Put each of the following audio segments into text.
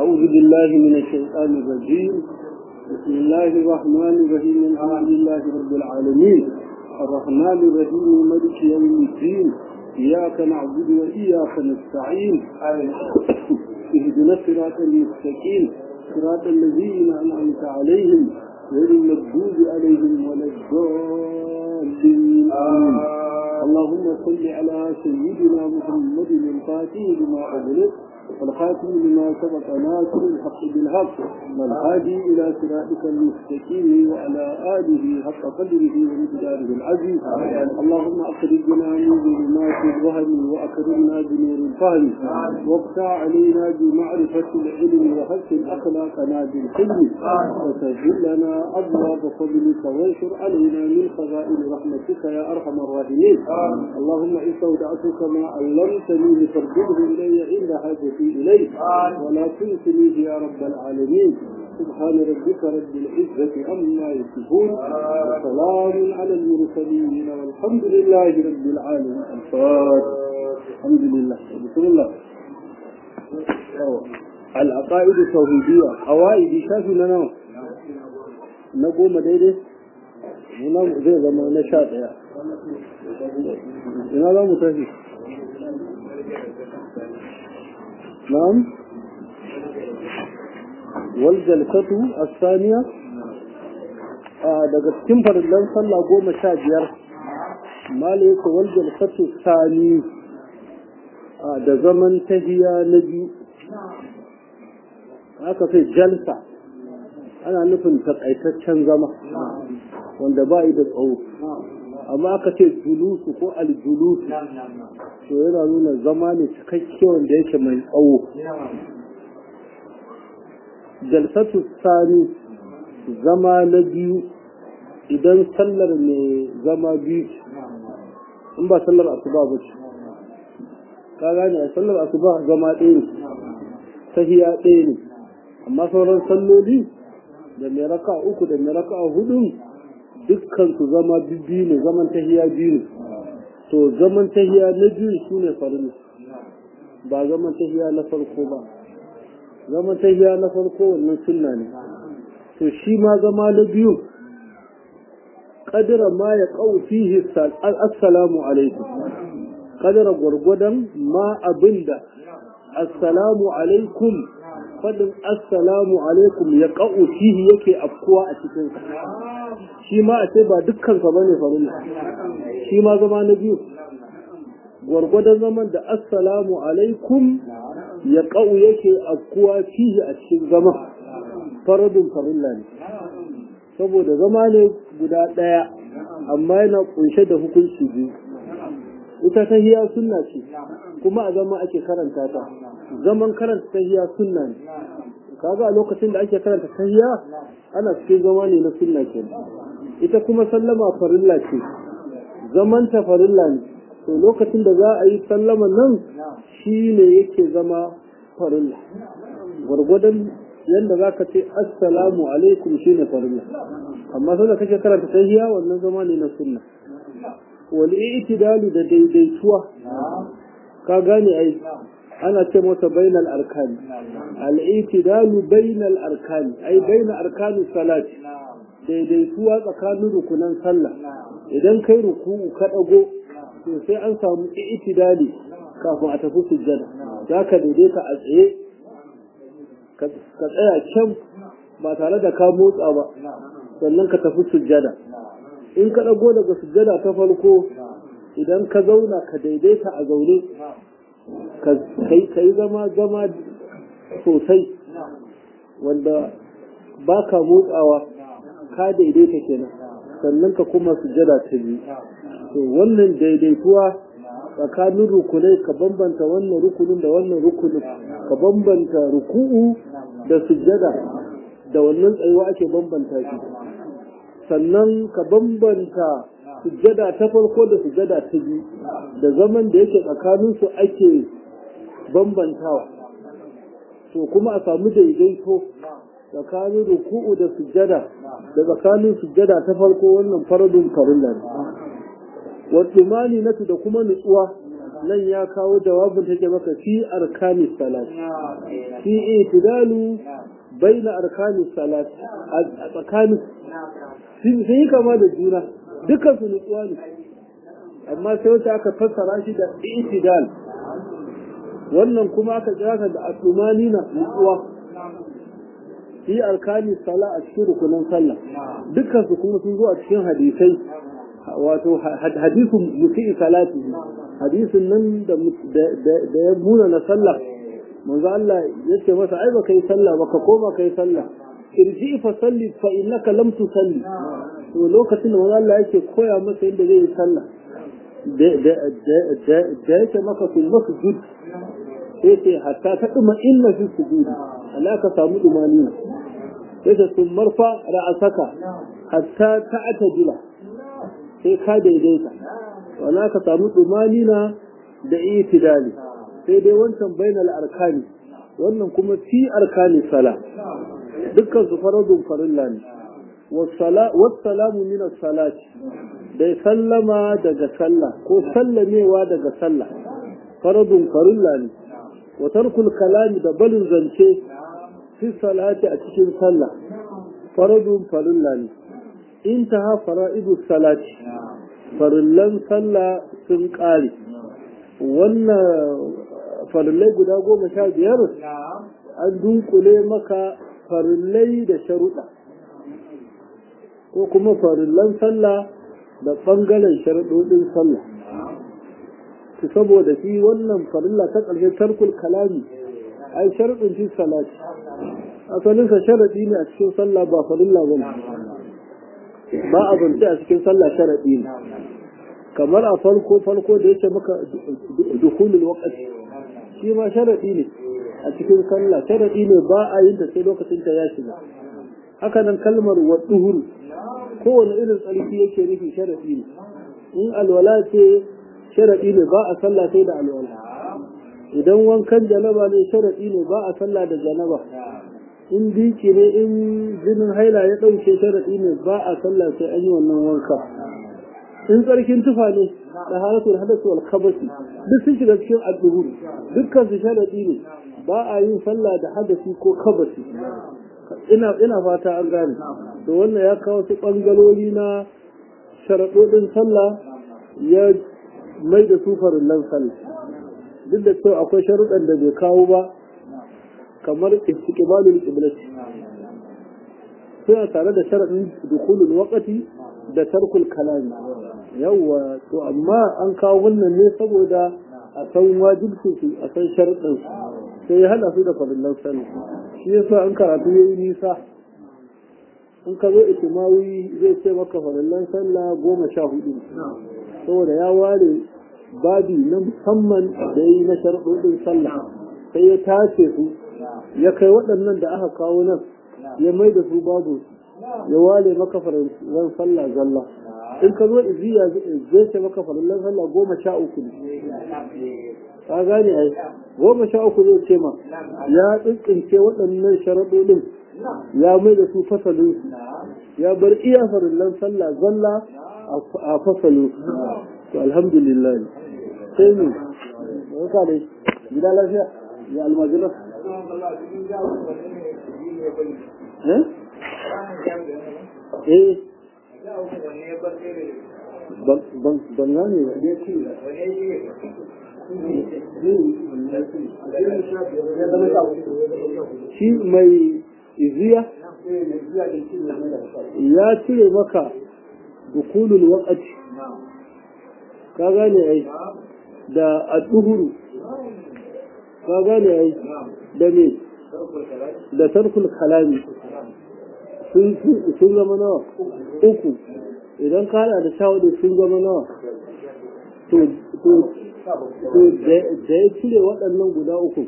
أعوذ بالله من الشيطان الرجيم بسم الله الرحمن الرحيم الحمد لله رب العالمين الرحمن الرحيم ملك يوم الدين إياك نعبد وإياك نستعين اهدنا الصراط المستقيم صراط الذين أنعمت عليهم غير المغضوب عليهم ولا الضالين آمين اللهم صل على سيدنا محمد الفاتح لما أغلق والخاتم لما سبق ناصر الحق بالحق والهادي إلى صراطك المستقيم وعلى آله حق قدره ومقداره العزيز اللهم أخرجنا من ظلمات الوهم وأكرمنا بنور الفهم واقطع علينا بمعرفة العلم وحسن أخلاقنا بالحلم وسهل لنا أبواب فضلك وانشر علينا من خزائن رحمتك يا أرحم الراحمين اللهم إن استودعتك ما علمتني لتردده إلي عند حاجتي إليك ولا تنسنيه يا رب العالمين سبحان ربك رب العزة عما يصفون وسلام على المرسلين والحمد لله رب العالمين الفاتح الحمد لله بسم الله العقائد التوحيدية قواعد شافي لنا نقوم daidai muna zai zama na sha ɗaya ina za mu tafi نعم والجلسة الثانية daga cikin farillan sallah goma sha biyar mala yake waljalsatu sani da zaman tahiya na biyu aka sai jalsa ana nufin takaitaccen zama wanda ba da tsawo amma aka ce julusu ko aljulusu to yana nuna zama ne cikakke wanda yake mai tsawo jalsatu sani zama na biyu idan sallar ne zama biyu in ba sallar asuba ba ce ka gane a sallar asuba zama ɗaya ne tahiya ɗaya ne amma sauran salloli da mai raka uku da mai raka hudu dukkan su zama biyu ne zaman tahiya biyu ne to zaman tahiya na biyu su ne farin ba zaman tahiya na farko ba zaman tahiya na farko wannan sunna ne to shi ma zama na biyu kadira ma ya kawo fihi assalamu alaikum kadira gwargwadon ma abinda assalamu alaikum fadin assalamu alaikum ya kawo fihi yake afkuwa a cikin shi ma a ce ba dukkansa ba ne farin shi ma zama na biyu gwargwadon zaman da assalamu alaikum ya ƙa'u yake afkuwa fihi a cikin zama faradun farilla ne saboda zama ne guda ɗaya amma yana kunshe da hukunci biyu ita tahiya sunna ce kuma a zama ake karanta ta zaman karanta tahiya sunna ne kaga a lokacin da ake karanta tahiya ana cikin zama ne na sunna ke ita kuma sallama farilla ce zaman ta farilla ne to lokacin da za a yi sallama nan shi ne yake zama farilla gwargwadon yadda za ka ce assalamu alaikum shi ne farilla amma sai da kake karanta tahiya wannan zama ne na sunna wal i'tidalu da daidaituwa ka gane ai ana ce masa bainal arkani al-i'tidalu bainal arkani ai bainal arkani salati daidaituwa tsakanin rukunan sallah idan kai ruku'u ka dago to sai an samu i'tidali kafin a tafi sujjada za ka daidaita a tsaye ka tsaya can ba tare da ka motsa ba sannan ka tafi sujjada in ka dago daga sujjada ta farko idan ka zauna ka daidaita a zaune ka yi zama zama sosai wanda ba ka motsawa ka daidaita kenan sannan ka kuma sujada ta biyu to wannan daidaituwa tsakanin rukunai ka bambanta wannan rukunin da wannan rukunin ka bambanta ruku'u da sujada da wannan tsayuwa ake bambanta shi sannan ka bambanta sujada ta farko da sujada ta biyu da zaman da yake tsakaninsu ake bambantawa to kuma a samu daidaito tsakanin ruku'u da sujjada da tsakanin sujjada ta farko wannan faradun farilla ne wasu natu da kuma nutsuwa nan ya kawo jawabin take maka fi arkani salat fi itidalu baina arkani salat a tsakanin sun yi kama da juna dukkan su nutsuwa ne amma sai wata aka fassara shi da itidal wannan kuma aka kira ka da asumani na nutsuwa fi arkani sala a cikin rukunan sallah dukkan su kuma sun zo a cikin hadisai wato hadisun musi'i salati hadisin nan da ya muna na sallah manzo Allah ya ce masa ai baka yi sallah baka koma kai sallah irji fa salli fa innaka lam tusalli to lokacin da manzo Allah yake koya masa yadda zai yi sallah da yake maka fil masjid sai ce hatta ta duma inna fi sujudi Allah ka samu dumani sai ta sun marfa ra'asaka hatta ta atajila sai ka daidaita wala ka samu dumani na da itidali sai dai wancan bainal arkani wannan kuma fi arkani sala dukkan su faradun farilla ne wassalamu min as-salati dai sallama daga sallah ko sallamewa daga sallah faradun farilla ne wa tarkul kalami da balin zance fi salati a cikin sallah faradun farilla ne intaha fara'idu salati farillan sallah sun ƙare wannan farillai guda goma sha biyar an dunkule maka farillai da sharuɗa ko kuma farillan sallah da ɓangaren sharuɗoɗin sallah su saboda shi wannan farilla ta ƙarshe tarkul kalami ai sharuɗin fi salati asalinsa sharaɗi ne a cikin sallah ba farilla ba ne ba a zance a cikin sallah sharaɗi ne kamar a farko farko da yake maka dukulul waqti shi ma sharaɗi ne a cikin sallah sharaɗi ne ba a yin ta sai lokacin ta ya shiga haka nan kalmar wa duhur kowane irin tsarki yake nufi sharaɗi ne in alwala ce sharaɗi ne ba a sallah sai da alwala idan wankan janaba ne sharaɗi ne ba a sallah da janaba in biki ne in jinin haila ya ɗauke sharaɗi ne ba a sallah sai an yi wannan wanka in tsarkin tufa ne da halatul hadasu wal khabasi duk sun shiga cikin addu'ur dukkan su sharaɗi ne ba a yin sallah da hadasi ko kabasi ina ina fata an gane to wannan ya kawo su bangalori na sharaɗoɗin sallah ya mai da su farillan sallah duk da cewa akwai sharuɗan da bai kawo ba kamar istiqbalul qiblati suna tare da sharaɗin dukulul waqti da tarkul kalami yawwa to amma an kawo wannan ne saboda a san wajibcin su a san sharuɗin sai ya hada su da farillan sallah shi yasa an karatu yayi nisa in ka zo itimawi zai ce maka farillan sallah goma sha hudu saboda ya ware babi na musamman da yi na sharuɗin sallah sai ya tace su ya kai waɗannan da aka kawo nan ya mai da su babu ya wale maka farillan sallah zalla in ka zo iziya zai ce maka farillan sallah goma sha uku ne ka gane ai goma sha uku zai ce ma ya tsintsince waɗannan sharaɗoɗin ya mai da su fasalin ya bar iya farillan sallah zalla a fasalin to alhamdulillah sai ne ka dai gida lafiya ya almajira eh ban gane ba shi mai iziya ya cire maka dukulul waqti ka gane ai da adduhuru ka gane ai da me da tarkul kalami sun zama nawa uku idan ka hada da shawadu sun zama nawa to da ya cire waɗannan guda uku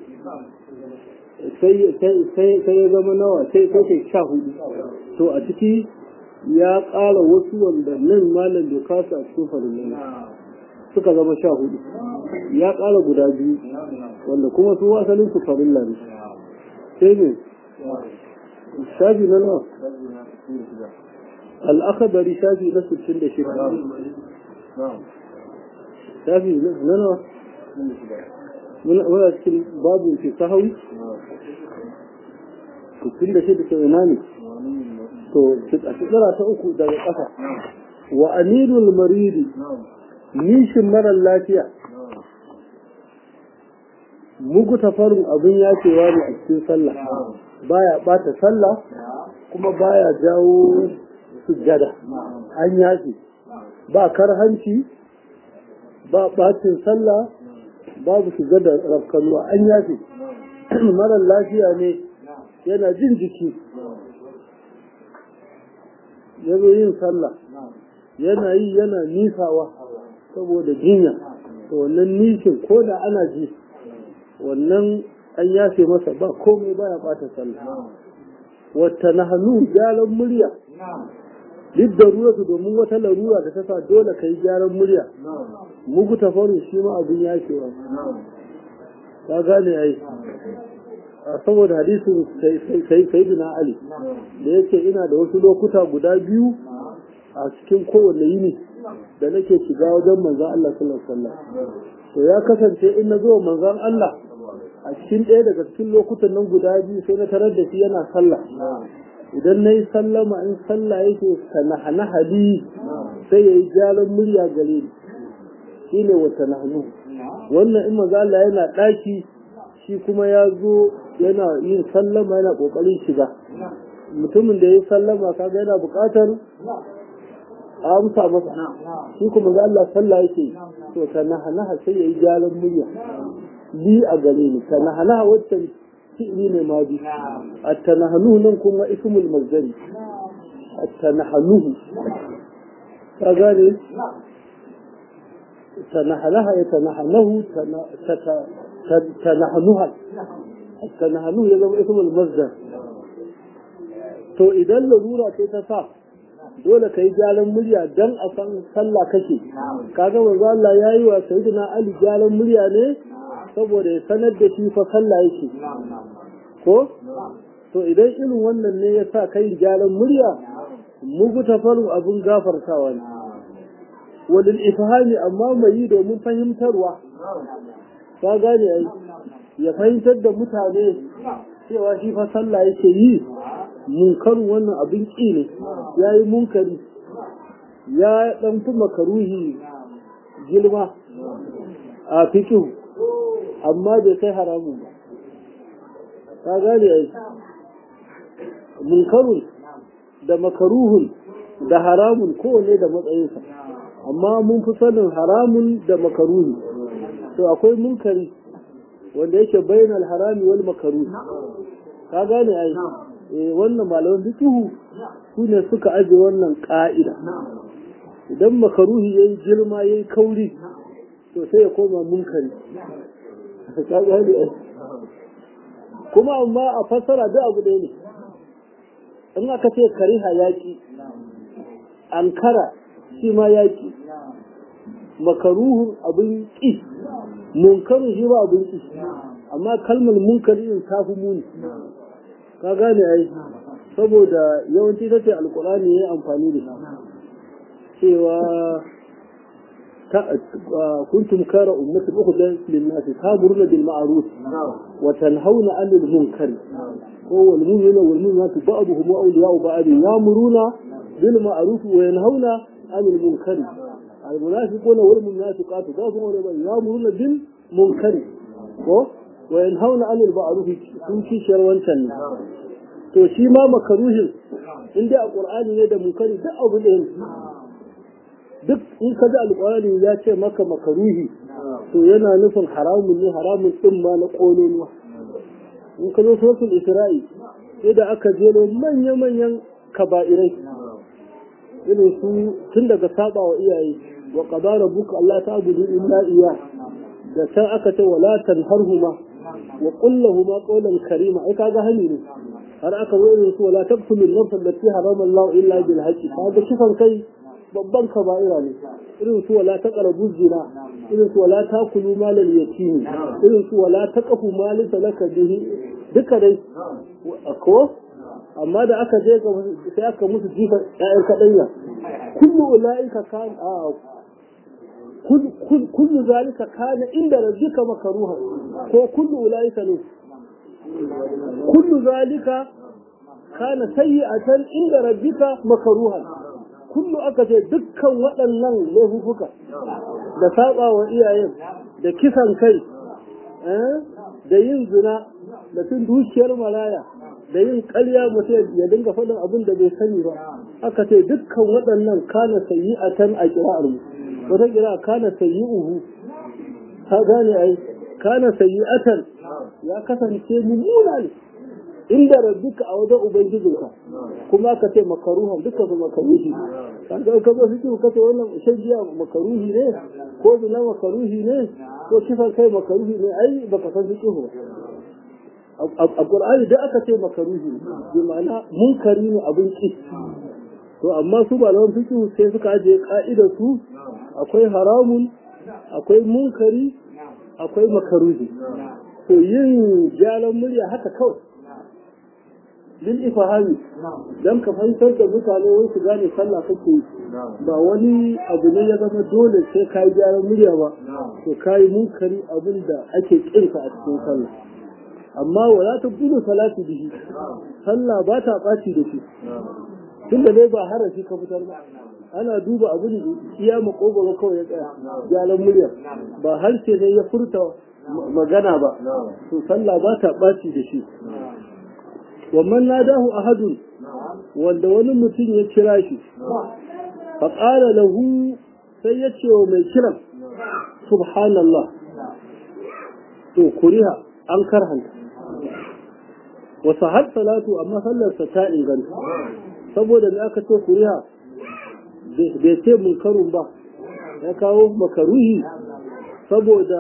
sai ya zama nawa sai kai sha hudu to a ciki ya ƙara wasu wanda nan malam bai kasa a cikin farin suka zama sha hudu ya ƙara guda biyu wanda kuma su wasalin su farin ne sai ne shafi na nawa al'akabari shafi na 66 shafi na nawa muna cikin babu fi sahawi tun da shi da ke ina ne to a tsira ta uku daga ƙasa wa amirul maridi nishin marar lafiya mugu tafarin abin yacewa ne a cikin sallah baya bata sallah kuma baya jawo sujjada an yace ba karhanci ba bacin sallah babu sujjada rafkanuwa an yace marar lafiya ne yana jin jiki ya zo yin sallah yana yi yana nisawa saboda jinya to wannan nishin ko da ana ji wannan an yafe masa ba komai baya bata sallah wata na hannu gyaran murya duk da ruwa domin wata larura da ta sa dole ka yi gyaran murya mugu ta faru shi ma abin yafewa ka gane ai saboda hadisin sayyidina ali da yake ina da wasu lokuta guda biyu a cikin kowanne yini da nake shiga wajen manzan Allah sallallahu alaihi wasallam to ya kasance in na zo manzan Allah a cikin ɗaya daga cikin lokutan nan guda biyu sai na tarar da shi yana sallah idan na yi sallama in sallah yake ka na hali sai ya yi gyaran murya gare ni shi ne wata nahnu wannan in maza Allah yana ɗaki shi kuma ya zo yana yin sallama yana ƙoƙarin shiga mutumin da ya yi sallama kaga yana buƙatar a amsa masa shi kuma ga Allah sallah yake to ka nahanaha sai ya yi gyaran murya li a gare ni ka nahanaha wacce fi'li ne ma bi at-tanahanuhu nan kuma ismul mazdari at-tanahanuhu ka gane tanahalaha ya tanahanahu tanahanuha at-tanahanuhu ya zama ismul mazdar to idan larura ce ta sa dole ka yi gyaran murya don a san sallah kake kaga manzo Allah yayi wa sayyidina Ali gyaran murya ne saboda ya sanar da shi fa sallah yake ko to idan irin wannan ne ya sa kai gyaran murya mugu tafaru abun gafartawa ne walil ifhami amma mai yi domin fahimtarwa ka gane ai ya fahimtar da mutane cewa shi fa sallah yake yi munkarin wannan abin ƙi ne ya yi munkari ya ɗan fi makaruhi girma a fikin amma bai kai haramun ba ka gane ai munkarun da makaruhun da haramun kowane da matsayinsa amma mun fi sanin haramun da makaruhi to akwai munkari wanda yake bainal harami wal makaruhi ka gane ai wannan malaman fikihu su ne suka aje wannan ƙa'ida idan makaruhi ya yi girma ya yi kauri to sai ya koma munkari kuma amma a fassara duk abu ɗaya ne in aka ce kariha yaƙi ankara shi ma yaƙi makaruhun abin ƙi munkarin shi ba abin ƙi amma kalmar munkari in tafi muni ka gane ai saboda yawanci ta ce alkurani ya amfani da cewa kuntum kara ummatu ukhdan lin nas ta'muruna bil ma'ruf wa tanhauna 'anil munkar ko wal mu'minuna wal mu'minatu ba'duhum awliya'u ba'd ya'muruna bil ma'ruf wa yanhauna 'anil munkar al munafiquna wal munafiqatu ba'duhum ya'muruna bil munkar ko wa yanhauna 'anil ma'ruf sun kishiyar wancan ne to shi ma makaruhin in dai a qur'ani ne da munkari duk abu da duk in ka ji alqur'ani ya ce maka makaruhi to yana nufin haramun ne haramun din ma na kololuwa in ka zo suratul isra'i sai da aka jelo manya manyan kaba'irai irin su tun daga saba wa iyaye wa qadara rabbuka alla ta'budu illa iyyah da can aka ce wala tanharhuma wa kullahuma qawlan karima ai kaga hani ne har aka zo irin su wala taqtulun nafsan allati harama Allah illa bil haqqi kaga kisan kai babban kaba'ira ne irin su wala taqrabu zina irin su wala takulu malal yatim irin su wala taqfu mal talaka bihi duka dai ko amma da aka je ga sai aka musu jifa ƴaƴan kadanya kullu ulaika kan a kullu zalika kana inda rabbika makruha ko kullu ulaika ne kullu zalika kana sayyi'atan inda rabbika makruha kullu aka ce dukkan waɗannan laifuka da saba wa iyayen da kisan kai da yin zina da cin dukiyar maraya da yin ƙarya mutum ya dinga faɗin abin da bai sani ba aka ce dukkan waɗannan kana sayyi'atan a kira'ar mu wata kira kana sayyi'uhu ka gane ai kana sayyi'atan ya kasance mummuna ne inda rabbika a wajen ubangijinka kuma aka ce makaruhan duka su makaruhi kan ga ka zo fiki ka ce wannan shan giya makaruhi ne ko zina makaruhi ne ko kisan kai makaruhi ne ai baka san fiki ba a qur'ani da aka ce makaruhi bi ma'ana munkari ne abin ki to amma su malaman fiki sai suka aje ka'idar su akwai haramun akwai munkari akwai makaruhi to yin gyaran murya haka kawai lil ifahami dan ka fahimtar da mutane wai su gane sallah kake ba wani abu ne ya zama dole sai ka yi gyaran murya ba to ka yi munkari abin da ake kinka a cikin sallah amma wala ta gudu salati bihi sallah ba ta ɓaci da shi tunda dai ba harafi ka fitar ba ana duba abin iya makogoro kawai ya tsaya gyaran murya ba harshe ne ya furta magana ba to sallah ba ta ɓaci da shi ومن ناداه أحد wanda wani mutum ya kira shi faƙara lahu sai ya ce wa mai kiran subhanallah to kuriha an karhanta wasu har salatu amma sallarsa ta inganta saboda da aka ce kuriha bai ce munkarun ba ya kawo makaruhi saboda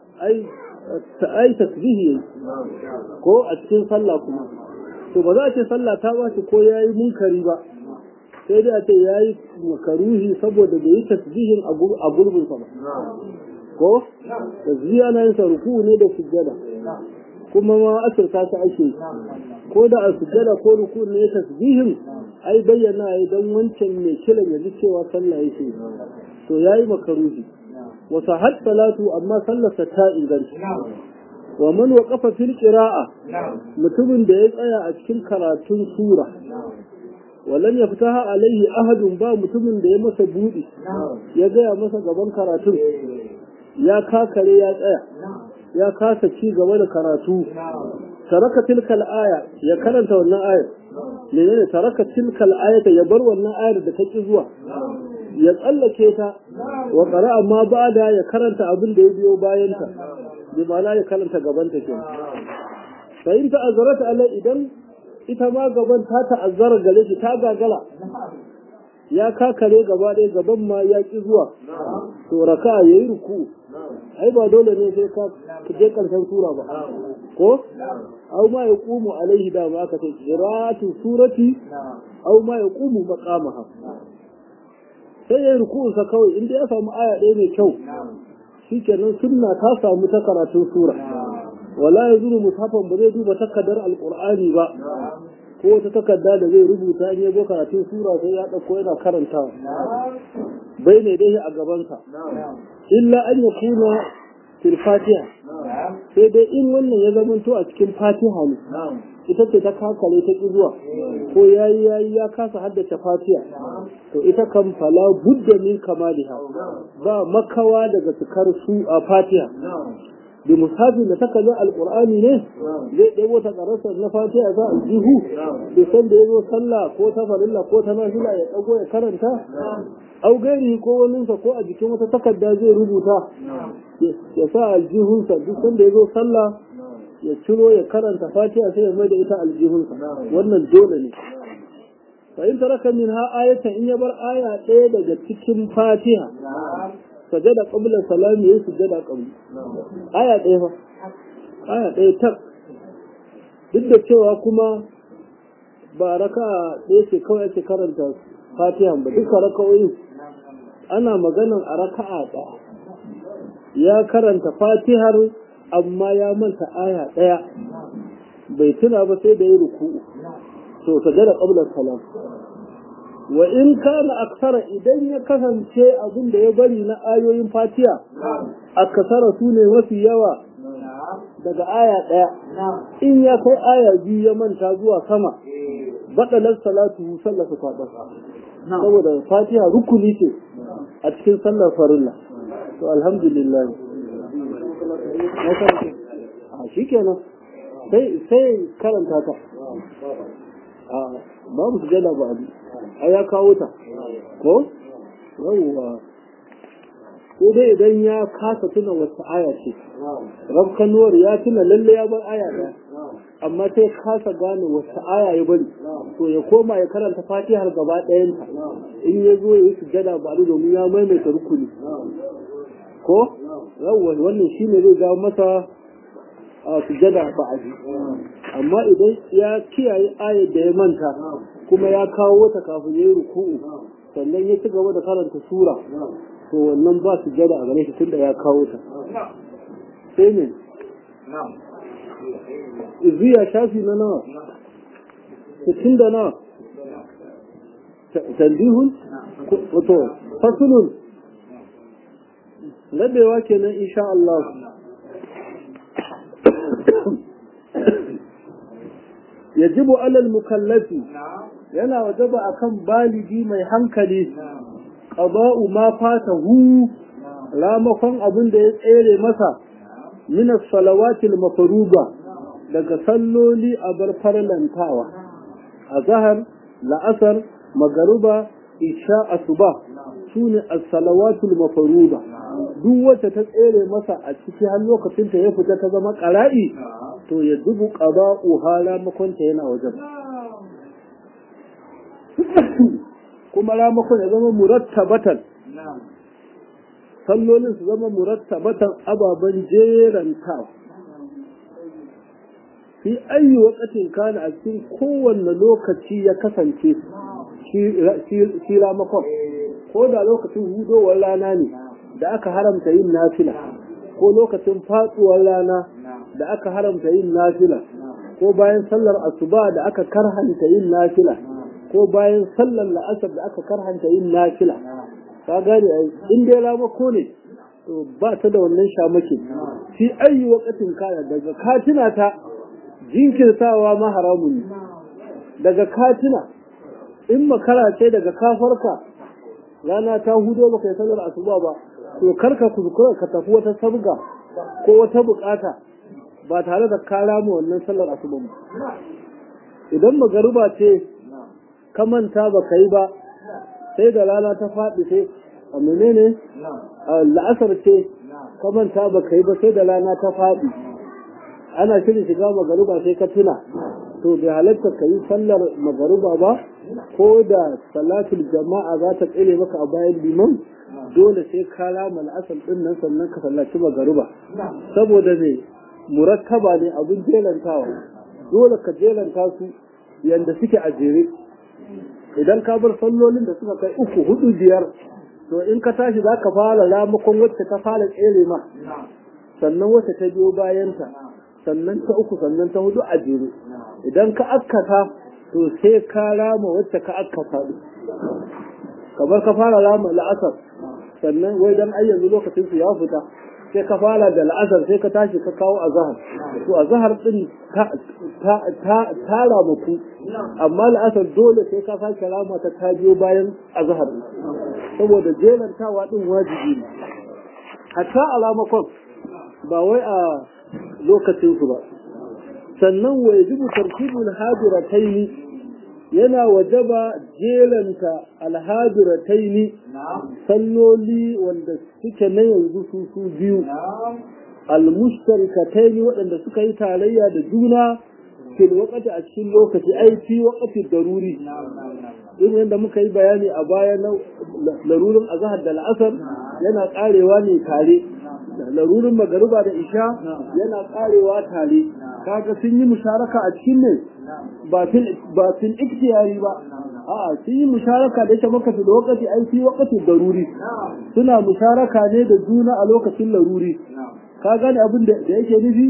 ai tasbihi ko a cikin sallah kuma to ba za a ce sallah ta ba shi ko ya yi munkari ba sai dai a ce ya yi makaruhi saboda bai yi tasbihin a gurbinsa ba ko tasbihi ana yin sa ruku ne da sujjada kuma ma asirta ta ake ko da a sujjada ko ruku ne tasbihin ai bayyana ya dan wancan mai kiran ya ji cewa sallah yake to ya yi makaruhi wasa har salatu amma sallarsa ta inganta wa man waqafa fil qira'a mutumin da ya tsaya a cikin karatun sura walam yaftaha alaihi ahadun ba mutumin da ya masa budi ya gaya masa gaban karatun ya kakare ya tsaya ya kasa ci gaba da karatu taraka tilkal aya ya karanta wannan ayar menene taraka tilkal ayata ya bar wannan ayar da take zuwa ya tsallake ta wa qara'a ma ba'da ya karanta abin da ya biyo bayan ta bi ma'ana ya karanta gaban ta kenan fa in ta'azzarat alai idan ita ma gaban ta ta'azzara gare shi ta gagala ya kakare gaba ɗaya gaban ma ya ki zuwa to raka yayi ruku ai ba dole ne sai ka je karshen sura ba ko au ma yaqumu alaihi da ma aka ce qira'atu surati au ma yaqumu maqamaha sai ya ruku sa kawai inda ya samu aya ɗaya mai kyau shikenan sunna ta samu ta karatun sura wala yazuru mushafan ba zai duba takaddar alqur'ani ba ko wata takarda da zai rubuta in ya zo karatun sura sai ya ɗauko yana karantawa bai ne dai a gabansa illa an ya kuna fil fatiha sai dai in wannan ya zamanto a cikin fatiha ne ita ce ta kakale ta ki zuwa ko yayi yayi ya kasa haddace fatiha to ita kan fala budda min kamaliha ba makawa daga cikar su a fatiha bi musafin da taka zai alƙur'ani ne zai ɗebo ta ƙararsa na fatiha za a jihu da san da ya zo sallah ko ta farilla ko ta nafila ya ɗago ya karanta au gairi ko waninsa ko a jikin wata takarda zai rubuta ya sa aljihunsa duk sanda ya zo sallah ya ciro ya karanta fatiha sai ya mai da ita aljihunsa wannan dole ne fa in taraka min ha ayatan in ya bar aya ɗaya daga cikin fatiha sajada qabla salami yayi sujada qabli aya ɗaya fa aya ɗaya tak duk da cewa kuma ba raka ɗaya ce kawai ake karanta fatiha ba duka raka'o'in ana maganan a raka'a ɗaya ya karanta fatihar amma ya manta aya ɗaya bai tuna ba sai da ya ruku'u to sajada qabla salam wa in kana aksara idan ya kasance abin da ya bari na ayoyin fatiha aksara su ne mafi yawa daga aya ɗaya in ya kai aya biyu ya manta zuwa sama baɗalar salatu sallar su kwaɗa saboda fatiha rukuni ce a cikin sallar farilla to alhamdulillah a shi kenan sai karanta ta a babu su jada ba a ya kawo ta ko yawwa ko dai idan ya kasa tuna wata aya ce rabkanuwar ya tuna lalle ya bar aya ɗaya amma sai kasa gane wata aya ya bari to ya koma ya karanta fatihar gaba ɗayanta in ya zo ya yi sujada ba domin ya maimaita rukuni ko yawwa wannan shine zai ga masa a sujada ba a ji amma idan ya kiyaye ayar da ya manta kuma ya kawo wata kafin ya yi ruku'u sannan ya ci gaba da karanta sura to wannan ba su jada a gare shi tunda ya kawo ta sai ne iziya shafi na nawa sittin da nawa tandihun wato fasulun rabewa kenan insha Allah yajibu alal mukallafi yana wajaba akan baligi mai hankali qada'u ma fatahu ramakon abin da ya tsere masa min as-salawatil mafruḍa daga salloli a bar farlantawa azhar la'asar magruba isha asuba sune as-salawatul mafruḍa duk wacce ta tsere masa a ciki har lokacin ta ya fita ta zama qara'i to ya dubu qada'u halamakon ta yana wajen kuma ramakon ya zama murattabatan sallolin su zama murattabatan ababen jerantawa fi ayi wakatin kana a cikin kowanne lokaci ya kasance shi ramakon ko da lokacin hudowar rana ne da aka haramta yin nafila ko lokacin fatsuwar rana da aka haramta yin nafila ko bayan sallar asuba da aka karhanta yin nafila ko bayan sallar la'asar da aka karhanta yin nafila ka gane in dai ramako ne to ba ta da wannan shamaki fi ayi wakatin kana daga katina ta jinkirtawa ma haramun ne daga katina in makara ce daga kafarka rana ta hudo baka yi sallar asuba ba to karka kuskura ka tafi wata sabga ko wata bukata ba tare da ka rama wannan sallar asuba ba idan magaruba ce ka manta ba ka yi ba sai da rana ta faɗi sai a menene la'asar ce ka manta ba ka yi ba sai da rana ta faɗi ana shirin shiga magaruba sai ka tuna to bai halatta ka yi sallar magaruba ba ko da salatul jama'a za ta tsere maka a bayan liman dole sai ka rama la'asar ɗin nan sannan ka sallaci magaruba saboda ne murakkaba ne abin jelantawa dole ka jelanta su yanda suke a jere idan ka bar sallolin da suka kai uku hudu biyar to in ka tashi za ka fara ramakon wacce ta fara tsere ma sannan wacce ta biyo bayanta sannan ta uku sannan ta hudu a jere idan ka akkata to sai ka rama wacce ka akkata kamar ka fara rama la'asar sannan wai dan ai yanzu lokacin su ya fita sai ka fara da la'asar sai ka tashi ka kawo azahar to azahar din ta ta ta ramaku amma la'asar dole sai ka sake rama ta ta biyo bayan azahar saboda jelantawa din wajibi ne hatta a ramakon ba wai a lokacin su ba sannan wa yajibu tartibul hadirataini yana wajaba jelanta alhadirataini salloli wanda suke na yanzu su su biyu almushtarikataini waɗanda suka yi tarayya da juna fil waqti a cikin lokaci ai fi waqti daruri irin yadda muka yi bayani a baya na larurin azhar da al'asar yana karewa ne tare larurin magariba da isha yana karewa tare kaga sun yi musharaka a cikin ne ba fil ba fil ikhtiyari ba a'a sun yi musharaka da yake maka fil waqti ai fi waqti daruri suna musharaka ne da juna a lokacin laruri ka gane abin da yake nufi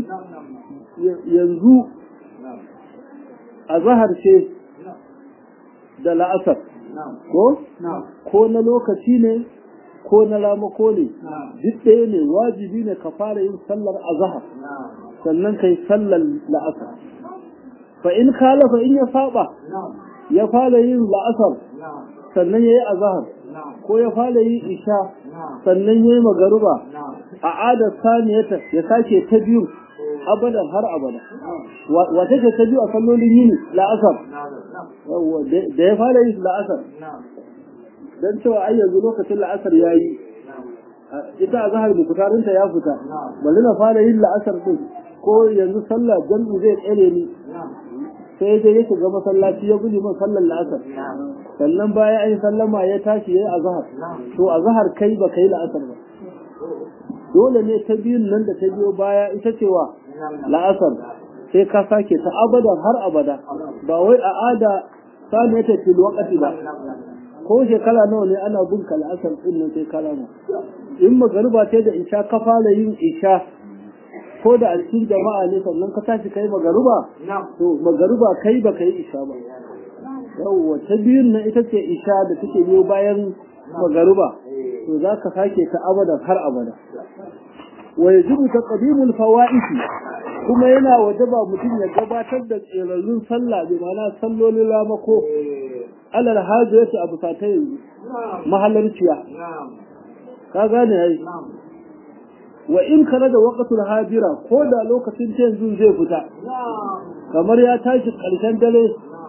yanzu a zahar ce da la'asar ko ko na lokaci ne ko na ramako ne duk ɗaya ne wajibi ne ka fara yin sallar azhar sannan kai sallar la'asar fa in kalafa in ya saba ya fara yin la'asar sannan ya yi azhar ko ya fara yin isha sannan ya yi magaruba a adar saniyata ya sake ta biyu abadan har abada wata ce ta biyu a sallolin yini la'asar da ya fara yin la'asar don cewa ai yanzu lokacin la'asar ya yi ita a zahar bukutarinta ya fita bari na fara yin la'asar din ko yanzu sallah jam'i zai tsere ni sai dai ya shiga masallaci ya guji min sallar la'asar sannan bayan an yi sallama ya tashi ya yi azahar to azahar kai ba kai la'asar ba dole ne ta biyun nan da ta biyo baya ita cewa la'asar sai ka sake ta abadan har abada ba wai a ada sani ta fil waqti ba ko shekara nawa ne ana bin ka la'asar din nan sai kalama in magariba ce da isha ka fara yin isha ko da a cikin jama'a ne sannan ka tashi kai magaruba to magaruba kai ba kai isha ba yawwa ta biyun nan ita ce isha da take biyo bayan magaruba to za ka sake ta abadan har abada wa yajibu taqdimul fawaid kuma yana wajaba mutum ya gabatar da tsirarrun sallah bi ma'ana sallolin ramako alal hajjati abu sata yanzu mahallarciya ka gane ai wa in kana da waqtul hajira ko da lokacin ta yanzu zai fita kamar ya tashi karshen dare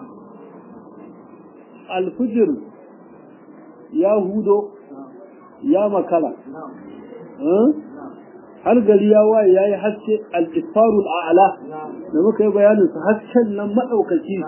alfujir ya hudo ya makala har gari ya waye ya yi haske al-isfarul a'la da muka yi bayanin su hasken nan maɗaukaci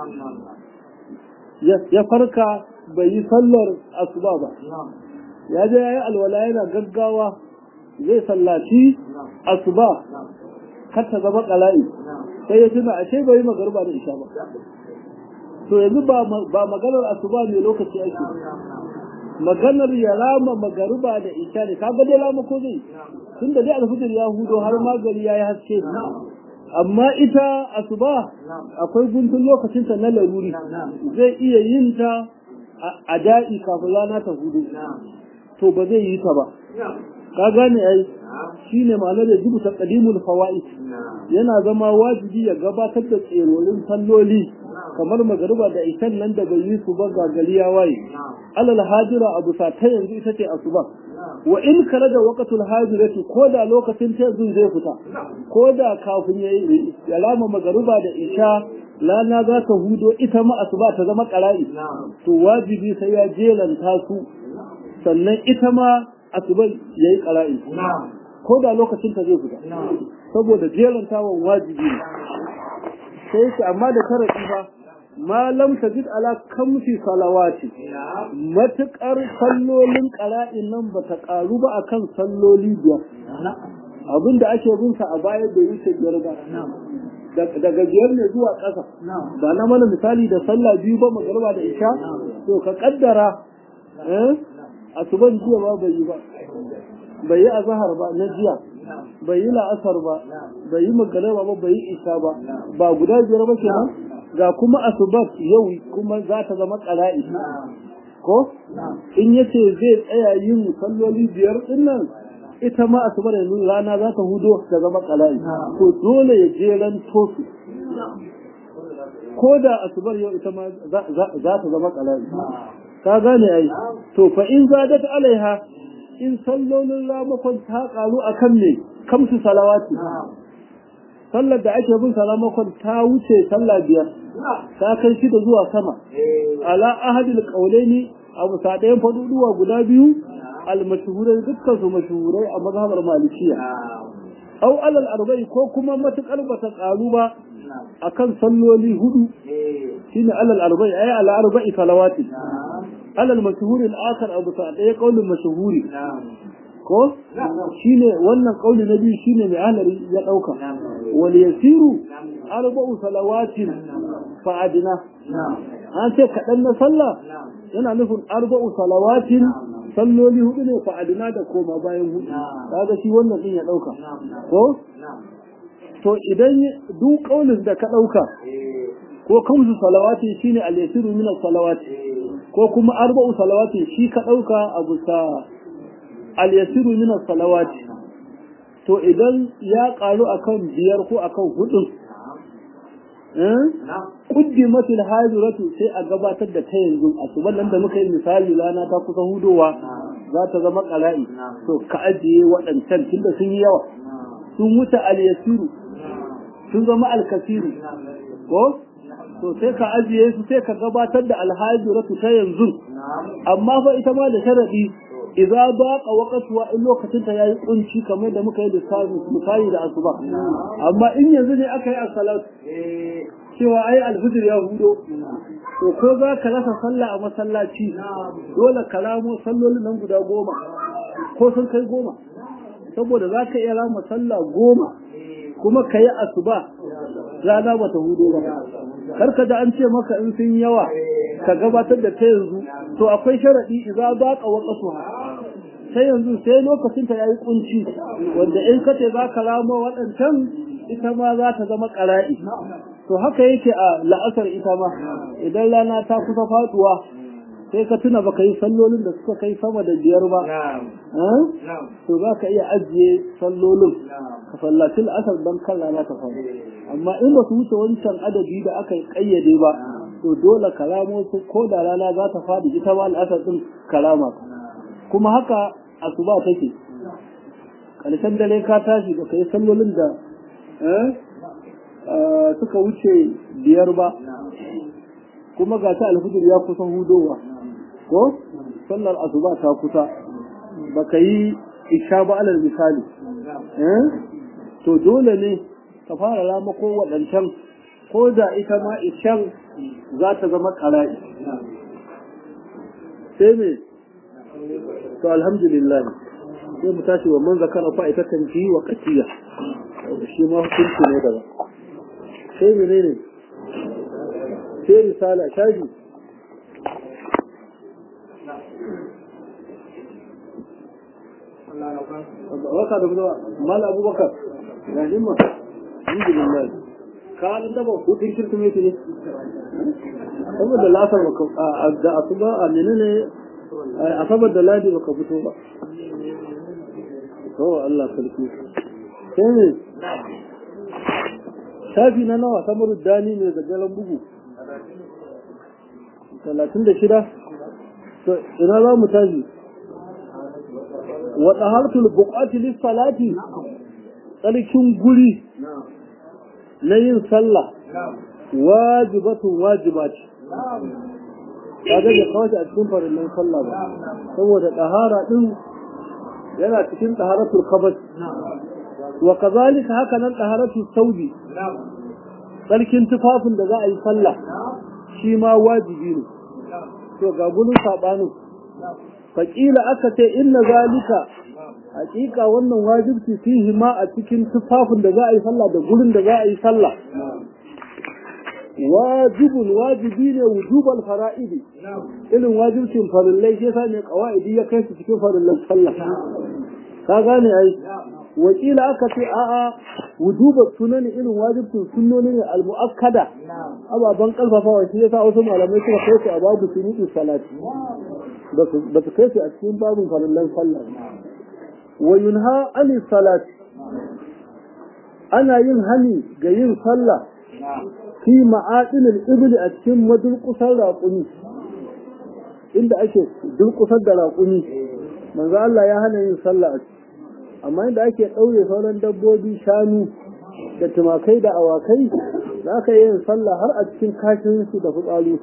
ya farka bai yi sallar asuba ba ya je ya yi alwala yana gaggawa zai sallaci asuba kar ta zama ƙala'i sai ya tuna ashe bai yi magarba da isha ba to yanzu ba maganar asuba ne lokaci ake maganar ya rama magaruba da isha ne kaga dai rama ko zai tun da dai alfijir ya hudo har magari ya yi haske amma ita asuba akwai guntun lokacin ta na laruri zai iya yin ta a da'i kafin rana ta hudu to ba zai yi ta ba ka gane ai shine ma'anar da jibu ta qadimul fawaid yana zama wajibi ya gabatar da tserorin salloli kamar magariba da ishan nan da bai yi su ba ga gari ya waye alal hajira abu sa ta yanzu ita ce asuba wa in kare da waqtul hajirati ko da lokacin ta yanzu zai fita ko da kafin ya yi alama magariba da isha lana za ta hudo ita ma asuba ta zama qara'i to wajibi sai ya jelanta su sannan ita ma asuba yayi qara'i ko da lokacin ta zai fita saboda jelantawan wajibi ne sai shi amma da tarafi ba ma lam tajid ala kamsi salawati matukar sallolin qara'in nan bata karu ba akan salloli biyar abinda ake bin sa a baya da wuce biyar ba daga biyar ne zuwa ƙasa ba na mana misali da sallah biyu ba magarba da isha to ka kaddara eh asuban jiya ba bai yi ba bai yi azhar ba na jiya bai yi la'asar ba bai yi magarba ba bai yi isha ba ba guda biyar ba kenan ga kuma asubat yau kuma za ta zama ƙara'i ko in yace zai tsaya yin salloli biyar din nan ita ma asubar yanzu rana za ta hudo ta zama ƙara'i to dole ya jeran tosu ko da asubar yau ita ma za ta zama ƙara'i ka gane ai to fa in zadat alaiha in sallolin ramakon ta karu akan ne kamsu salawati sallar da ake bin salamakon ta wuce sallah biyar ta kai shida zuwa sama ala ahadil qaulaini abu sadayen faduduwa guda biyu al mashhurai dukkan su mashhurai a mazhabar malikiya aw alal arba'i ko kuma matukar bata karu ba akan salloli hudu shine alal arba'i ay al arba'i salawati alal mashhuri al akhar abu sadayen qaulin mashhuri ko shine wannan kauli na biyu shine mai alari ya dauka wal yasiru arba'u salawatin fa adina an ce kadan na sallah yana nufin arba'u salawatin salloli hudu ne fa adina da koma bayan hudu kaga shi wannan din ya dauka ko to idan duk kaulin da ka dauka ko kamsu salawati shine al yasiru min salawati ko kuma arba'u salawatin shi ka ɗauka a bisa al-yasiru min salawati to idan ya ƙaru akan biyar ko akan hudun quddimat al-hajiratu sai a gabatar da ta yanzu asuban nan da muka yi misali rana ta kusa hudowa za ta zama qala'i to ka ajiye waɗancan tunda sun yi yawa sun wuce al-yasiru sun zama al-kasiru ko to sai ka ajiye su sai ka gabatar da alhajiratu ta yanzu amma fa ita ma da sharadi idza baqa waqtuha in lokacin ta yayi kunci kamar da muka yi lissafi misali da asuba amma in yanzu ne aka yi as-salat cewa ai alfijir ya hudo to ko za ka rasa sallah a masallaci dole ka ramo sallolin nan guda goma ko sun kai goma saboda za ka iya rama sallah goma kuma ka yi asuba rana ba ta hudo ba karka da an ce maka in sun yawa ka gabatar da ta yanzu to akwai sharadi idza baqa waqtuha sai yanzu sai lokacin ta yayi kunci wanda in kace za ka ramo waɗancan ita ma za ta zama qara'i to haka yake a la'asar ita ma idan rana ta kusa faduwa sai ka tuna baka yi sallolin da suka kai sama da biyar ba to za ka iya ajiye sallolin ka sallaci la'asar don kan rana ta faru amma in ba su wuce wancan adadi da aka kayyade ba to dole karamo su ko da rana za ta faɗi ita ma la'asar din karama kuma haka asuba take ƙarshen dare ka tashi ba ka yi sallolin da suka wuce biyar ba kuma ga ta alfijir ya kusa hudowa ko sallar asuba ta kusa baka yi isha ba alal misali to dole ne ka fara rama ko waɗancan ko da ita ma ishan za ta zama ƙara'i sai me to alhamdulillah sai mu tashi wa man zakara fa ita tanji wa qatiya shi ma hukunci ne daban sai menene sai risala shaji waka da kuma mal abubakar ga himma alhamdulillah ka an taba hutun kirkimeti ne saboda lasar baka da asuba a menene a sabar da ladi baka fito ba to Allah sarki sai ne shafi na nawa samar dani ne da galan bugu talatin da shida to ina za mu tashi wa tahartul buqati lis salati tsarkin guri na yin sallah wajibatun wajiba ce kaga da kawai a cikin farillan sallah ba saboda tahara din yana cikin taharatul khabas wa kazalika haka nan taharatul saudi tsarkin tufafin da za a yi sallah shi ma wajibi ne to ga gudun sabanin faƙila aka ce inna zalika hakika wannan wajibci fihi ma a cikin tufafin da za a yi sallah da gurin da za a yi sallah wajibun wajibi ne wujubal fara'idi irin wajibcin farillai shi yasa ne qawaidi ya kai su cikin farillan sallah ka gane ai wakila aka ce a'a wujuba sunani irin wajibcin sunnoni ne al-mu'akkada ababan kalfafawa shi yasa wasu malamai suka kai su a babu sunutu salati ba su kai su a cikin babin farillan sallah wa yunha ani salati ana yin hani ga yin sallah fi ma'adinil ibli a cikin madulkusar raƙumi inda ake dulkusar da raƙumi manzo Allah ya hana yin sallah a amma inda ake ɗaure sauran dabbobi shanu da tumakai da awakai za ka yi yin sallah har a cikin kashin su da fitsari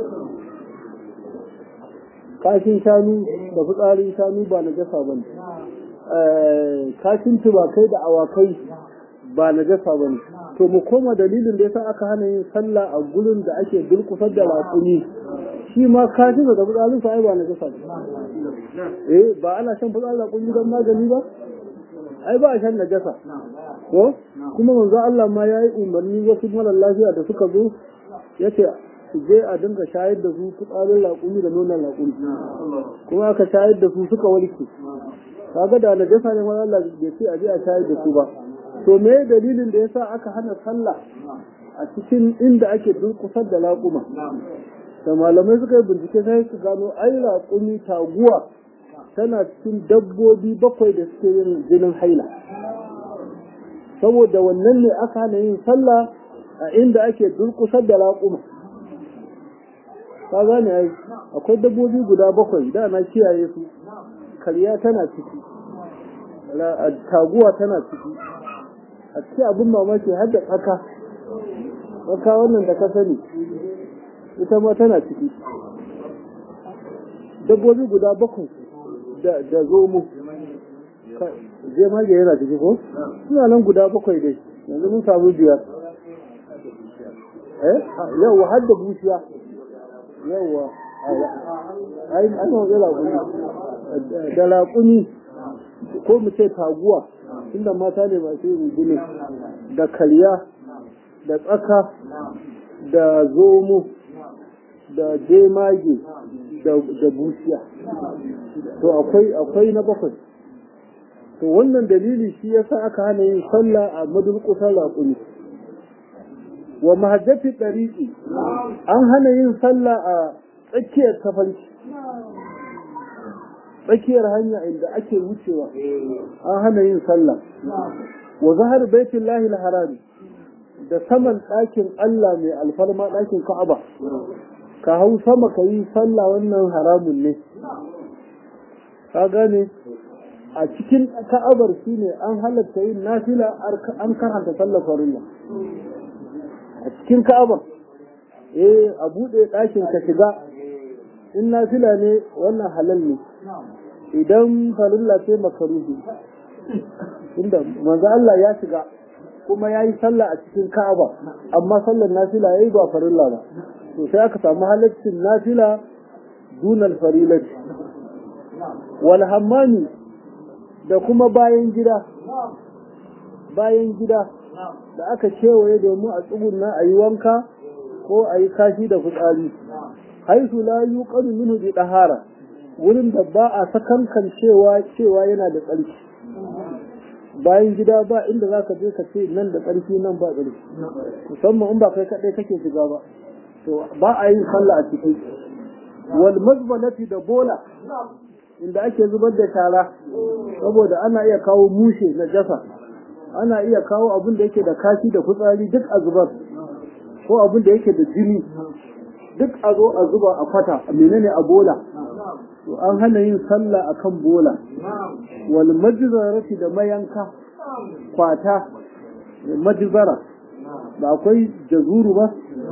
kashin shanu da fitsarin shanu ba na jasa ba ne kashin tumakai da awakai ba na jasa ba ne to mu koma dalilin da yasa aka hana yin sallah a gurin da ake dulkusar da raƙumi shi ma kashin da fitsarin sa ai ba na jasa ba eh ba ana shan fitsarin raƙumi don magani ba ai ba a shan najasa ko kuma manzo Allah ma yayi umarni wasu mara lafiya da suka zo yace su je a dinga shayar da su fitsarin raƙumi da nonon raƙumi kuma aka shayar da su suka warke kaga da najasa ne wani Allah bai ce a je a shayar da su ba to me dalilin da yasa aka hana sallah a cikin inda ake durkusar da raƙuma da malamai suka yi bincike sai su gano ai raƙumi taguwa tana cikin dabbobi bakwai da suke yin jinin haila saboda wannan ne aka hana yin sallah a inda ake durƙusar da raƙuma ka gane ai akwai dabbobi guda bakwai da na kiyaye su karya tana ciki taguwa tana ciki a cikin abin mamaki har da tsaka tsaka wannan da ka sani ita ma tana ciki dabbobi guda bakwai da zomo je mage yana ciki ko suna nan guda bakwai dai yanzu mun samu biyar eh yawwa har da bushiya yawwa ai an yi da laƙuni da laƙuni ko mu ce taguwa inda mata ne masu yin gini da karya da tsaka da zomo da jemage da bushiya to akwai akwai na bakwai to wannan dalili shi yasa aka hana yin sallah a madulkusar raƙuni wa mahajjati ɗariƙi an hana yin sallah a tsakiyar tafarki tsakiyar hanya inda ake wucewa an hana yin sallah wa zahar baitin lahi harami da saman ɗakin Allah mai alfarma ɗakin Ka'aba ka hau sama ka yi sallah wannan haramun ne ka gane a cikin ka'abar shi ne an halatta yin nafila an karanta sallar farilla a cikin ka'abar eh a buɗe ɗakin ka shiga in nafila ne wannan halal ne idan farilla ce makaruhi inda manzo Allah ya shiga kuma ya yi sallah a cikin ka'aba amma sallar nafila ya yi ba farilla ba to sai aka samu halaccin nafila dunal farilati wal hammani da kuma bayan gida bayan gida da aka kewaye domin a tsugunna a yi wanka ko a yi kashi da fitsari haisu la yuqadu minhu bi dahara wurin da ba a sakankan cewa cewa yana da tsarki bayan gida ba inda zaka je ka ce nan da tsarki nan ba tsarki musamman in ba kai kadai kake shiga ba to ba a yin sallah a ciki wal mazbalati da bola inda ake zubar da shara saboda ana iya kawo mushe na jasa ana iya kawo abin da yake da kashi da fitsari duk a zubar ko abin da yake da jini duk a zo a zuba a kwata menene a bola to an hana yin sallah akan bola wal majzarati da mayanka kwata majzara ba akwai jazuru ba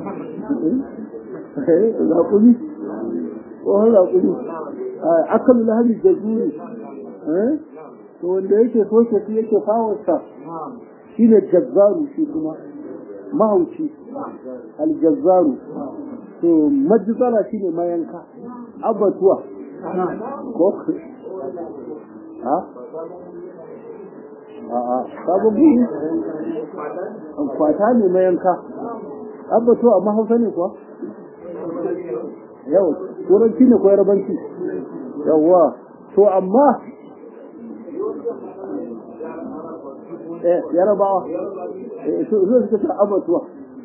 zaƙuli tsohon zaƙuli akan lahari jazuru to wanda yake soke shi yake fawarsa shine jazzaru shi kuma mahauci aljazzaru to majzara shine mayanka abatuwa ko ha a'a sabon guri kwata ne mayanka abatuwa amma hausa ne kuwa yau turanci ne ko yarabanci yawwa to amma eh yarabawa eh so suka ta abatuwa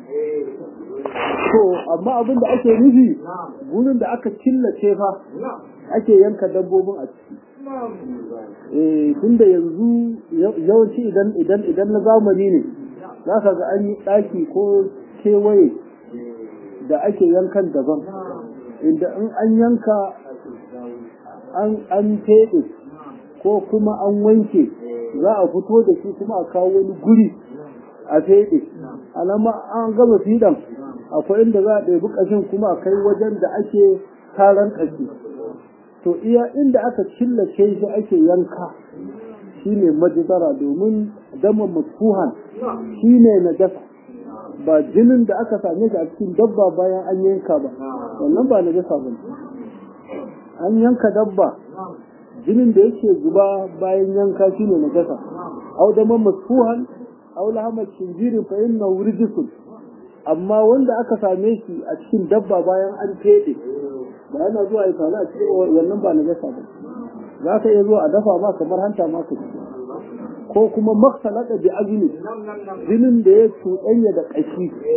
to amma abin da ake nufi gurin da aka killace fa ake yanka dabbobin a ciki eh tunda yanzu yawanci idan idan idan na zamani ne za ka ga an yi ɗaki ko kewaye da ake yankan daban inda in an yanka an an teɗe ko kuma an wanke za a fito da shi kuma a kawo wani guri a feɗe alama an gama fiɗan akwai inda za a ɗebi ƙashin kuma a kai wajen da ake taron ƙashi to iya inda aka killace shi ake yanka shine majidara domin dama matuhan shine na jasa ba jinin da aka same shi a cikin dabba bayan an yanka ba wannan ba na jasa ba an yanka dabba jinin da yake zuba bayan yanka shine na jasa au dama matuhan au lahamar shinjirin fa inna wurjisun amma wanda aka same shi a cikin dabba bayan an fede ba yana zuwa ya faru a cikin wannan ba na gasa ba za ka iya zuwa a dafa ma kamar hanta ma ka ko kuma maksalaka bi azumi jinin da ya cuɗanya da ƙashi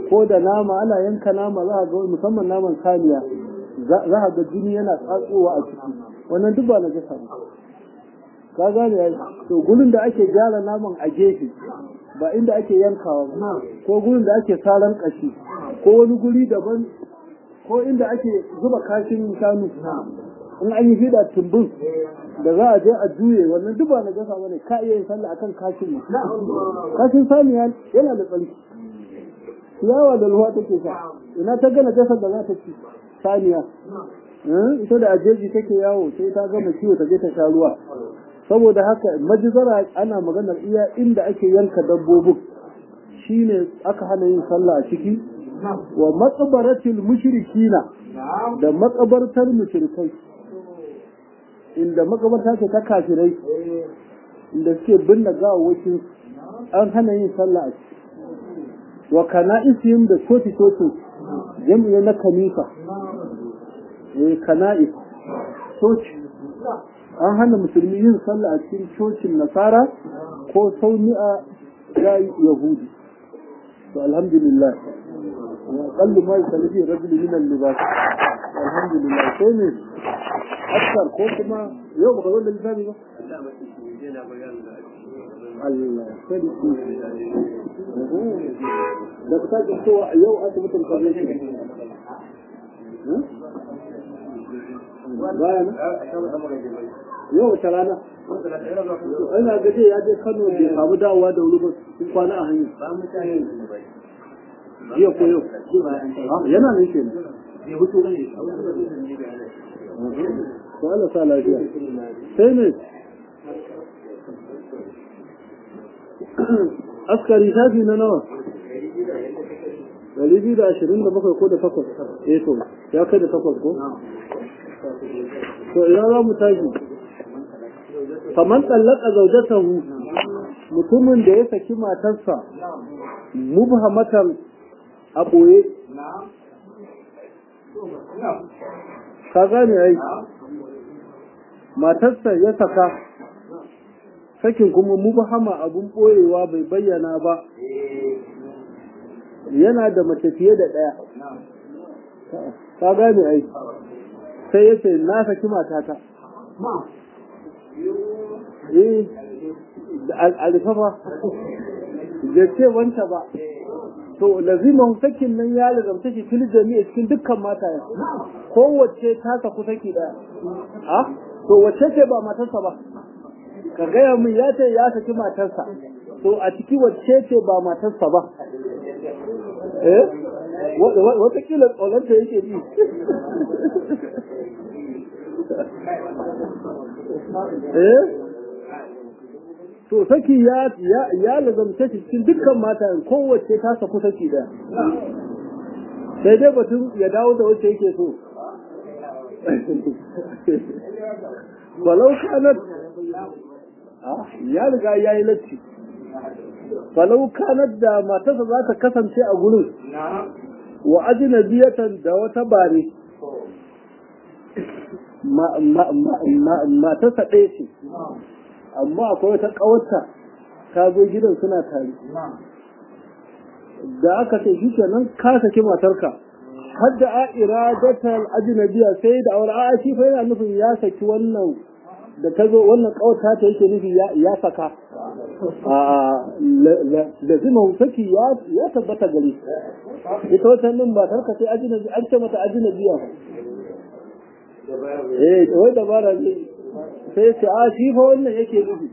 ko da nama ana yanka nama za a ga musamman naman saniya za a ga jini yana tsatsowa a ciki wannan duk ba na jasa ba ka gane ya to gurin da ake gyara naman a gefe ba inda ake yankawa ba ko gurin da ake saran kashi ko wani guri daban ko inda ake zuba kashin shanu in an yi fida tumbin da za a je a juye wannan duk ba na jasa bane ka iya yin sallah akan kashin ne kashin saniya yana da tsarki ciyawa da ruwa take sha ina ta gana jasar da za ta ci saniya ita da ajeji take yawo sai ta gama ciwo ta je ta sha ruwa saboda haka majizara ana maganar iya inda ake yanka dabbobin shine aka hana yin sallah a ciki wa maqbaratil mushrikina da makabartar mushrikai inda makabarta ce ta kafirai inda suke binne gawawwakin an hana yin sallah a ciki wa kana'isihim da coci cocin jami'a na kanisa eh kana'is coci an hana musulmi yin sallah a cikin cocin nasara ko sauni'a ya yahudi to alhamdulillah aqallu ma yusalli rajul min al-libas alhamdulillah sai ne askar ko kuma yau baka zo da lissafi ba Allah sarki da ka sake cewa a yau asibitin kwanan shi bayan yau wata rana ina gaje ya je kano bai samu dawowa da wuri ba sun kwana a hanyar jiya ko yau yana nan ke ko Allah sa lafiya sai ne askari shafi na nawa Dari biyu da ashirin da bakwai ko da takwas eh to ya kai da takwas ko to ina za mu tashi faman tsallaka zaujatahu mutumin da ya saki matarsa mubhamatan a ɓoye ka gane ai matarsa ya saka sakin kuma mubhama abun ɓoyewa bai bayyana ba yana da mace fiye da ɗaya ka gane ai sai ya ce na saki matata eh alifafa da ce wanta ba to laziman sakin nan ya lazamta shi fil jami'a cikin dukkan mataye kowace ta saku saki daya a to wacce ce ba matarsa ba ka gaya min ya ce ya saki matarsa to a ciki wacce ce ba matarsa ba eh watakila tsoronta yake ji eh to saki ya ya lazamta shi cikin dukkan mata kowace ta saku saki da sai dai batun ya dawo da wacce yake so walau kanat ya riga ya yi latti falau kanat da matarsa za ta kasance a gurin wa ajnabiyatan da wata bare matarsa ɗaya ce amma akwai wata ƙawarta ta zo gidan suna tare da aka ce shi kenan ka saki matarka har da a iradatar ajnabiya sai da aure a shi fa yana nufin ya saki wannan da ta zo wannan ƙawarta ta yake nufi ya saka da zima saki ya tabbata gare ita wata nan matarka sai ajnabi an ce mata ajnabiya eh wai dabara ne sai ce a shi fa wannan yake nufi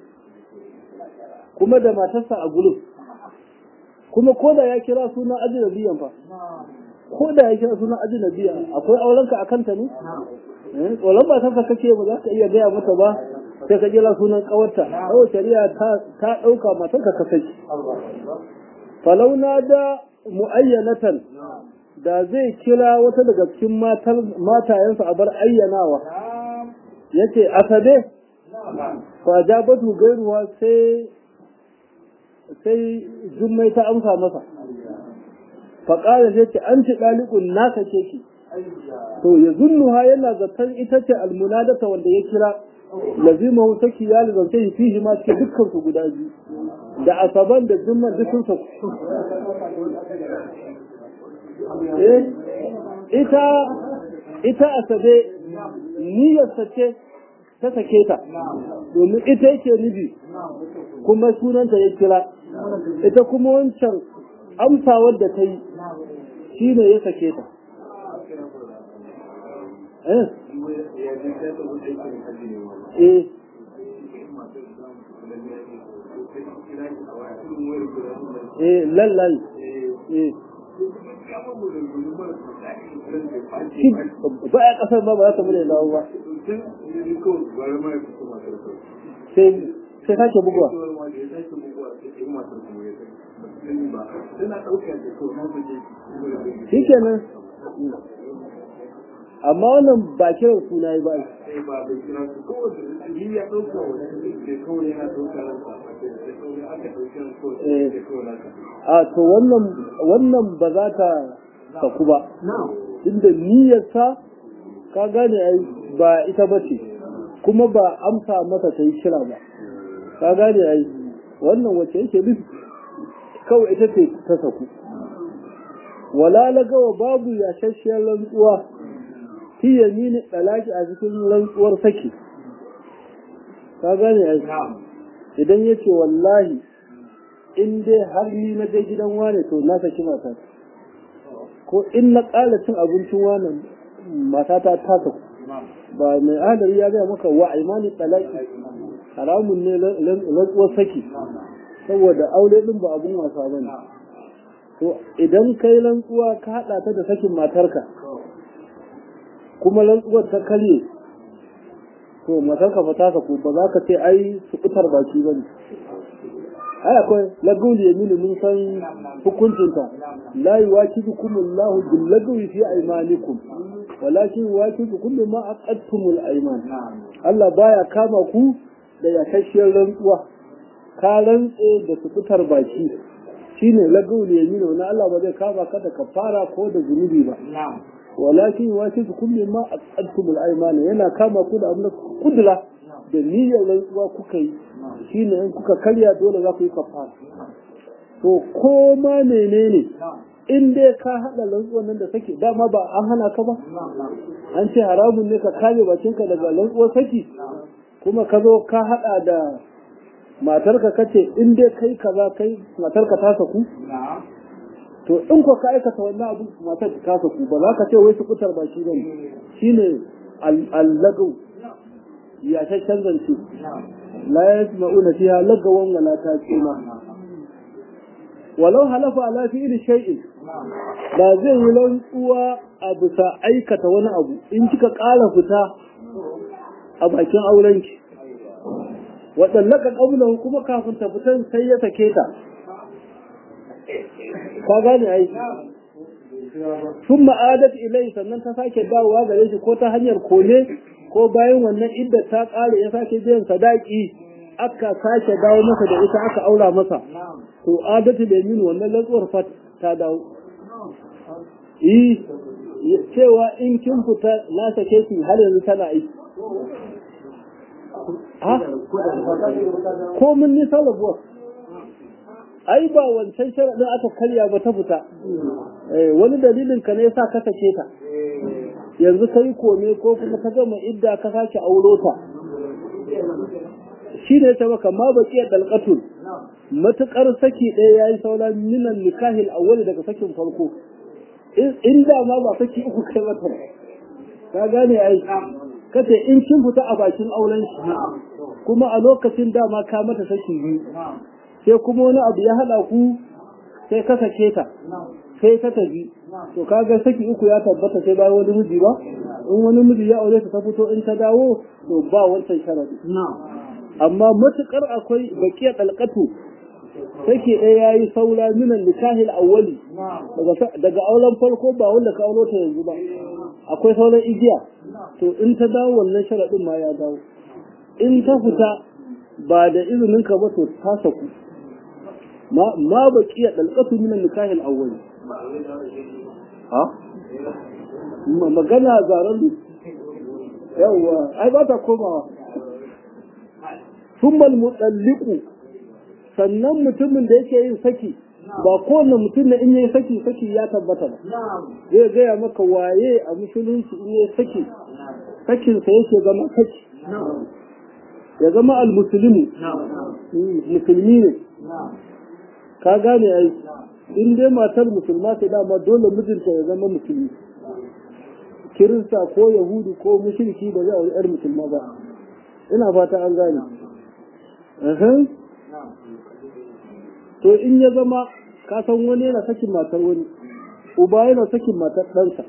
kuma da matarsa a gulu kuma ko da ya kira suna ajnabiyan fa ko da ya kira suna ajnabiya akwai aurenka a kanta ne tsoron matarsa kake ba za ka iya gaya mata ba sai ka kira sunan kawarta kawai shari'a ta ɗauka matarka ka saki falau na da mu'ayyanatan da zai kira wata daga cikin matayensa a bar ayyanawa ya ce asabe fa jabatu gairuwa sai sai jummai ta amsa masa faƙara sai ce an ci ɗaliƙun naka ce ki to ya zunnuha yana zaton ita ce almunadata wanda ya kira lazima hu saki ya lazanta shi fihi ma cikin dukkan su guda biyu da asaban da jumma duk sun eh ita ita asabe niyyarsa ce ta sake ta domin ita yake nufi kuma sunanta ya kira ita kuma wancan amsawar da ta yi shi ne ya sake ta eh eh eh lallai eh ba a kasar ba ba za ta bude dawo ba sai sai sake bugawa shi kenan amma wannan ba kiran suna yi ba a to wannan wannan ba za ta saku ba inda niyyarsa ka gane ai ba ita ba ce kuma ba amsa masa ta yi kira ba ka gane ai wannan wacce yake nufi kawai ita ce ta saku wala lagawa babu yashashiyar rantsuwa fi yamini dalaki a cikin rantsuwar saki ka gane ai idan yace wallahi in dai har ni na je gidan wane to na saki mata ko in na ƙala cin abincin wane matata ta saku ba mai adari ya gaya maka wa imani talaki haramun ne rantsuwar saki saboda aure din ba abun wasa ba ne to idan kai rantsuwa ka haɗa ta da sakin matarka kuma rantsuwar ta karye to matarka fa ta saku ba za ka ce ai su fitar baki ba ne ai akwai lagul yaminu mun san hukuncinta la yuwakidukum Allahu bil lagwi fi aymanikum walakin yuwakidukum bima aqadtumul ayman Allah baya kama ku da yakashiyar rantsuwa ka rantse da su fitar baki shine lagul yaminu na Allah ba zai kama ka da kafara ko da zunubi ba walakin yuwakidukum bima aqadtumul ayman yana kama ku da abin da kudura da niyyar rantsuwa kuka yi shi ne in kuka karya dole za ku yi kafara to ko ma menene in dai ka haɗa rantsuwan nan da saki dama ba an hana ka ba an ce haramun ne ka kame bakinka daga rantsuwar saki kuma ka zo ka haɗa da matarka kace in dai kai kaza kai matarka ta saku to in ko ka aikata wannan abu matar ta saku ba za ka ce wai su kutar baki bane shine al-lagaw ya ta canzance la yasma'una fiha lagawan wala taqima walau halafa ala fi'li shay'in da zai yi rantsuwa a bisa aikata wani abu in kika ƙara fita a bakin aurenki waɗannaka ƙaunar kuma kafin ta fitan sai ya sake ta ka gane ai sun ma'adat ilai sannan ta sake dawowa gare shi ko ta hanyar kone ko bayan wannan idda ta ƙare ya sake biyan sadaki aka sake dawo masa da ita aka aura masa to adatu da min wannan lantsuwar fat ta dawo yi cewa in kin fita na sake ki har yanzu tana aiki ha ko mun nisa rabuwa ai ba wancan sharaɗin aka karya ba ta fita wani dalilin ka ne sa ka sake ta yanzu ka yi kome ko kuma ka gama idda ka sake auro ta shi ne ta maka ma ba kiyar dalƙatun matuƙar saki ɗaya ya yi saura minan nikahil awwali daga sakin farko in da ma ba saki uku kai mata ka gane ai kace in kin fita a bakin auren shi kuma a lokacin dama ka mata saki biyu sai kuma wani abu ya haɗa ku sai ka sake ta sai ta tafi to kaga saki uku ya tabbata sai bayan wani miji ba in wani miji ya aure ta ta fito in ta dawo to ba wancan sharadi amma matukar akwai bakiyar dalqatu sake ɗaya ya yi saura minan nikahil awwali daga auren farko ba wanda ka auro ta yanzu ba akwai sauran igiya to in ta dawo wannan sharaɗin ma ya dawo in ta fita ba da izinin ka ba to ta saku ma baqiya dalqatu minan nikahil awwali ha magana zaren yawwa ai ba ta komawa thumma al sannan mutumin da yake yin saki ba kowane mutum na in yi saki saki ya tabbata ba zai gaya maka waye a musulunci in yi saki sakinsa yake zama saki ya zama almusulmi musulmi ne ka gane ai in dai matar musulma ta dama dole mijinta ya zama musulmi kirista ko yahudu ko mushriki ba zai auri yar musulma ba ina fata an gane to in ya zama ka san wani yana sakin matar wani uba yana sakin matar ɗansa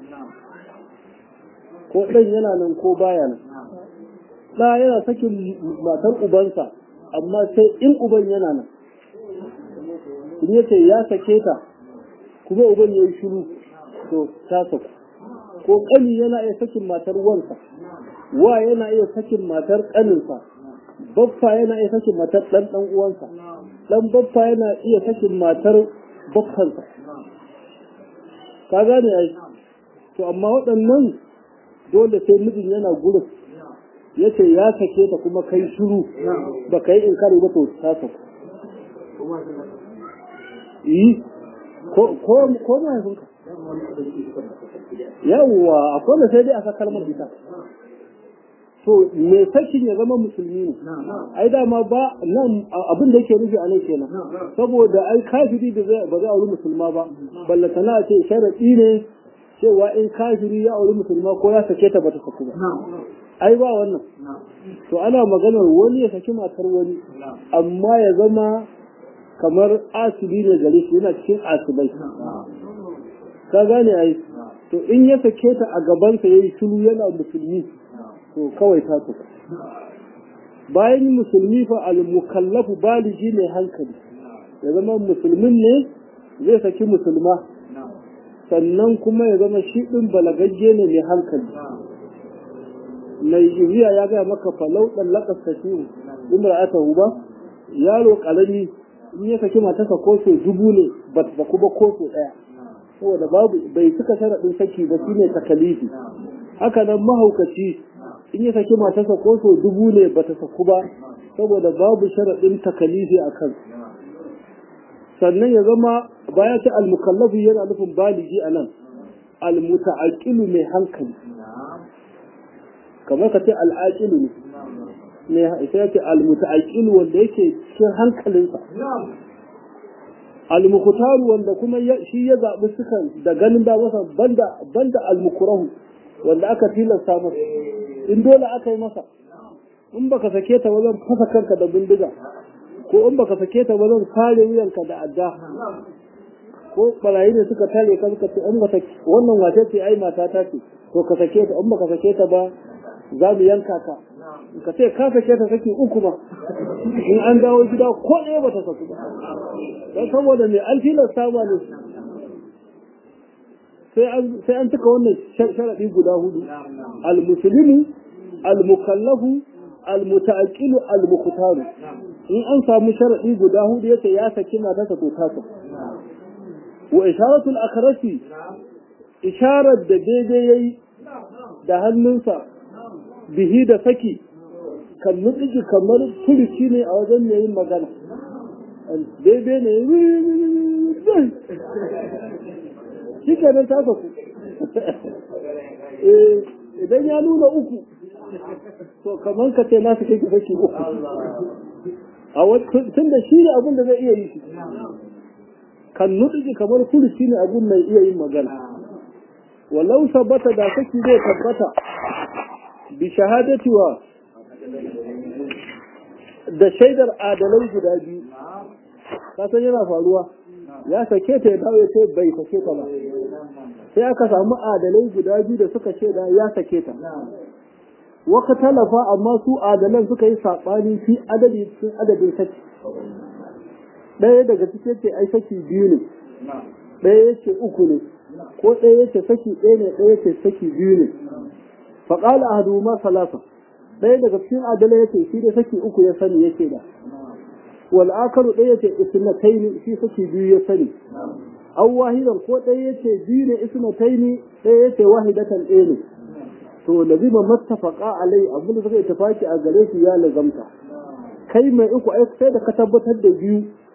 ko ɗan yana nan ko baya nan ɗa yana sakin matar ubansa amma sai in uban yana nan in yace ya sake ta kuma uban ya yi shiru to ta saku ko ƙani yana iya sakin matar wansa wa yana iya sakin matar ƙaninsa baffa yana iya sakin matar ɗan ɗan uwansa ɗan baffa yana iya sakin matar baffansa ka gane ai to amma waɗannan dole sai mijin yana gurin ya ce ya sake ta kuma kai shiru ba ka yi inkari ba to ta saku yi ko ko mahaifinka yawwa akwai da sai dai aka kalmar ita to me sakin ya zama musulmi ne ai dama ba nan abin da yake nufi a nan kenan saboda ai kafiri da ba zai auri musulma ba ballatana ce sharadi ne cewa in kafiri ya auri musulma ko ya sake ta bata saku ba ai ba wannan to ana maganar wani ya saki matar wani amma ya zama kamar asibi ne gare shi yana cikin asibai ka gane ai to in ya sake ta a gabansa yayi shiru yana musulmi to kawai ta tuka bayan musulmi fa al-mukallafu baligi ne hankali ya zama musulmin ne zai saki musulma sannan kuma ya zama shi din balagagge ne mai hankali mai iriya ya gaya maka falau dan lakas kashiru imra'atahu ba yaro karami in ya saki matarsa ko so dubu ne ba ta saku ba ko so daya saboda babu bai cika sharaɗin saki ba shine takalifi haka nan mahaukaci in ya saki matarsa ko so dubu ne ba ta saku ba saboda babu sharaɗin takalifi a kan sannan ya zama baya ta almukallafu yana nufin baligi a nan almuta'aqilu mai hankali kamar ka ce al'aqilu ne ne sai ce almuta'aqilu wanda yake cikin hankalinsa almukutaru wanda kuma shi ya zaɓi sukan da ganin da masa banda banda almukurahu wanda aka tilasta masa in dole aka yi masa in baka sake ta wajen fasa kanka da bindiga ko in baka sake ta wajen kare wuyanka da adda ko barayi ne suka tare ka suka ce in ba wannan wace ce ai mata ta ce to ka sake ta in baka sake ta ba za mu yanka ka ka ce ka sake ta saki uku ma in an dawo gida ko ɗaya ba ta saku ba don saboda mai an tilasta ma ne sai an cika wannan sharaɗi guda hudu al-muslimu al-mukallafu al-muta'aqqilu al-muqtaru in an samu sharaɗi guda hudu yace ya saki matarsa to ta wa isharatul akhrasi isharar da daidai yayi da hannunsa bihi da saki kan nutsiji kamar furuci ne a wajen mai yin magana daidai ne shi kenan ta saku idan ya nuna uku to kamar ka ce nasu kai saki uku a tun da shi ne abin da zai iya yi shi kan nutsiji kamar furuci ne abin mai iya yin magana walau sabata da saki zai tabbata bi shahadati wa da shaidar adalai guda biyu kasan yana faruwa ya sake ta ya dawo ya ce bai sake ta ba sai aka samu adalai guda biyu da suka shaida ya sake ta waka talafa amma su adalan suka yi saɓani fi adadi cikin adadin saki ɗaya daga cikin ce ai saki biyu ne ɗaya ya ce uku ne ko ɗaya ya ce saki ɗaya ne ɗaya ya ce saki biyu ne faƙala ahadu ma salasa ɗaya daga cikin adala ya ce shi da saki uku ya sani yake da wal akaru ɗaya ya ce isnataini shi saki biyu ya sani aw wahidan ko ɗaya ya ce biyu ne isnataini ɗaya ya ce wahidatan ɗaya ne to lazima mattafaqa alai abin da suka yi tafaki a gare shi ya lazamta kai mai uku ai sai da ka tabbatar da biyu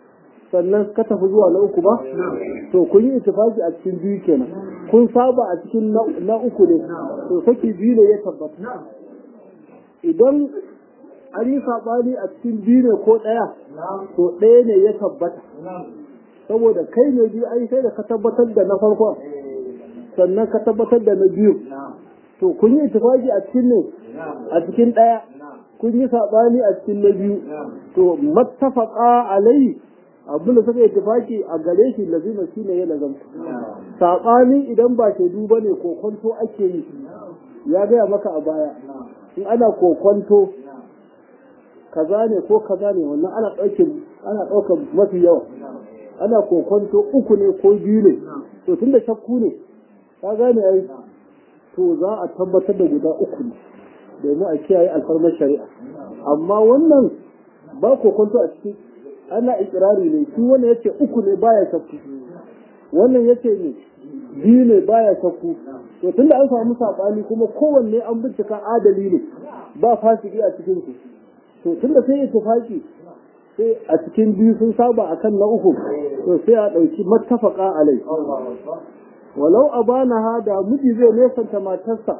sannan ka tafi zuwa na uku ba to kun yi ittifaki a cikin biyu kenan kun saba a cikin na uku ne to saki biyu ne ya tabbata idan an yi saɓani a cikin biyu ne ko ɗaya to ɗaya ne ya tabbata saboda kai ne biyu ai sai da ka tabbatar da na farko sannan ka tabbatar da na biyu to kun yi ittifaki a cikin ne a cikin ɗaya kun yi saɓani a cikin na biyu to mattafaqa alai abin da suka yi tufaki a gare shi lazima shi ne ya lazamta saɓani idan ba shaidu ba ne kokonto ake yi ya gaya maka a baya in ana kokonto kaza ne ko kaza ne wannan ana ɗaukin ana ɗaukar mafi yawa ana kokonto uku ne ko biyu ne to tun da shakku ne ka gane ai to za a tabbatar da guda uku ne domin a kiyaye alfarmar shari'a amma wannan ba kokonto a cikin ana ikirari ne shi wannan yace uku ne baya shakku wannan yace ne biyu ne baya shakku to tunda an samu sabani kuma kowanne an bincika adali ne ba fasiki a cikin su to tunda sai ittifaki sai a cikin biyu sun saba akan na uku to sai a dauki mattafaqa alai walau abana hada miji zai nesanta matarsa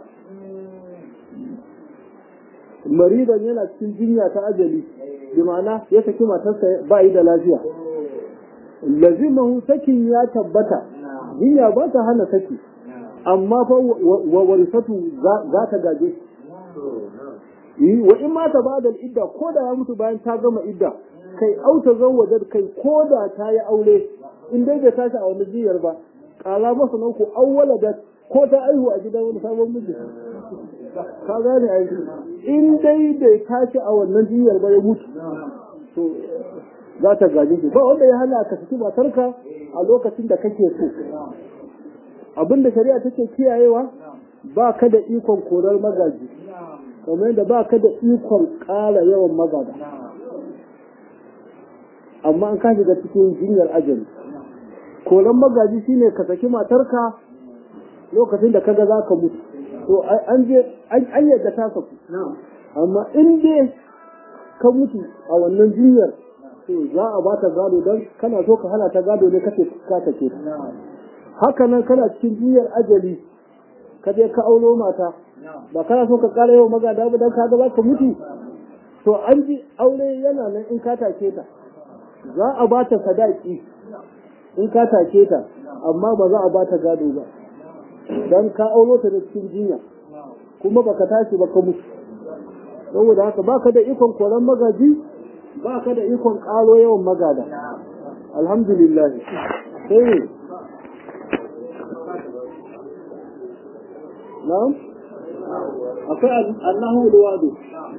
maridan yana cikin jinya ta ajali bi ma'ana ya saki matarsa ba yi da lafiya lazimahu sakin ya tabbata jinya ba ta hana saki amma fa wa warisatu za ta gaje shi wa in ma ta bada idda ko da ya mutu bayan ta gama idda kai auta zawwajar kai ko da ta yi aure in dai bai tashi a wani jiyar ba kala masa nan ku awwala da ko ta aihu a gidan wani sabon miji ka gane ai in dai bai tashi a wannan jiyar ba ya mutu to za ta gaje shi ba wanda ya hana ka saki matarka a lokacin da kake so abin da shari'a take kiyayewa ba ka da ikon korar magaji kamar yadda ba ka da ikon ƙara yawan magada amma an ka shiga cikin jinyar ajali koran magaji shine ka saki matarka lokacin da kaga za ka mutu to an je an yadda ta saku amma in dai ka mutu a wannan jinyar to za a ba ta gado don kana so ka hana ta gado ne kace ka take ta haka nan kana cikin jinyar ajali ka je ka aulo mata ba kana so ka kara yawan magada ba don ka ga za ka mutu to an ji aure yana nan in ka take ta za a ba ta sadaki in ka take ta amma ba za a ba ta gado ba dan ka aulo ta da cikin jinya kuma baka tashi ba ka mutu saboda haka baka da ikon koran magaji baka da ikon karo yawan magada alhamdulillah sai na'am akwai annahu luwadu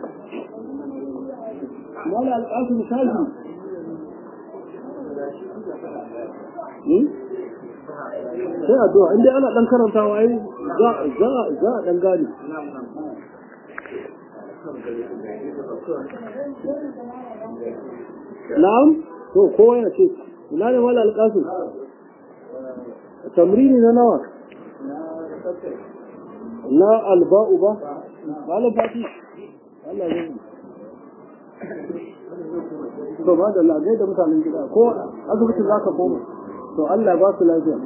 mala alƙasim shafi sai addu'a inda ana dan karantawa ai za za za a dan gane na'am to kowa ya ce ina ne mala alƙasim tamrini na nawa na alba'u ba malam fati Allah ya to ba da lagai da mutanen gida ko asibitin za ka koma to Allah ba su lafiya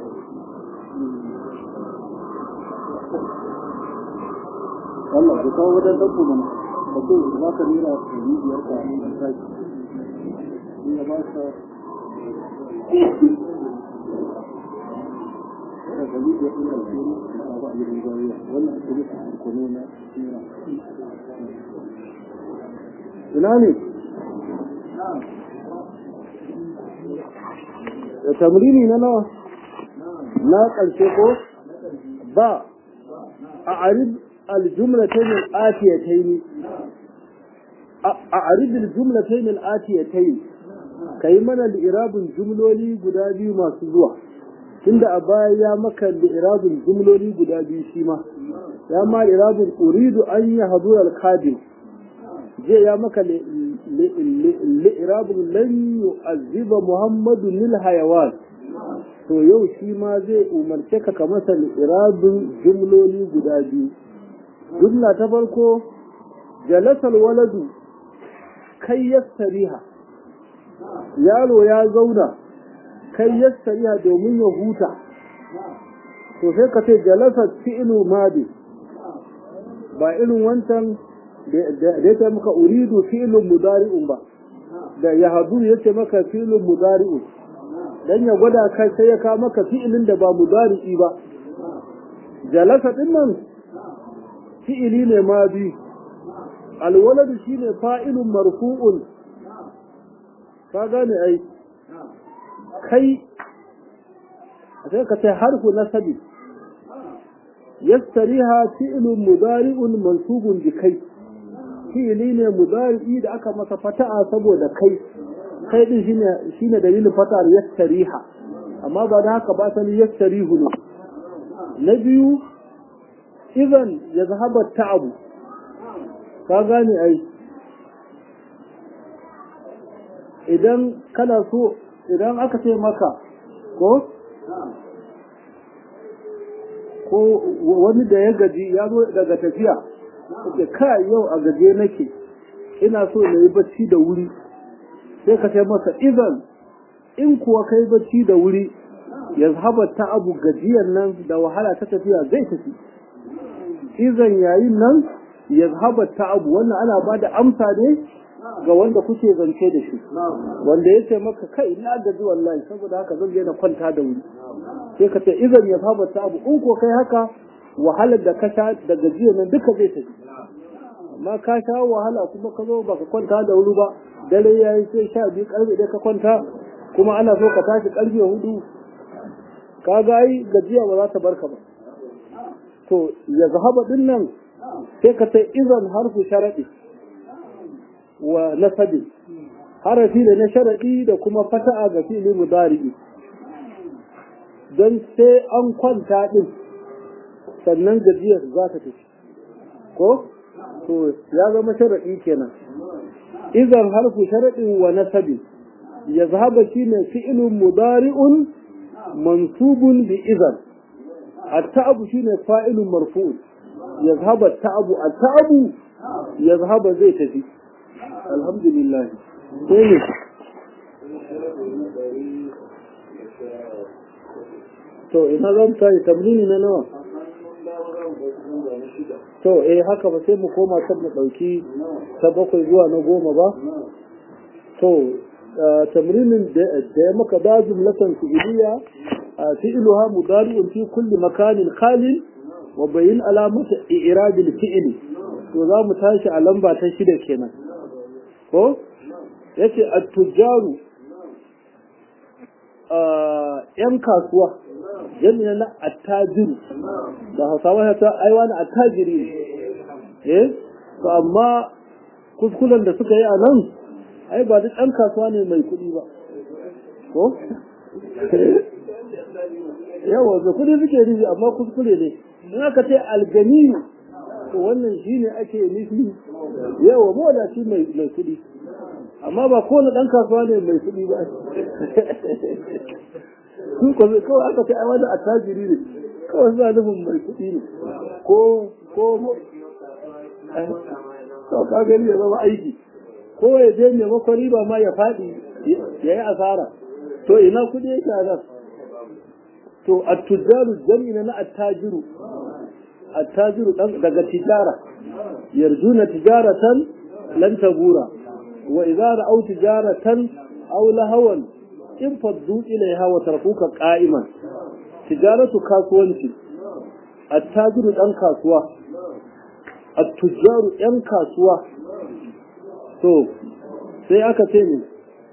Allah ku kawo wajen dabbo mana da ke za ka nira su yi biyar ka yi da sake ya ba ka da gani da ina da shiri na ba a gidan jariya wannan asibiti a kono na nira ina ne da tamrini na nawa na ƙarshe ko ba a arib aljumlatayn al-atiyatayn a arib aljumlatayn al-atiyatayn kai mana li'irabin jumloli guda biyu masu zuwa tunda a baya ya maka li'irabin jumloli guda biyu shi ma ya ma li'irabin uridu an yi hadura al-kadim je ya maka li'irabin lan yu'azziba muhammadu lil hayawan to yau shi ma zai umarce ka ka masa li'irabin jumloli guda biyu jumla ta farko jalasal waladu kai yastariha yaro ya zauna kai yassariya domin ya huta to sai ka ce jalasa fi'lu madi ba irin wancan da ya ce maka uridu fi'lun mudari'un ba da ya hadu ya ce maka fi'lun mudari'un dan ya gwada kai sai ya kawo maka fi'ilin da ba mudari'i ba jalasa din nan fi'ili ne ma bi alwaladu shine fa'ilun marfu'un ka gane ai kai sai ka ce harfu nasabi yastariha fi'lun mudari'un mansubun bi kai fi'ili ne mudari'i da aka masa fata'a saboda kai kai din shine shine dalilin fata'ar yastariha amma ba da haka ba sani yastarihu ne na biyu idan ya zahaba ta'abu ka gane ai idan kana so idan aka ce maka ko ko wani da ya gaji ya zo daga tafiya ke kai yau a gaje nake ina so na yi bacci da wuri sai ka ce masa idan in kuwa kai bacci da wuri ya zahaba ta'abu gajiyar nan da wahala ta tafiya zai tafi izan yayin nan ya zahaba ta'abu wannan ana ba da amsa ne ga wanda kuke zance da shi wanda ya ce maka kai ina gaji wallahi saboda haka zan je na kwanta da wuri sai ka ce izan ya zahaba ta'abu in ko kai haka wahalar da ka sha da gajiyar nan duka zai tafi amma ka sha wahala kuma ka zo baka kwanta da wuri ba dare ya yi sai sha biyu karfe ɗaya ka kwanta kuma ana so ka tashi karfe hudu ka ga ai gajiya ba za ta barka ba to ya zahaba din nan sai ka sai izan harfu sharaɗi wa nasabi harafi da na sharaɗi da kuma fata'a ga fili mudari'i don sai an kwanta ɗin sannan gajiyar za ta tafi ko to ya zama sharaɗi kenan izan harfu sharaɗin wa nasabi ya zahaba shine fi'ilun mudari'un mansubun bi izan التعب شنو فاعل مرفوع يذهب التعب التعب يذهب زي تفي الحمد لله ثاني to ina zan tayi tamrini na nawa to eh haka ba sai mu koma ta mu dauki ta bakwai zuwa na goma ba to tamrinin da ya maka da jumlatan fi'iliya فعلها مضارع في كل مكان خال وبين علامة إعراب الفعل وذا متاشي على لمبا تشيد كنا ko yace at-tujjaru yan kasuwa jami'a na attajiru da hausawa ya ta aiwa na attajiri eh to amma kuskuren da suka yi a nan ai ba duk ɗan kasuwa ne mai kuɗi ba ko yawa da kudi suke nufi amma kuskure ne in aka ce alganiyu to wannan shine ake nufi yawa mawadaci mai mai kudi amma ba kowane dan kasuwa ne mai kudi ba su ko kawai aka ce ai wani attajiri ne kawai suna nufin mai kudi ne ko ko to ka gani ya zama aiki ko ya je maimakon riba ma ya faɗi ya yi asara to ina kudi yake a nan to at-tujaru jami'ina na at-tajiru at-tajiru daga tijara yarjuna tijaratan lan tabura wa idza ra'aw tijaratan aw lahawan in faddu ilaiha wa tarkuka qa'iman tijaratu kasuwanci at-tajiru dan kasuwa at-tujaru yan kasuwa to sai aka ce ne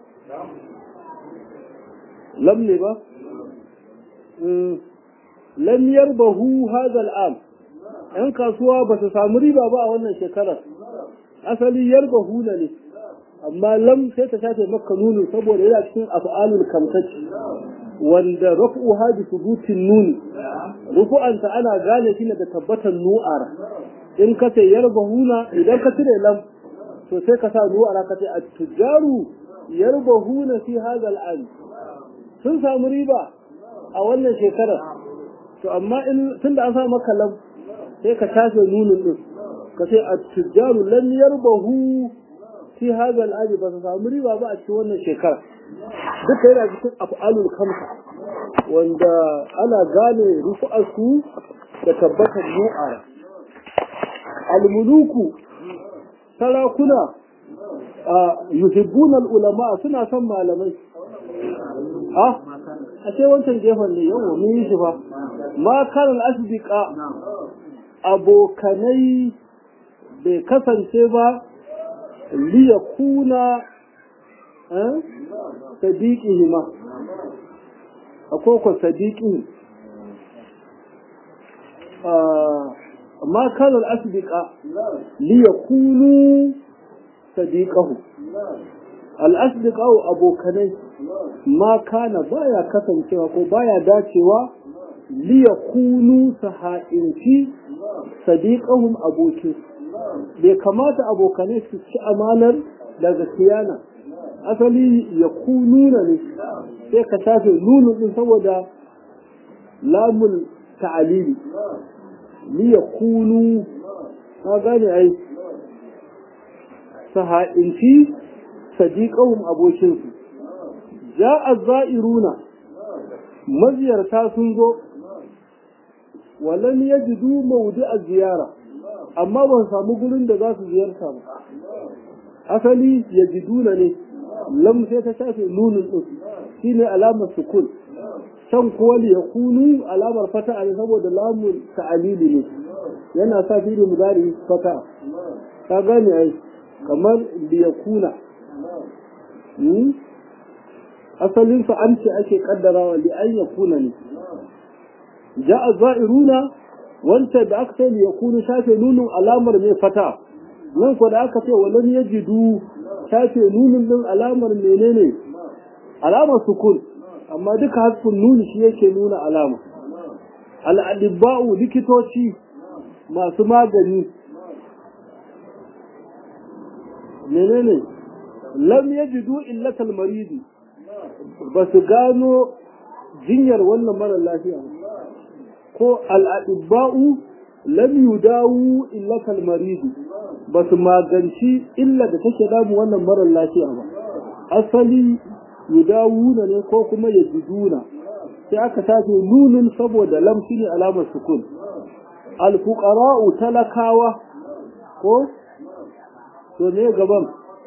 lam ne ba lam yarbahu hadha al'am yan kasuwa ba su samu riba ba a wannan shekarar asali yarbahu na ne amma lam sai ta shafe maka nuni saboda yana cikin af'alul kamsaci wanda rafu hadi subutin nuni rufu'anta ana gane shi da tabbatar nu'ara in ka ce yarbahuna idan ka cire lam to sai ka sa nu'ara ka ce at-tujaru yarbahuna fi hadha al'am sun samu riba a wannan shekarar to amma in tun da an sa maka lam sai ka tafe nunin din ka ce a tujjaru lam yarbahu fi hadha al ba su samu riba ba a cikin wannan shekara duka yana cikin af'alul kamsa wanda ana gane rufu'arsu da tabbatar mu'ara almuluku sarakuna yuhibbuna ulama suna son malamai ah ashe wancan gefen ne yawa mun yi shi fa ma kana asbiqa abokanai bai kasance ba liyakuna sadiqihima akwai sadiqi ma kana al-asbiqa liyakunu sadiqahu al-asbiqa abokanai ma kana baya kasancewa ko baya dacewa liyakunu saha'inci sadiqahum abokin bai kamata abokanai su ci amanar daga siyana asali ya kununa ne sai ka shafe nunu din saboda lamun ta'alili li ya kunu ka gane ai saha'inci sadiqahum abokinsu ja'a za'iruna maziyarta sun zo walam yajidu mawdi'a ziyara amma ban samu gurin da za su ziyarta ba asali yajiduna ne lam sai ta shafe nunin din shine alamar sukun can kuwa li yakunu alamar fata ne saboda lamun ta'alili ne yana sa fi'il mudari fata ka gane ai kamar li yakuna asalin sa an ce ake kaddarawa li an yakuna ne ja'a za'iruna wanda da aka ce li yakunu shafe nunin alamar mai fata nan ko da aka ce walam yajidu shafe nunin din alamar menene alamar sukun amma duka hasfin nuni shi yake nuna alama al'adibba'u likitoci masu magani menene lam yajidu illatal maridi ba su gano jinyar wannan mara lafiya ko al'adibba'u lam yudawu illatal maridi ba su maganci illa da take damu wannan mara lafiya ba asali yudawuna ne ko kuma yajiduna sai aka tafi nunin saboda lamshi ne alamar sukun alfuqara'u talakawa ko to ne gaban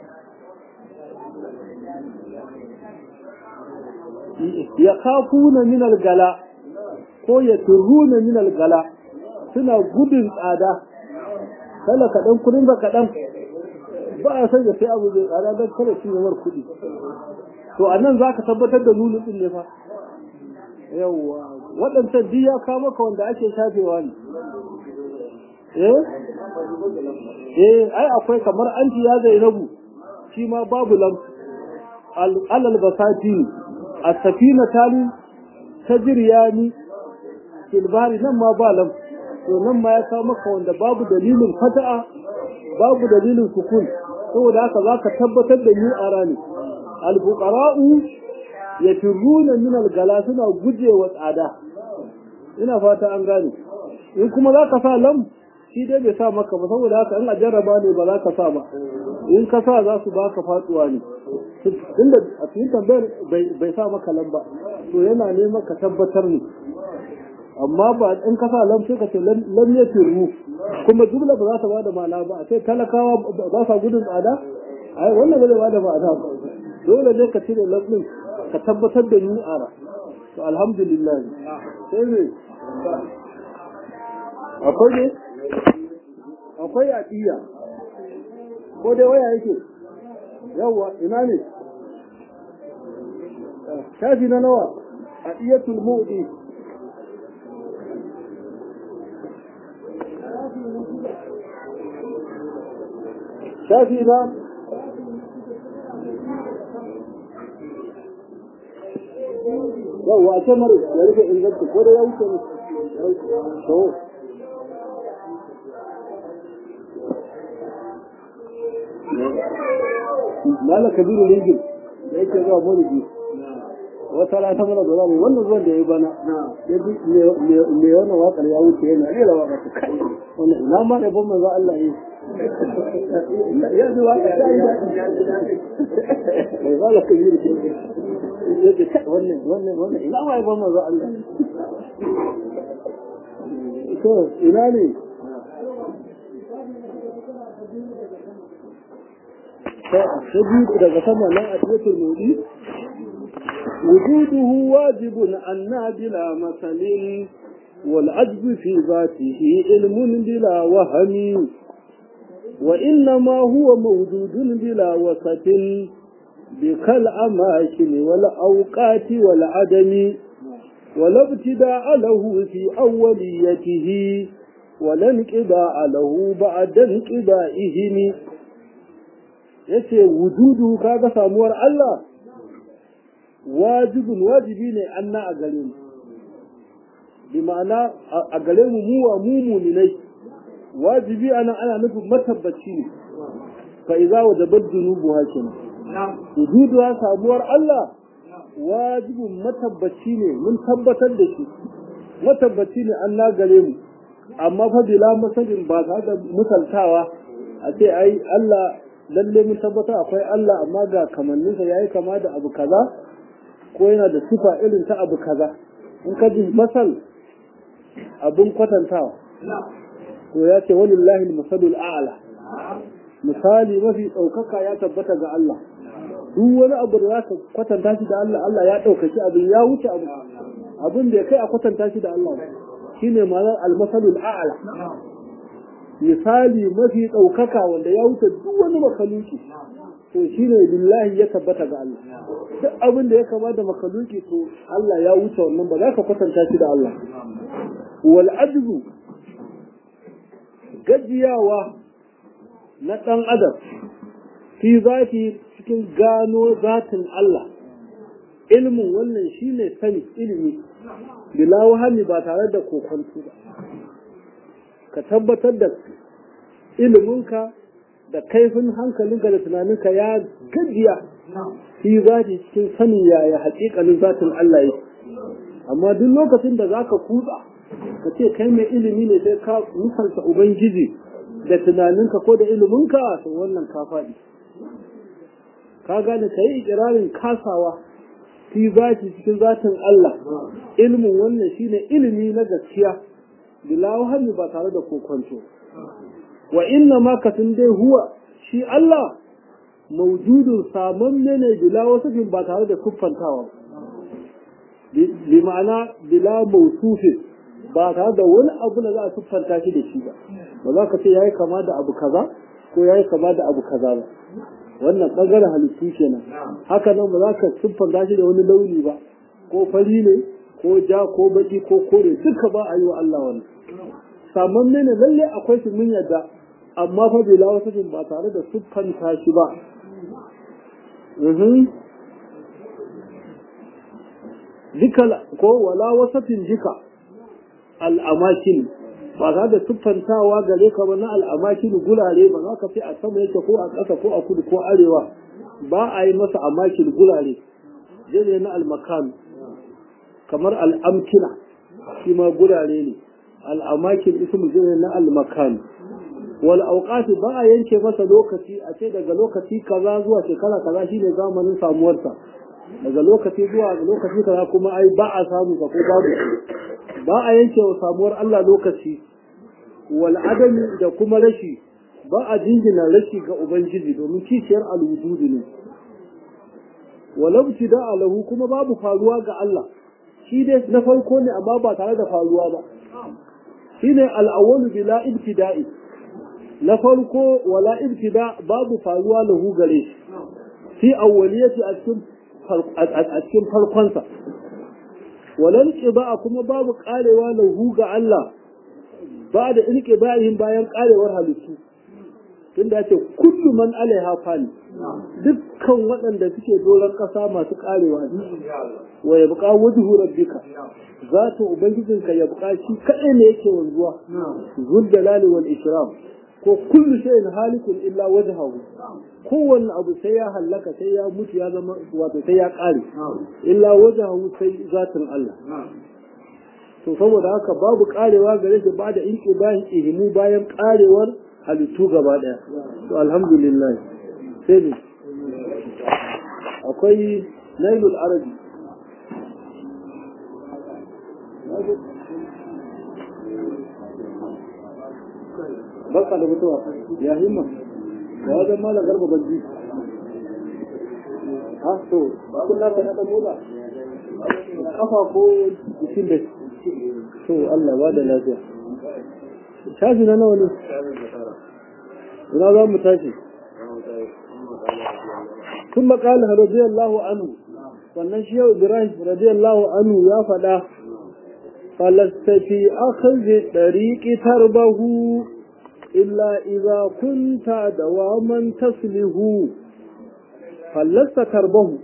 ya kafuna min algala ko ya turuna min algala suna gudun tsada kala kaɗan kudin ba kaɗan ba a sanya sai abu zai tsada don kada shi yawar kuɗi to a nan za ka tabbatar da nunin ɗin ne fa yawwa waɗancan duk ya kama ka wanda ake shafewa ne eh eh ai akwai kamar anti ya zainabu shi ma babu lam alal basati a safina tali tajriyani fil bahri nan ma ba lam to nan ma ya kawo maka wanda babu dalilin fata'a babu dalilin sukun saboda haka za ka tabbatar da ni a rani alfuqara'u yatiruna min algala suna gujewa tsada ina fata an gane in kuma za ka sa lam shi dai bai sa maka ba saboda haka in a jarraba ne ba za ka sa ba in ka sa za su baka faduwa ne tunda a cikin tambayar bai sa maka lam ba to yana neman ka tabbatar ne amma ba in ka sa lam sai ka ce lam ya tiru kuma jumla ba za ta bada ma'ana ba sai talakawa ba sa gudun tsada ai wannan ba zai bada ma'ana ba dole ne ka cire lam din ka tabbatar da ni ara to alhamdulillah sai ne akwai ne akwai yaƙiya ko dai waya yake yawwa ina ne shafi na nawa a iyatul mu'di shafi na yawwa a ce mara ya rufe inganta ko da ya wuce ne to Mala Kabiru Ringin da yake zuwa Maulidi wata rana ta mana zuwa wannan zuwan da ya yi bana ya ji me wannan wakar ya wuce yana rera wakar ta kai wannan ina ma da ban manzo Allah yi ya ji waka ta yi mai zala ka yi da yake kai wannan wannan wannan ina ma ya ban manzo Allah to ina ne ta daga sama nan a cikin mudi وجوده واجب أن بلا مثل والعجب في ذاته علم بلا وهم وإنما هو موجود بلا وسط بكالأماكن والأوقات والعدم ولا ابتداء له في أوليته ولا انقضاء له بعد انقضائهم yace wujudu kaga samuwar Allah wajibin wajibi ne anna a gare mu bi ma'ana a gare mu mu wa mu muminai wajibi ana ana nufin matabbaci ne fa idza wajabat dunubu hakim wujudu samuwar Allah wajibin matabbaci ne mun tabbatar da shi matabbaci ne an na gare mu amma fa bila masalin ba ta da misaltawa a ce ai Allah lalle mun tabbata akwai Allah amma ga kamanninsa yayi kama da abu kaza ko yana da sifa irin ta abu kaza in ka ji masal abun kwatantawa to ya ce walillahi masalul a'la misali mafi ɗaukaka ya tabbata ga Allah duk wani abu da zaka kwatanta shi da Allah Allah ya ɗaukaki abin ya wuce abu abin da ya kai a kwatanta shi da Allah shine ma'anar al-masalul a'la misali mafi ɗaukaka wanda ya wuce duk wani makaluki to shine billahi ya tabbata ga Allah duk abin da ya kama da makaluki to Allah ya wuce wannan ba za ka kwatanta shi da Allah wal ajzu gajiyawa na ɗan adam fi zafi cikin gano zatin Allah ilmin wannan shine sani ilimi bila wahami ba tare da kokonto ba ka tabbatar da iliminka da kaifin hankalinka da tunaninka ya gajiya fi zafi cikin sani yaya haƙiƙanin zatin Allah yake amma duk lokacin da zaka kutsa ka ce kai mai ilimi ne sai ka misalta ubangiji da tunaninka ko da iliminka to wannan ka faɗi ka gane ka yi ikirarin kasawa fi zati cikin zatin Allah ilimin wannan shine ilimi na gaskiya bila wahami ba tare da kokonto wa inna ma ka dai huwa shi Allah maujudun saman ne bila wasafin ba tare da kuffantawa bi ma'ana bila mausufin ba tare da wani abu da za a siffanta shi da shi ba ba za ka ce yayi kama da abu kaza ko yayi kama da abu kaza ba wannan bangaren halittu kenan haka nan ba za ka siffanta shi da wani launi ba ko fari ne ko ja ko baki ko kore duka ba a yi wa Allah wannan saman ne lalle akwai shi mun yadda amma fa bila wasafin ba tare da siffanta shi ba duka ko wala wasafin jika al'amakin ba za da siffantawa gare ka ba na al'amakin gulare ba za ka fi a sama yake ko a ƙasa ko a kudu ko arewa ba a yi masa amakin gulare jere na almakan kamar al'amkina shi ma gulare ne al'amakin ismu jere na almakan wal auqati ba a yanke masa lokaci a ce daga lokaci kaza zuwa shekara kaza shine zamanin samuwarsa daga lokaci zuwa lokaci kaza kuma ai ba a samu ka ko babu ba a yanke wa samuwar Allah lokaci wal adami da kuma rashi ba a jingina rashi ga ubangiji domin kishiyar alwujudi ne walau da alahu kuma babu faruwa ga Allah shi dai na farko ne amma ba tare da faruwa ba shine al-awwalu bila ibtida'i na farko wala ibtida babu faruwa lahu gare shi fi awwaliyati a cikin a cikin farkonsa walan qiba kuma babu karewa lahu ga Allah ba da inqiba'in bayan karewar halittu tunda yace kullu man alaiha fani dukkan waɗanda suke doron ƙasa masu karewa ne wa yabqa wajhu rabbika zatu ubangijinka yabqa shi kadai ne yake wanzuwa zul jalali wal ikram ko kullu shay'in halikun illa wajhahu kowanne abu sai ya hallaka sai ya mutu ya zama wato sai ya kare illa wajhahu sai zatin Allah to saboda haka babu karewa gare shi ba da inqibahi ihmu bayan karewar halittu gaba ɗaya to alhamdulillah sai ne akwai nailul arabi barka da mutuwa ya himma da wajen malam garba banji ha to ba kun lafa na da mola kafa ko jikin da to Allah ba da lafiya shafi na nawa ne ina za mu tashi ثم قال رضي الله عنه sannan shi yau Ibrahim radiyallahu anhu ya faɗa falasta fi akhzi dariqi tarbahu illa idza kunta dawaman taslihu falasta tarbahu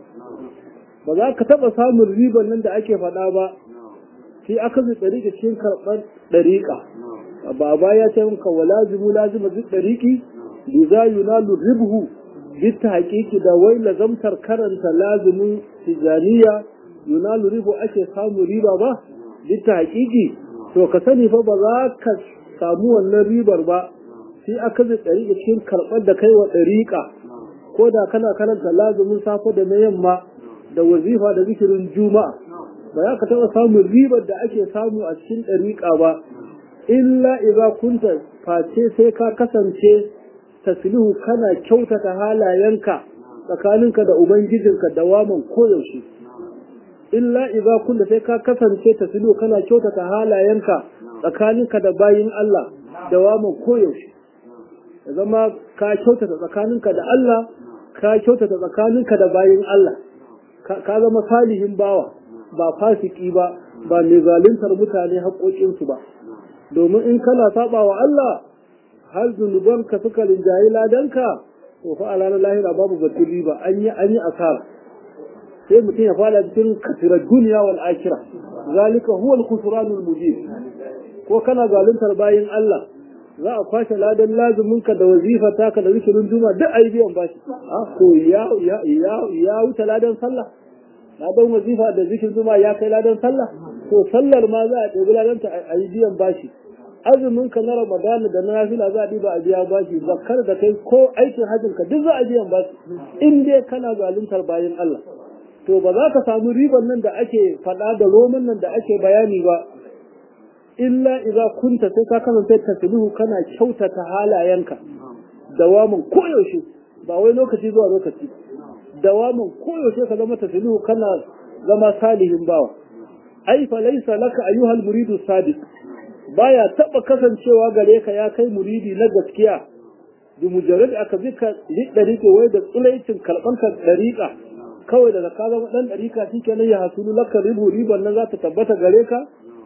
ba za ka taɓa samun riban nan da ake faɗa ba fi akhzi dariqi cikin karɓar dariqa baba ya ce maka walazimu lazima duk dariqi liza yunalu ribhu bitta hakiki da wai lazamtar karanta lazumin tijaniya yunalu ribu ake samu riba ba bitta hakiki to ka sani fa ba za ka samu wannan ribar ba sai aka zai ɗariƙa cikin karɓar da kai wa ɗariƙa ko da kana karanta lazumin safe da na yamma da wazifa da zikirin juma'a ba za ka taɓa samun ribar da ake samu a cikin ɗariƙa ba illa idza kunta face sai ka kasance taslihu kana kyautata halayenka tsakaninka da ubangijinka dawaman koyaushe illa idza kunta sai ka kasance taslihu kana kyautata halayenka tsakaninka da bayin Allah dawaman koyaushe ya zama ka kyautata tsakaninka da Allah ka kyautata tsakaninka da bayin Allah ka zama salihin bawa ba fasiki ba ba mai zaluntar mutane haƙoƙinsu ba domin in kana saba wa Allah har zunubanka suka rinjayi ladanka to fa a ranar lahira babu batun riba an yi an yi asara sai mutum ya fada cikin kasirar duniya wal akira zalika huwa al khusranul mubin ko kana zaluntar bayin Allah za a kwashe ladan lazumin ka da wazifa taka da zikirin juma duk ayi biyan bashi a ko ya ya ya ya wuta ladan sallah ladan wazifa da zikirin juma ya kai ladan sallah to sallar ma za a ɗebi ladan ta ayi biyan bashi azumin ka na ramadana da na nafila za a ɗiba a biya bashi zakkar da kai ko aikin hajjin ka duk za a biyan bashi in dai kana zaluntar bayan Allah to ba za ka samu riban nan da ake faɗa da roman nan da ake bayani ba illa idza kunta sai ka kasance tasbihu kana kyautata halayenka dawamin koyaushe ba wai lokaci zuwa lokaci dawamin koyaushe ka zama tasbihu kana zama salihin bawa ai fa laysa laka ayyuhal muridu sadiq baya taba kasancewa gare ka ya kai muridi na gaskiya bi mujarrad aka bika lidari ke wai da tsulaicin karban ka dariqa kawai daga ka zama dan dariqa shikenan ya hasulu laka ribu riban nan za ta tabbata gare ka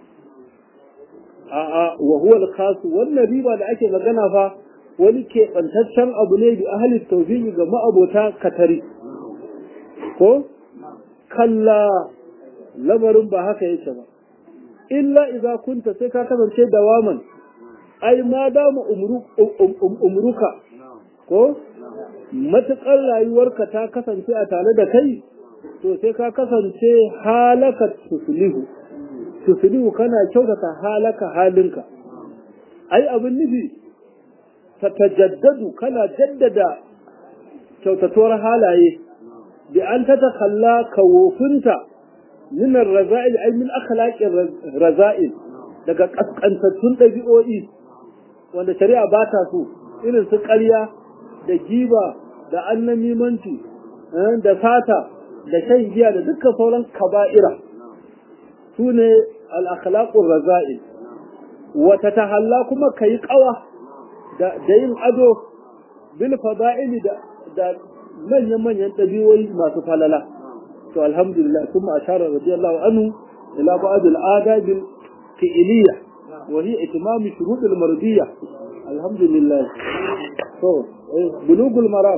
a a wa huwa al wannan riba da ake magana fa wani ke bantaccen abu ne bi ahli tawfiqi ga ma'abota katari ko kalla lamarin ba haka yake ba illa idza kunta sai ka kasance dawaman ai ma dama umruka ko matuƙar rayuwarka ta kasance a tare da kai to sai ka kasance halaka tuslihu tuslihu kana kyautata halaka halinka ai abin nufi ta tajaddadu kana jaddada kyautatuwar halaye bi an ta takalla kawofinta min raza'il ay min akhlaqir raza'il daga kaskantattun dabi'o'i wanda shari'a ba ta so irin su ƙarya da giba da annamimanci da sata da shan giya da dukkan sauran kaba'ira su ne al-akhlaqur raza'il wa tatahalla kuma kai qawa da yin ado bil fada'ili da da manyan manyan dabi'o'i masu falala to alhamdulillah kuma ashara radiyallahu anhu ila ba'd al-adab al-fi'liyah wa hiya itimam shurut al-mardiyah alhamdulillah to bulugul maram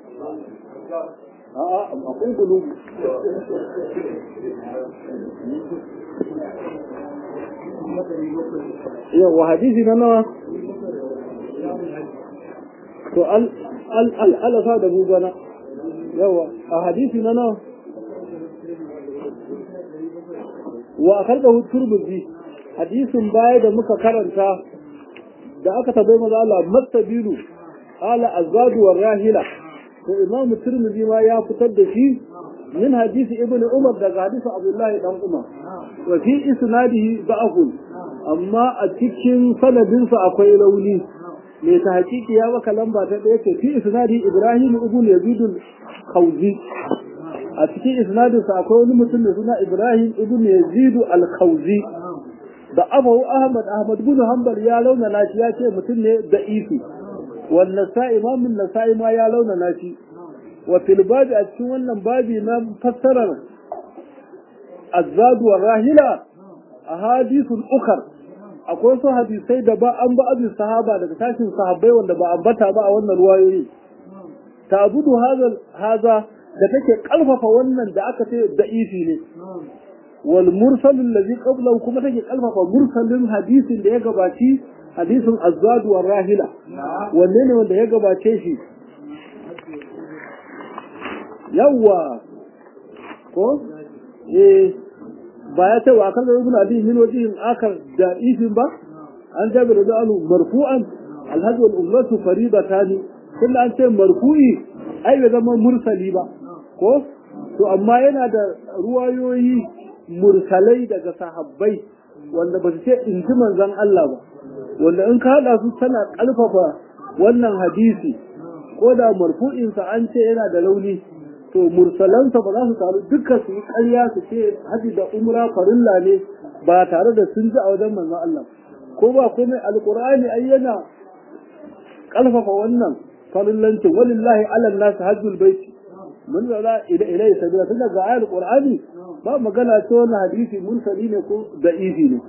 a'a akwai bulugu yawa hadisi na nawa to al al al alasa da bubana yawa a hadisi na nawa wa karɓa turmuzi hadisin baya da muka karanta da aka tabbai maza Allah mastabilu ala azadu war rahila to imam tirmidhi ma ya fitar da shi min hadisi ibn umar daga hadisi abdullahi dan umar wa fi isnadihi da'afun amma a cikin sanadinsa akwai rauni mai ta hakiki ya baka lamba ta ɗaya ce fi isnadi ibrahim ibn yazid al-khawzi a cikin isnadinsa akwai wani mutum mai suna ibrahim ibn yazid al-khawzi da abu ahmad ahmad bin hanbal ya launa nashi ya ce mutum ne da ifi wal nasa'i imamun nasa'i ma ya launa nashi wa fil babi a cikin wannan babi na fassarar azzadu wa rahila ahadithul ukhar akwai wasu hadisai da ba an ba abin sahaba daga tashin sahabbai wanda ba ambata ba a wannan ruwayoyi tabudu haza haza da take kalfafa wannan da aka ce da'ifi ne wal mursal allazi qablahu kuma take kalfafa mursalin hadisin da ya gabaci hadisin azzadu wa rahila wanne ne wanda ya gabace shi yawwa ko eh ba ya ce wa kan ibn abi min wajihin akar da ifin ba an jabir da alu marfu'an alhaj wal umratu faridatan kullu an ce marfu'i ai bai zama mursali ba ko to amma yana da ruwayoyi mursalai daga sahabbai wanda ba su ce in ji manzon Allah ba wanda in ka hada su tana kalfafa wannan hadisi ko da marfu'insa an ce yana da launi to mursalansa ba za su taru dukkan su yi ƙarya su ce haji da umra farilla ne ba tare da sun ji a wajen manzon Allah ko ba komai alqur'ani ai yana kalfafa wannan farillancin walillahi ala nas hajjul baiti mun zala ila ila sabila tun daga ayar qur'ani ba magana ta wannan hadisi mursali ne ko da'ifi ne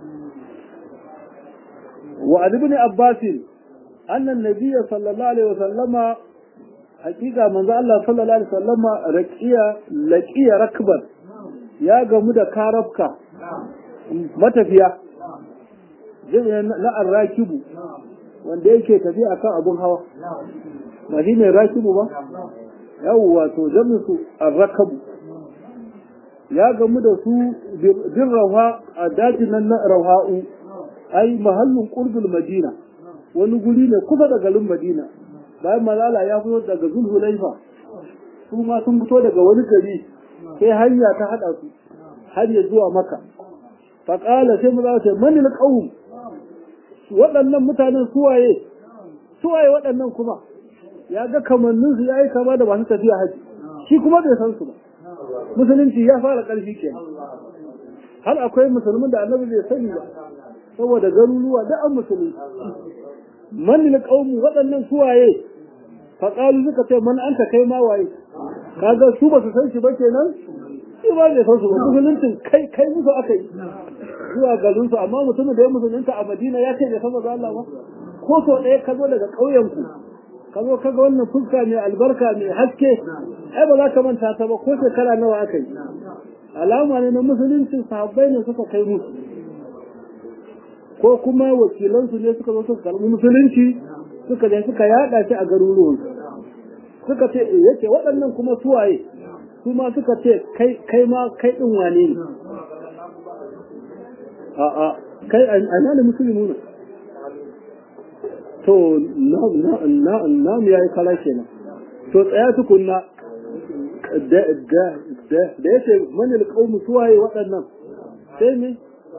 wa ibn abbas anna an-nabiy sallallahu alaihi wasallama hakika manzo Allah sallallahu alaihi wasallama raqiya laqiya rakban ya gamu da karabka matafiya jami'an na arrakibu wanda yake tafiya akan abun hawa ba shi ne rakibu ba yawwa to jami'in su arrakabu ya gamu da su bin rauha a dajin nan na rauha'u ai mahallin qurbul madina wani guri ne kusa da garin madina bayan malala ya fito daga zulhulaifa su ma sun fito daga wani gari sai hanya ta hada su har ya zuwa maka faƙala sai mu za su mani na ƙaun waɗannan mutanen suwaye suwaye waɗannan kuma ya ga kamannin su ya yi kama da masu tafiya haji shi kuma bai san su ba musulunci ya fara ƙarfi ke har akwai musulmin da annabi bai sani ba saboda garuruwa da an musulunci mani na ƙaun waɗannan suwaye faƙalu suka ce man an ta kai ma waye kaga su ba su san shi ba kenan shi ba zai san su ba musuluncin kai kai musu aka yi zuwa garin su amma mutumin da ya musulunta a Madina ya ce bai san manzo Allah ba ko so ɗaya ka zo daga ƙauyen ku ka zo ka ga wannan fuska mai albarka mai haske ai ba za ka manta ta ba ko shekara nawa aka yi alama ne na musuluncin sahabbai ne suka kai musu ko kuma wakilansu ne suka zo suka karɓi musulunci suka je suka yaɗa shi a garuruwan suka ce yace waɗannan kuma suwaye su ma suka ce kai kai ma kai din wane ne a a kai ana ne musulmi ne to na na na na mu yayi kala kenan to tsaya tukunna da da da da yace manil qaumu suwaye waɗannan sai ne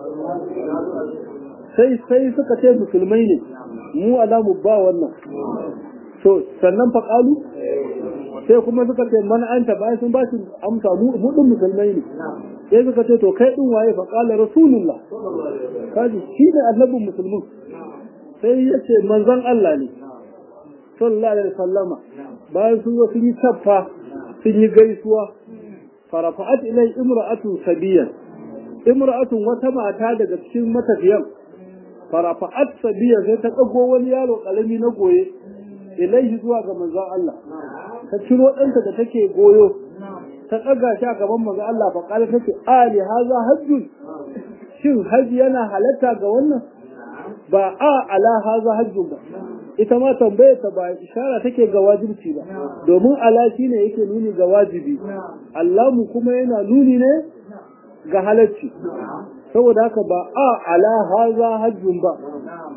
sai sai suka ce musulmai ne mu alamu ba wannan to sannan fa qalu sai kuma suka ce man anta bayan sun ba shi amsa mu mu din musulmai ne sai suka ce to kai din waye fa qala rasulullah kaji shi ne annabin musulmin sai ya ce manzon Allah ne sallallahu alaihi wasallama bayan sun zo sun yi taffa sun yi gaisuwa farafa'at ilai imra'atun sabiyan imra'atun wata mata daga cikin matafiyan farafa'at sabiyan sai ta kago wani yaro kalami na goye ilaihi zuwa ga manzon Allah ta ciro ɗanta da take goyo ta ɗaga shi a gaban manzon Allah fa kala take ali haza hajjun shin haji yana halatta ga wannan ba a ala haza hajjun ba ita ma tambayar ta ba ishara take ga wajibci ba domin ala shine yake nuni ga wajibi Allahu kuma yana nuni ne ga halacci saboda haka ba a ala haza hajjun ba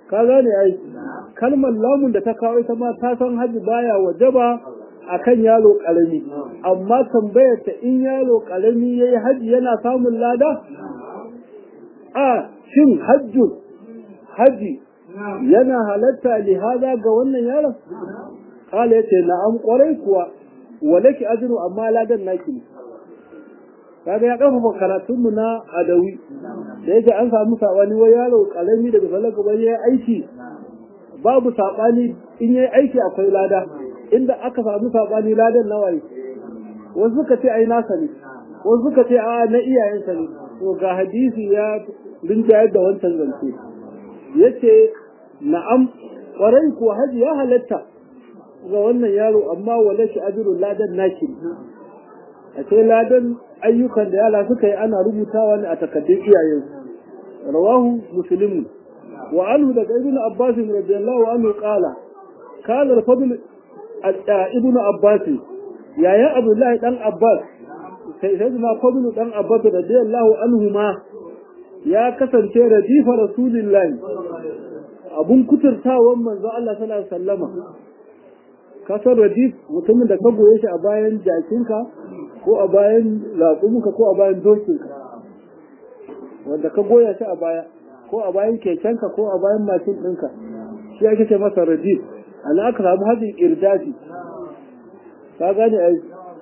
ka gane ai kalmar lamun da ta kawo ita ma ta san haji baya wajaba akan yaro karami amma tambayar ta in yaro karami yayi haji yana samun lada a shin hajju haji yana halatta li hada ga wannan yaron kala yace na'am kwarai kuwa walaki ajru amma ladan naki ne kaga ya kafa karatun mu na adawi da yake an samu sabani wai yaro karami daga salaka ba yayi aiki babu sabani in yayi aiki akwai lada inda aka samu sabani ladan nawaye wasu suka ce ai nasa ne wasu suka ce a na iyayensa ne to ga hadisi ya rinjayar da wancan zance yace na'am kwarai ko haji ya halatta ga wannan yaro amma wala shi ajrul ladan naki a ce ladan ayyukan da yala suka yi ana rubutawa ne a takaddun iyayen rawahu muslim wa anhu daga ibnu abbas radiyallahu anhu qala kana al-fadl ibnu abbas yayan abdullahi dan abbas sai sai ma fadl dan abbas radiyallahu anhu ma ya kasance radifa rasulillahi abun kuturtawan manzo Allah sallallahu alaihi wasallama kasar radif mutumin da ka goye shi a bayan jakinka ko a bayan raƙuminka ko a bayan dokinka wanda ka goya shi a baya ko a bayan kekenka ko a bayan mashin ɗinka shi ake ce masa radif ana aka samu hajjin irdafi ka gane a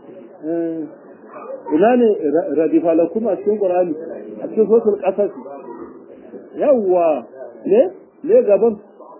ina ne radifa lakum a cikin ƙur'ani a cikin sosul ƙasar yawwa ne ne gaban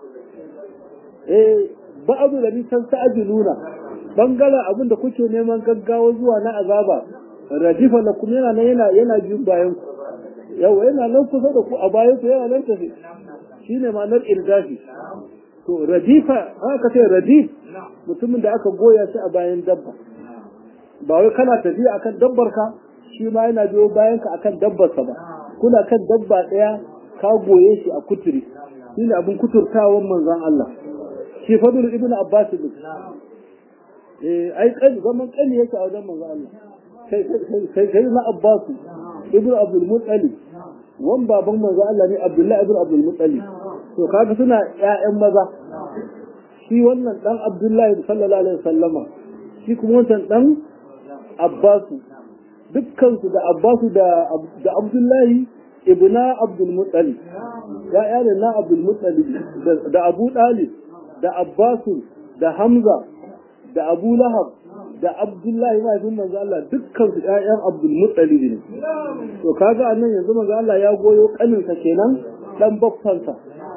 eh ba'adu da nisan sa'ajiluna bangaren abin da kuke neman gaggawa zuwa na azaba radifa la kuma yana nan yana yana jin bayan ku yau yana nan kusa da ku a bayan ku yana nan tafi shine ma'anar irdafi to radifa aka ce radif mutumin da aka goya shi a bayan dabba ba wai kana tafiya akan dabbar ka shi ma yana biyo bayan ka akan dabbar sa ba kuna kan dabba daya ka goye shi a kuturi shine abin kuturtawan manzon Allah shi fadul ibn abbas ne eh ai kan zaman kani yake a wajen manzo Allah sai sai sai na abbas ibn abdul muttalib wan baban manzo Allah ne abdullahi ibn abdul muttalib to kaga suna ƴaƴan maza shi wannan dan abdullahi sallallahu alaihi wasallama shi kuma wancan dan abbas dukkan su da abbas da da abdullahi ibna abdul muttalib ya'ya ne na abdul muttalib da abu dalib da Abbasu da Hamza da Abu Lahab da Abdullahi mahaifin manzo Allah dukkan su ƴaƴan Abdul Muttalib ne to kaga annan yanzu manzo Allah ya goyo kaninsa kenan dan baffansa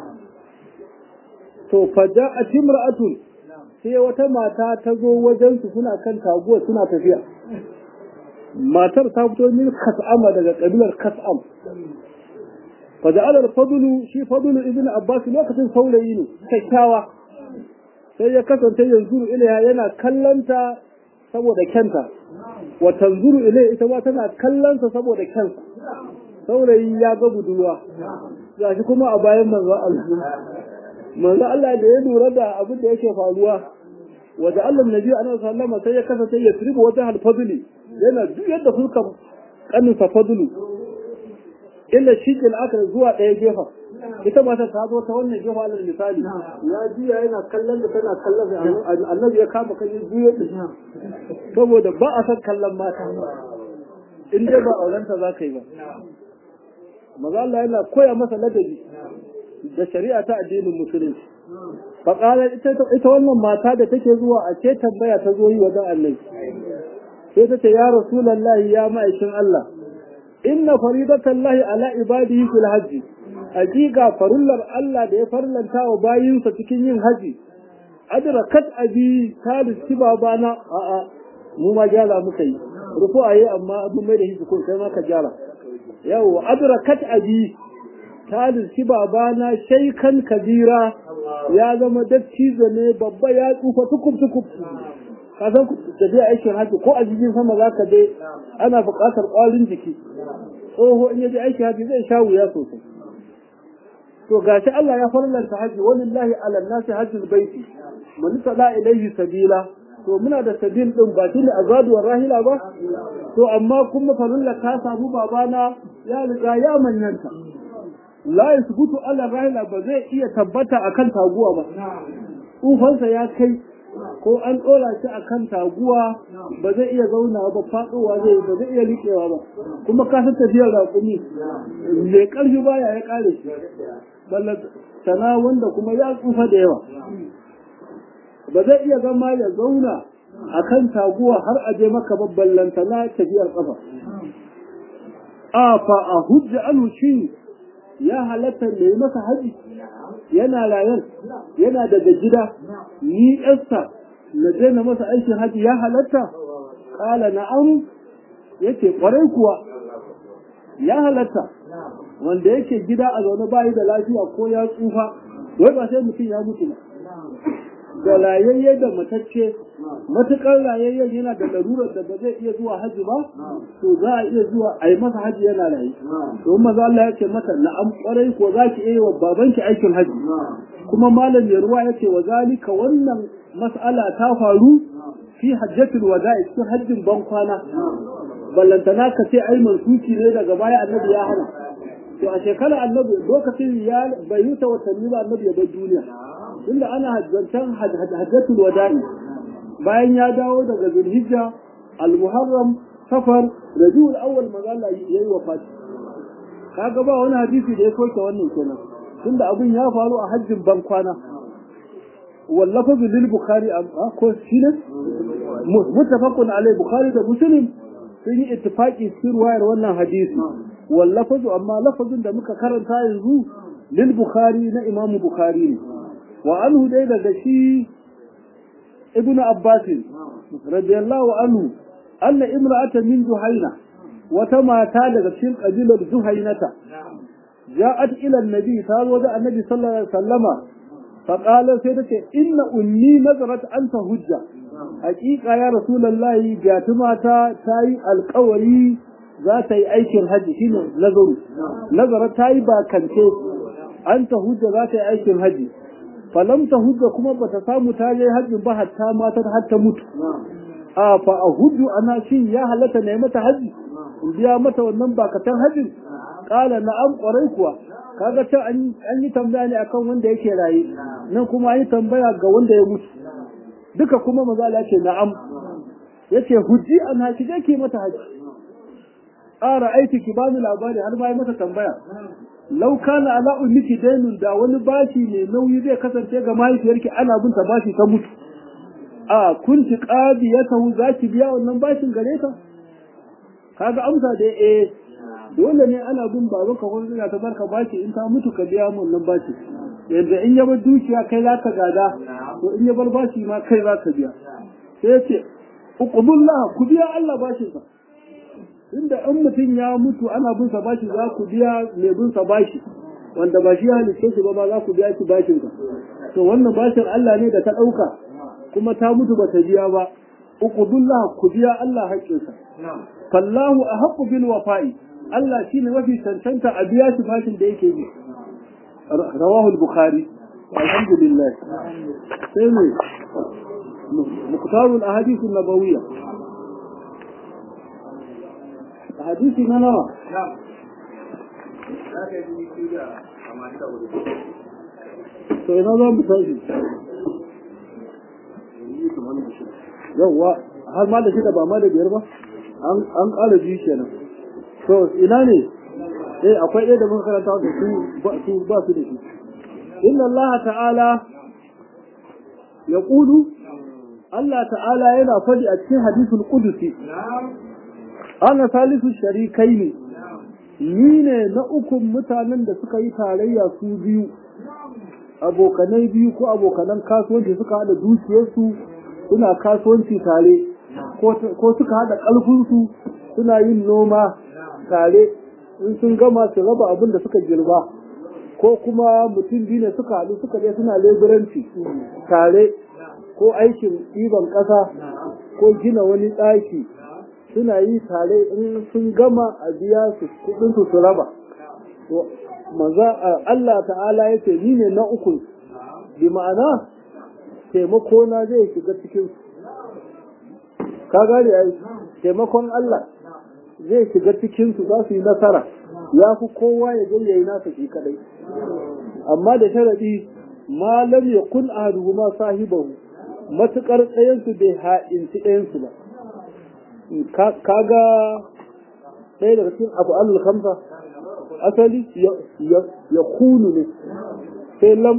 to faja'at imra'atun sai wata mata ta zo wajen su suna kan taguwa suna tafiya matar ta fito min kas'ama daga kabilar kas'am faja'al al-fadlu shi fadlu ibn abbas lokacin saurayi ne kyakkyawa sai ya kasance yanzu ilaiha yana kallanta saboda kyanta wa tanzuru ilai ita ma tana kallonsa saboda kyansa saurayi ya ga budurwa gashi kuma a bayan manzo Allah manzo Allah da ya lura da abin da yake faruwa wa da Allah nabi ana sallama sai ya kasance ya tribu wata alfadli yana duk yadda fuska kaninsa fadlu illa shikin aka zuwa ɗaya gefa ita mata ta zo ta wannan gefa alal misali ya juya yana kallon da tana kallon da annabi ya kama kan juya da saboda ba a san kallon mata in dai ba aurenta za ka yi ba maza Allah yana koya masa ladabi da shari'a ta addinin musulunci faƙalar ita wannan mata da take zuwa a ce tambaya ta zo yi wajen annabi sai ta ce ya rasulallahi ya ma'aikin Allah inna faridatan lahi ala ibadihi fil hajji hakika farullar Allah da ya farlanta wa bayinsa cikin yin haji adrakat abi ta riski babana a a mu ma gyara muka yi rufu ayi amma mun mai da shi ko sai ma ka gyara yau adrakat abi ta riski babana shaikan kabira ya zama dattijo ne babba ya tsufa tukub tukub ka san tafiya aikin haji ko a jirgin sama za ka je ana buƙatar ƙwarin jiki tsoho in ya je aikin haji zai sha wuya sosai to gashi Allah ya farlanta haji walillahi ala nasi hajjul baiti man tada ilayhi sabila to muna da sabil din ba shine azadu wa rahila ba to amma kuma farilla ta samu babana ya riga ya manyanta la yasbutu ala rahila ba zai iya tabbata akan taguwa ba tsufansa ya kai ko an ɗora shi a kan taguwa ba zai iya zauna ba faɗowa zai ba zai iya riƙewa ba kuma ka san tafiyar raƙumi mai ƙarfi baya ya ƙare shi sana wanda kuma ya tsufa da yawa ba zai iya zama ya zauna a kan taguwa har a je maka babban lantana tafiyar ƙafa a fa a hujja anu shi ya halatta da yi masa haji yana rayan yana daga gida ni yarsa na je na masa aikin haji ya halatta kala na'am yake kwarai kuwa ya halatta wanda yake gida a zaune bayi da lafiya ko ya tsufa wai ba sai mutum ya mutu ba da rayayye da matacce matukar rayayyen yana da larurar da ba zai iya zuwa haji ba to za a iya zuwa a yi masa haji yana rayu to maza Allah ya ce mata na'am kwarai ko za ki iya wa babanki aikin haji kuma malam ya ruwa ya ce wa zalika wannan mas'ala ta faru fi hajjatul wada'i cikin hajjin ban kwana ballantana ka ce ai mansuki ne daga baya annabi ya hana to a shekarar annabi lokacin ya bai yi ta watanni ba annabi ya bar duniya tunda ana hajjantan hajjatul wada'i bayan ya dawo daga zulhijja al-muharram safar rabiul awwal maza Allah yayi wafati kaga ba wani hadisi da ya soke wannan kenan tunda abin ya faru a hajjin ban kwana wallafa lil bukhari ko shine muttafaqun alai bukhari da muslim sun yi ittifaqi cikin ruwayar wannan hadisi wallafazu amma lafazin da muka karanta yanzu lil bukhari na imam bukhari ne wa anhu dai daga shi ibnu abbas radiyallahu anhu anna imra'atan min juhayna wata mata daga cikin kabilar juhaynata ja'at ila annabi ta zo da annabi sallallahu alaihi wasallama فقال سيدك إن أمي نظرت أنت هجة حقيقة يا رسول الله جاتماتا تاي القوري ذات أيك الهج هنا نظر نظرت تاي باكنتي أنت هجة ذات أيك الهج فلم تهج كما بتسامو تاي هج بها تاماتا حتى موت آه فأهج أنا شيء يا هلتا نعمة هج biya mata wannan bakatan hajjin kala na'am kwarai kuwa kaga ta an yi tambaya ne akan wanda yake raye nan kuma an yi tambaya ga wanda ya mutu duka kuma maza Allah ce na'am yace hujji an haji ke mata haji ara aiki ki bani labari har ma yi mata tambaya law kana ala ummiki dainun da wani bashi ne nauyi zai kasance ga mahaifiyarki ana bin ta bashi ta mutu a kunti qadiyatahu zaki biya wannan bashin gare ta kaga amsa da eh dole ne ana bin baba ka ko ina ta barka bashi in ta mutu ka biya mun nan bashi yanda in ya bar dukiya kai za ka gada to in ya bar bashi ma kai za ka biya sai ya ce uqbullah ku biya Allah bashin sa inda in mutum ya mutu ana bin sa bashi za ku biya mai bin sa bashi wanda ba shi ya halitta shi ba ba za ku biya shi bashin ka to wannan bashin Allah ne da ta dauka kuma ta mutu ba ta biya ba uqbullah ku biya Allah haƙƙinsa fallahu ahaqqu bil wafa'i Allah shine mafi cancanta a biya shi fashin da yake bi rawahu al-bukhari alhamdulillah sai ne muqtarul ahadith an-nabawiyya hadisi na nawa to ina za mu tashi yawwa har ma da shida ba ma da biyar ba an ƙara biyu kenan to ina ne eh akwai ɗaya da muka karanta da su ba su ba su da shi inna Allah ta'ala ya ƙudu Allah ta'ala yana faɗi a cikin hadisul qudusi ana salisu sharikai ne ni ne na ukun mutanen da suka yi tarayya su biyu abokanai biyu ko abokanan kasuwanci suka haɗa dukiyarsu suna kasuwanci tare ko suka haɗa ƙarfinsu suna yin noma tare in sun gama su raba abin da suka girba ko kuma mutum biyu ne suka haɗu suka je suna leburanci tare ko aikin ɗiban ƙasa ko gina wani ɗaki suna yi tare in sun gama a biya su kuɗinsu su raba maza Allah ta'ala ya ce ni ne na uku bi ma'ana taimako na zai shiga cikin ka gane ai taimakon Allah zai shiga cikin su za su yi nasara ya fi kowa ya je yayi nasa shi kadai amma da sharadi ma lam yakun ahaduhuma sahibahu matukar ɗayan su bai ha'inci ɗayan su ba kaga ɗaya daga cikin abu al khamsa asali ya kunu ne sai lam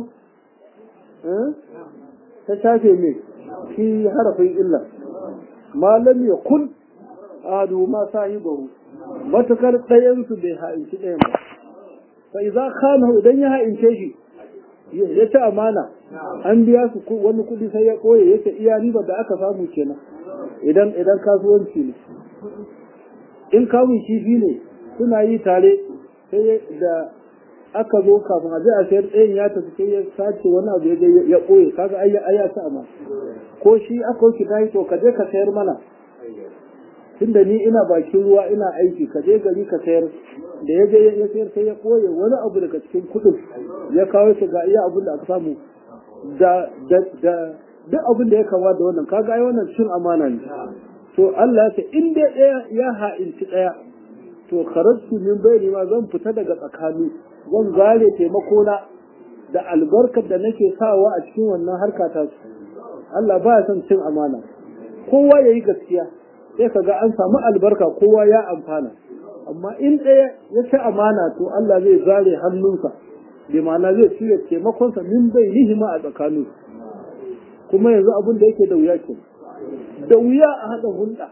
ta shafe mai shi harafin illa ma lam yakun ahaduhuma sahibahu matukar ɗayansu bai ha'inci ɗayan ba fa idza khana idan ya ha'ince shi ya ci amana an biya su wani kuɗi sai ya koye ya ce iya riba da aka samu kenan idan idan kasuwanci ne in kamun kifi ne suna yi tare sai da aka zo kafin a je a sayar ɗayan ya tafi sai ya sace wani abu ya ya koye kaga ai ya ci amana ko shi aka wuce ta to ka je ka sayar mana tunda ni ina bakin ruwa ina aiki ka je gari ka sayar da ya je ya sayar sai ya koye wani abu daga cikin kudin ya kawo shi ga iya abin da aka samu da da da duk abin da ya kama da wannan kaga ai wannan cin amana ne to Allah ya ce in dai ɗaya ya ha'inci ɗaya to kharajtu min bayni ma zan fita daga tsakani zan zare taimako na da albarkar da nake sawa a cikin wannan harka ta su Allah ba ya son cin amana kowa yayi gaskiya sai ka ga an samu albarka kowa ya amfana amma in ɗaya ya ci amana to Allah zai zare hannunsa bi ma'ana zai cire taimakonsa min bai nihima a tsakanin kuma yanzu abin da yake da wuya ke da wuya a haɗa hulɗa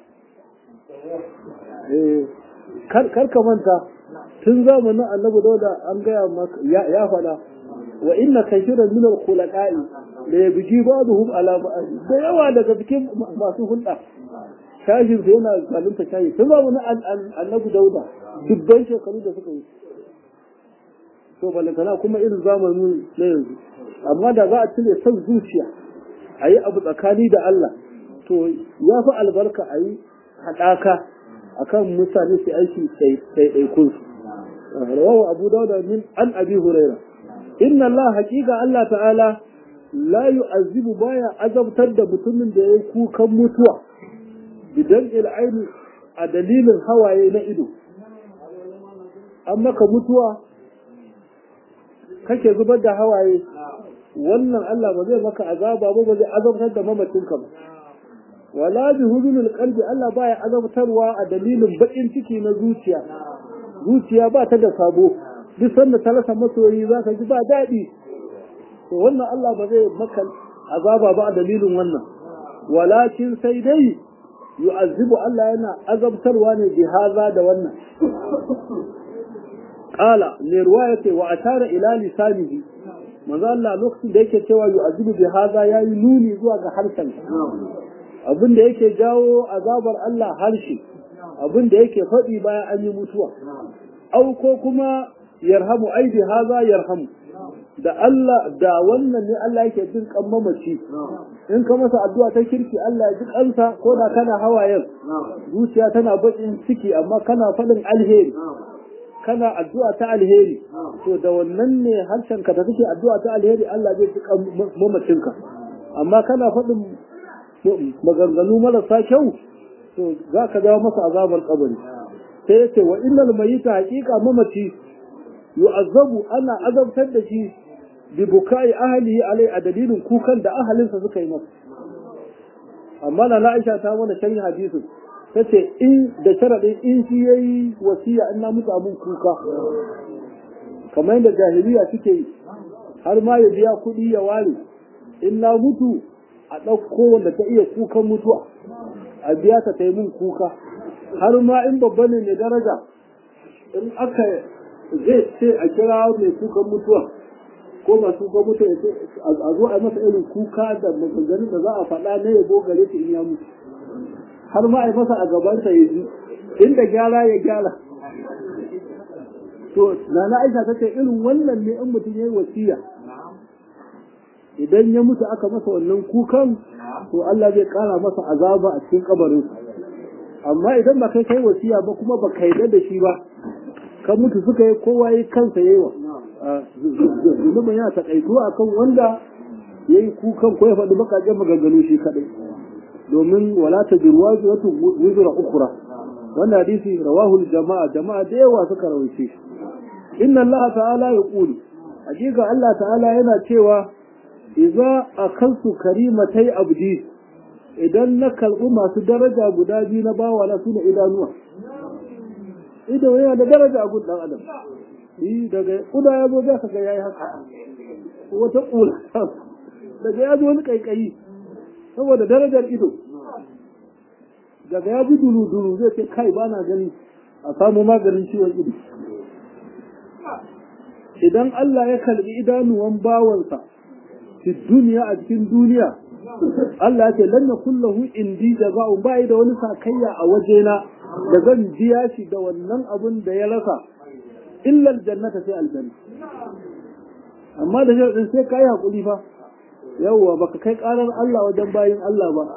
kar ka manta tun zamanin annabi dauda an gaya maka ya faɗa wa inna kashiran min al-khulaqa'i la yabji ba'dhum ala ba'd da yawa daga cikin masu hulɗa shashin su yana zalunta shayi tun ba wani annabi dauda dubban shekaru da suka yi to balantana kuma irin zamanin na yanzu amma da za a cire son zuciya a yi abu tsakani da Allah to ya fi albarka a yi haɗaka akan mutane su aiki ɗaiɗaikun su rawahu abu dauda min an abi huraira inna Allah haƙiƙa Allah ta'ala la yu'azzibu baya azabtar da mutumin da ya yi kukan mutuwa bidan il'aini a dalilin hawaye na ido an maka mutuwa kake zubar da hawaye wannan Allah ba zai maka azaba ba ba zai azabtar da mamacinka ba wala bi hudunil qalbi Allah baya azabtarwa a dalilin bakin ciki na zuciya zuciya ba ta da sabo duk sanda ta rasa masoyi za ka ji ba daɗi to wannan Allah ba zai maka azaba ba a dalilin wannan walakin sai dai yu'azzibu Allah yana azabtarwa ne bi haza da wannan qala ne ruwaya ce wa ashara ila lisanihi manzo Allah lokacin da yake cewa yu'azzibu bi haza yayi nuni zuwa ga harshen abin da yake jawo azabar Allah harshe abin da yake faɗi bayan an yi mutuwa au ko kuma yarhamu ai bi haza yarhamu da Allah da wannan ne Allah yake jin kan mamaci in ka masa addu'a ta kirki Allah ya ji kansa ko da kana hawayen zuciya tana bakin ciki amma kana faɗin alheri kana addu'a ta alheri to da wannan ne harshen ka da kake addu'a ta alheri Allah zai ji kan mamacinka amma kana faɗin maganganu marasa kyau to za ka dawo masa azabar kabari sai yace wa innal mayyita haqiqa mamaci yu'azzabu ana azabtar da shi bi bukai ahlihi alai a dalilin kukan da ahalinsa suka yi masa amma na Aisha ta mana sharhi hadisin tace in da sharadin in shi yayi wasiya in na mutu abun kuka kamar yadda jahiliya suke yi har ma ya biya kuɗi ya ware in na mutu a ɗauko wanda ta iya kukan mutuwa a biya ta ta yi mun kuka har ma in babba ne mai daraja in aka zai ce a kira mai kukan mutuwa ko masu kukan mutuwa ya ce a zo a masa irin kuka da maganganun da za a faɗa na yabo gare ta in ya mutu har ma a yi masa a gabansa ya ji inda gyara ya gyara to nana aisha ta ce irin wannan ne in mutum ya yi wasiya idan ya mutu aka masa wannan kukan to Allah zai kara masa azaba a cikin kabarin amma idan ba kai kai wasiya ba kuma ba kai da shi ba ka mutu suka yi kowa yi kansa yayi wa zunubin yana takaituwa akan wanda ya yi kukan ko ya faɗi bakaƙen maganganu shi kaɗai domin wala ta jirwa wata wuzura ukura wannan hadisi rawahul jama'a jama'a da yawa suka rawaice shi inna Allah ta'ala ya ƙulu hakika Allah ta'ala yana cewa idza akaltu karimatai abdi idan na kalbi masu daraja guda biyu na bawa na suna idanuwa ido yana da daraja a gun dan adam yi daga kuda ya zo zaka ga yayi haka wata kula daga ya zo wani kaikayi saboda darajar ido daga ya ji dulu dulu zai ce kai ba na gani a samu maganin ciwon ido idan Allah ya kalbi idanuwan bawansa fi duniya a cikin duniya Allah ce lan yakun lahu indi jaza'un bai da wani sakayya a wajena da zan biya shi da wannan abun da ya rasa illa aljannata sai aljanna amma da sharadin sai kai hakuri fa yawwa baka kai karar Allah wajen bayin Allah ba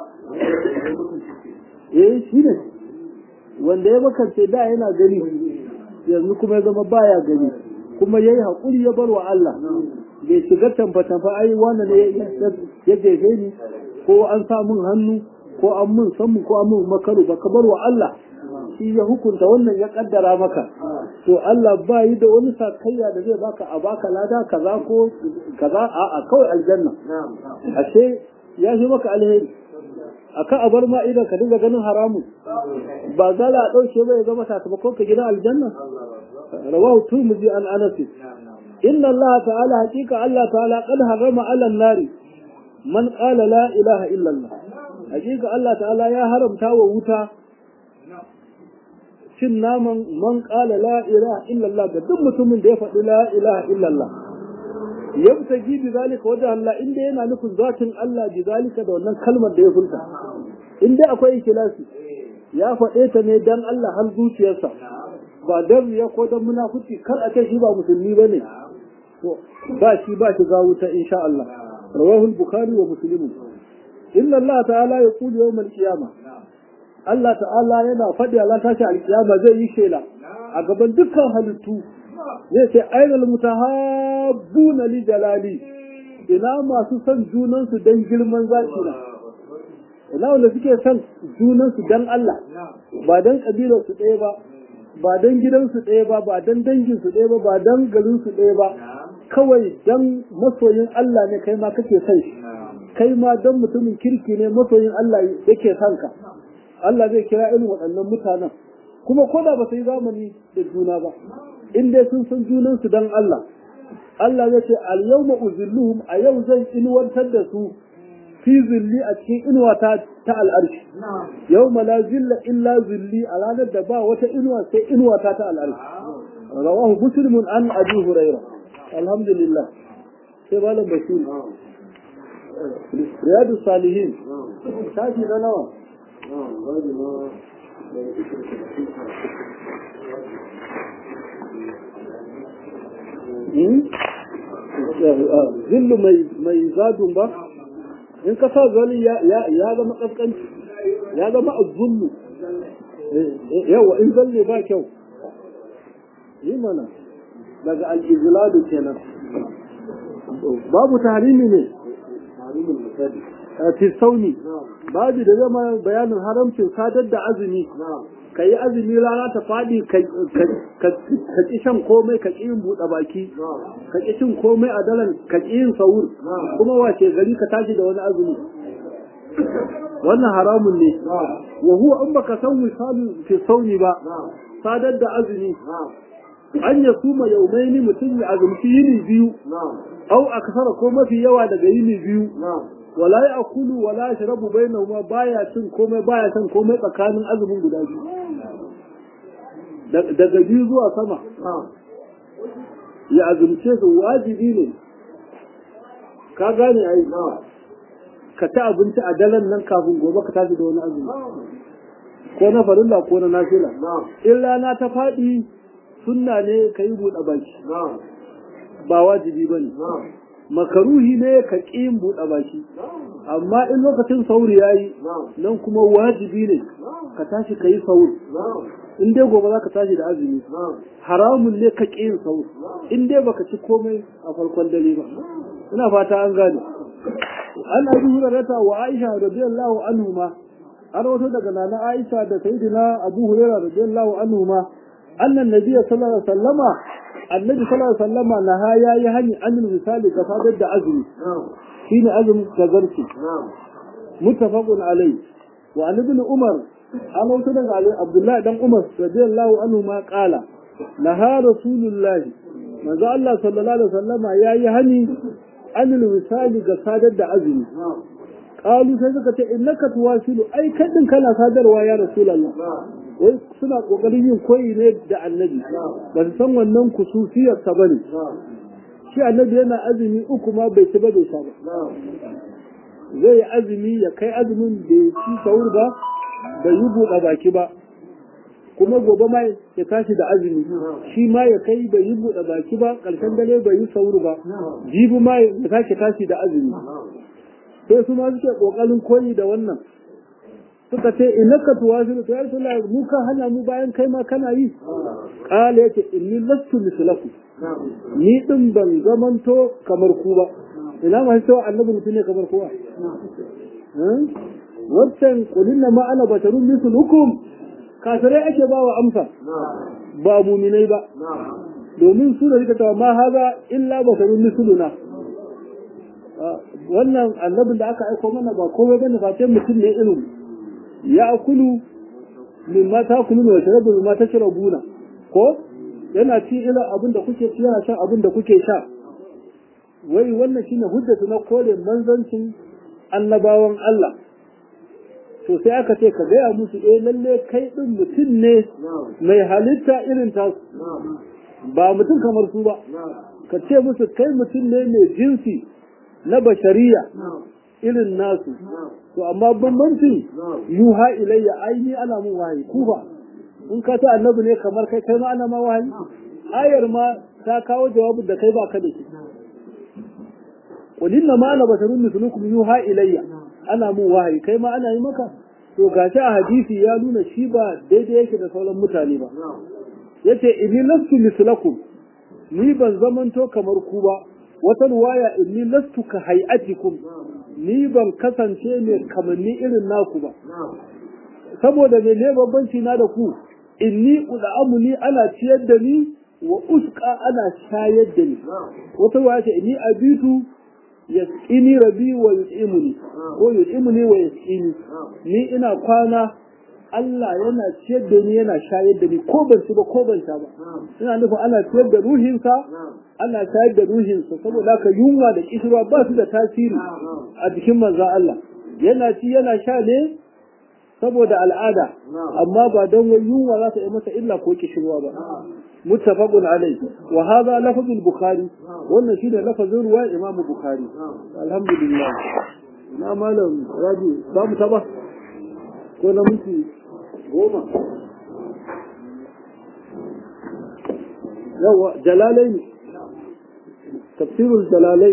eh shi ne wanda ya makance da yana gani yanzu kuma ya zama baya gani kuma yayi hakuri ya bar wa Allah bai shiga tamfa-tamfa ai wanda ne ya jefe ni ko an sa mun hannu ko an mun sammu ko an mun makaru ba ka bar wa Allah shi ya hukunta wannan ya kaddara maka to Allah ba yi da wani sakayya da zai baka a baka lada kaza ko kaza a a kawai aljanna ashe ya shi maka alheri aka a bar ma idan ka dinga ganin haramun ba za a ɗauke ba ya zama sakamakon ka gidan aljanna rawahu turmuzi an anas إن الله تعالى حقيقة الله تعالى قد حرم على النار من قال لا إله إلا الله حقيقة الله تعالى يا حرم تاوى وتا cin naman man ƙala la ilaha illallah ga duk mutumin da ya faɗi la ilaha illallah yabtagi bi zalika wajen Allah inda yana nufin zatin Allah bi zalika da wannan kalmar da ya furta inda akwai ikhlasi ya faɗe ta ne dan Allah har zuciyarsa ba dan ya ko dan munafici kar a ce shi ba musulmi bane ba shi ba shi ga wuta insha Allah rawahu al-bukhari wa muslim inna Allah ta'ala yaqulu yawm al-qiyamah Allah ta'ala yana faɗi Allah tashi al-qiyama zai yi shela a gaban dukkan halittu zai ce ainal mutahabbuna li jalali ina masu son junan su dan girman zaki na ina wanda suke son junan su dan Allah ba dan kabilar su ɗaya ba ba dan gidansu ɗaya ba ba dan dangin su ɗaya ba ba dan garin su ɗaya ba kawai dan masoyin Allah ne kai ma kake son shi kai ma dan mutumin kirki ne masoyin Allah yake son ka Allah zai kira irin waɗannan mutanen kuma ko da ba su yi zamani da juna ba in dai sun san junan su dan Allah Allah zai ce al yawma uzilluhum a yau zan inuwantar da su fi zilli a cikin inuwa ta ta al'arshi yau la zilla illa zilli a ranar da ba wata inuwa sai inuwa ta ta al'arshi rawahu muslimun an abi huraira alhamdulillah sai malam basir riyadu salihin shafi na nawa zillu mai zadun ba in ka sa zali ya zama ƙasƙanci ya zama azzullu yawa in zalle ba kyau yi mana daga al'iziladu kenan babu tahrimi ne fi sauni babu da zama bayanin haramcin sadar da azumi ka yi azumi rana ta faɗi ka ƙi shan komai ka ƙi yin buɗe baki ka ƙi cin komai a dalan ka ƙi yin sahur kuma wace gari ka tashi da wani azumi wannan haramun ne wa huwa in baka san misalin fi sauni ba sadar da azumi an ya suma yaumaini mutum ya azumci yini biyu au aksara ko mafi yawa daga yini biyu wala ya akulu wala ya shirabu bainahuma baya cin komai baya cin komai tsakanin azumin guda biyu daga biyu zuwa sama ya azumce su wajibi ne ka gane ai ka ci abinci a daren nan kafin gobe ka tashi da wani azumi ko na farilla ko na nafila in rana ta faɗi sunna ne ka yi buɗe baki ba wajibi ba ne makaruhi ne ka ƙi yin buɗe baki amma in lokacin sauri ya yi nan kuma wajibi ne ka tashi ka yi sauri in dai gobe za ka tashi da azumi haramun ne ka ƙi yin sauri in dai baka ci komai a farkon dare ba ina fata an gane an abi hurairata wa aisha radiyallahu anhu ma an wato daga nana aisha da sayyidina abu hurairah radiyallahu anhu ma annan nabiyyu sallallahu alaihi wasallama annabi sallallahu alaihi wasallama na ha yayi hani anil misali ga sadar da azumi shine azumin kazarci muttafaqun alai wa an ibn umar an wato daga ali abdullahi dan umar radiyallahu anhu ma qala naha rasulullah manzo Allah sallallahu alaihi wasallama yayi hani anil misali ga sadar da azumi qalu sai suka ce innaka tuwasilu ai kadin kana sadarwa ya rasulullah wai suna kokarin yin koyi ne da annabi ba su san wannan kususiyar ta bane shi annabi yana azumi uku ma bai ci ba bai sha ba zai yi azumi ya kai azumin bai ci sahur ba bai yi buɗe baki ba kuma gobe ma ya tashi da azumi shi ma ya kai bai yi buɗe baki ba ƙarshen dare bai yi sahur ba jibi ma ya tashi tashi da azumi sai su ma suke ƙoƙarin koyi da wannan suka ce innaka tuwasilu to ya rasulullah mu ka hana mu bayan kai ma kana yi qala yace inni lastu mislaku ni din ban zamanto kamar ku ba ina ma cewa annabi mutum ne kamar kowa wancan kulin ma ana basharun mislukum kafirai ake ba wa amsa ba muminai ba domin su da suka tawa ma haza illa basharun misluna wannan annabin da aka aiko mana ba komai bane face mutum ne irin ya akulu min ma ta kulu wa sharabu min ma ta sharabuna ko yana ci irin abin da kuke ci yana shan abin da kuke sha wai wannan shine hujjatu na kore manzancin annabawan Allah to sai aka ce ka gaya musu eh lalle kai din mutum ne mai halitta irin ta ba mutum kamar su ba ka ce musu kai mutum ne mai jinsi na bashariya irin nasu to amma bambancin yuha ilayya aini ana mun wahayi ku ba in ka ta annabi ne kamar kai kai ma ana ma wahayi ayar ma ta kawo jawabin da kai ba ka da shi qul inna ma ana basharun mislukum yuha ilayya ana mun wahayi kai ma ana yi maka to gashi a hadisi ya nuna shi ba daidai yake da sauran mutane ba yace inni lastu mislakum ni ban zamanto kamar ku ba wata ruwaya inni lastu ka hay'atikum ni ban kasance mai kamanni irin naku ba saboda me ne bambanci na da ku inni ud'amu ni ana ciyar da ni wa usqa ana shayar da ni wata ruwaya ce inni abitu yasqini rabi wa yut'imuni ko yut'imuni wa yasqini ni ina kwana Allah yana ciyar da ni yana shayar da ni ko ban ci ba ko ban sha ba ina nufin ana ciyar da ruhinsa ana shayar da ruhinsa saboda haka yunwa da kishirwa ba su da tasiri a jikin manzo Allah yana ci yana sha ne saboda al'ada amma ba don wai yunwa za ta yi masa illa ko kishirwa ba muttafaqun alai wa hadha lafzul bukhari wannan shine lafazin ruwa imam bukhari alhamdulillah na malam rabi ba mu taba ko na minti goma yawa jalalai ne tafsirul jalalai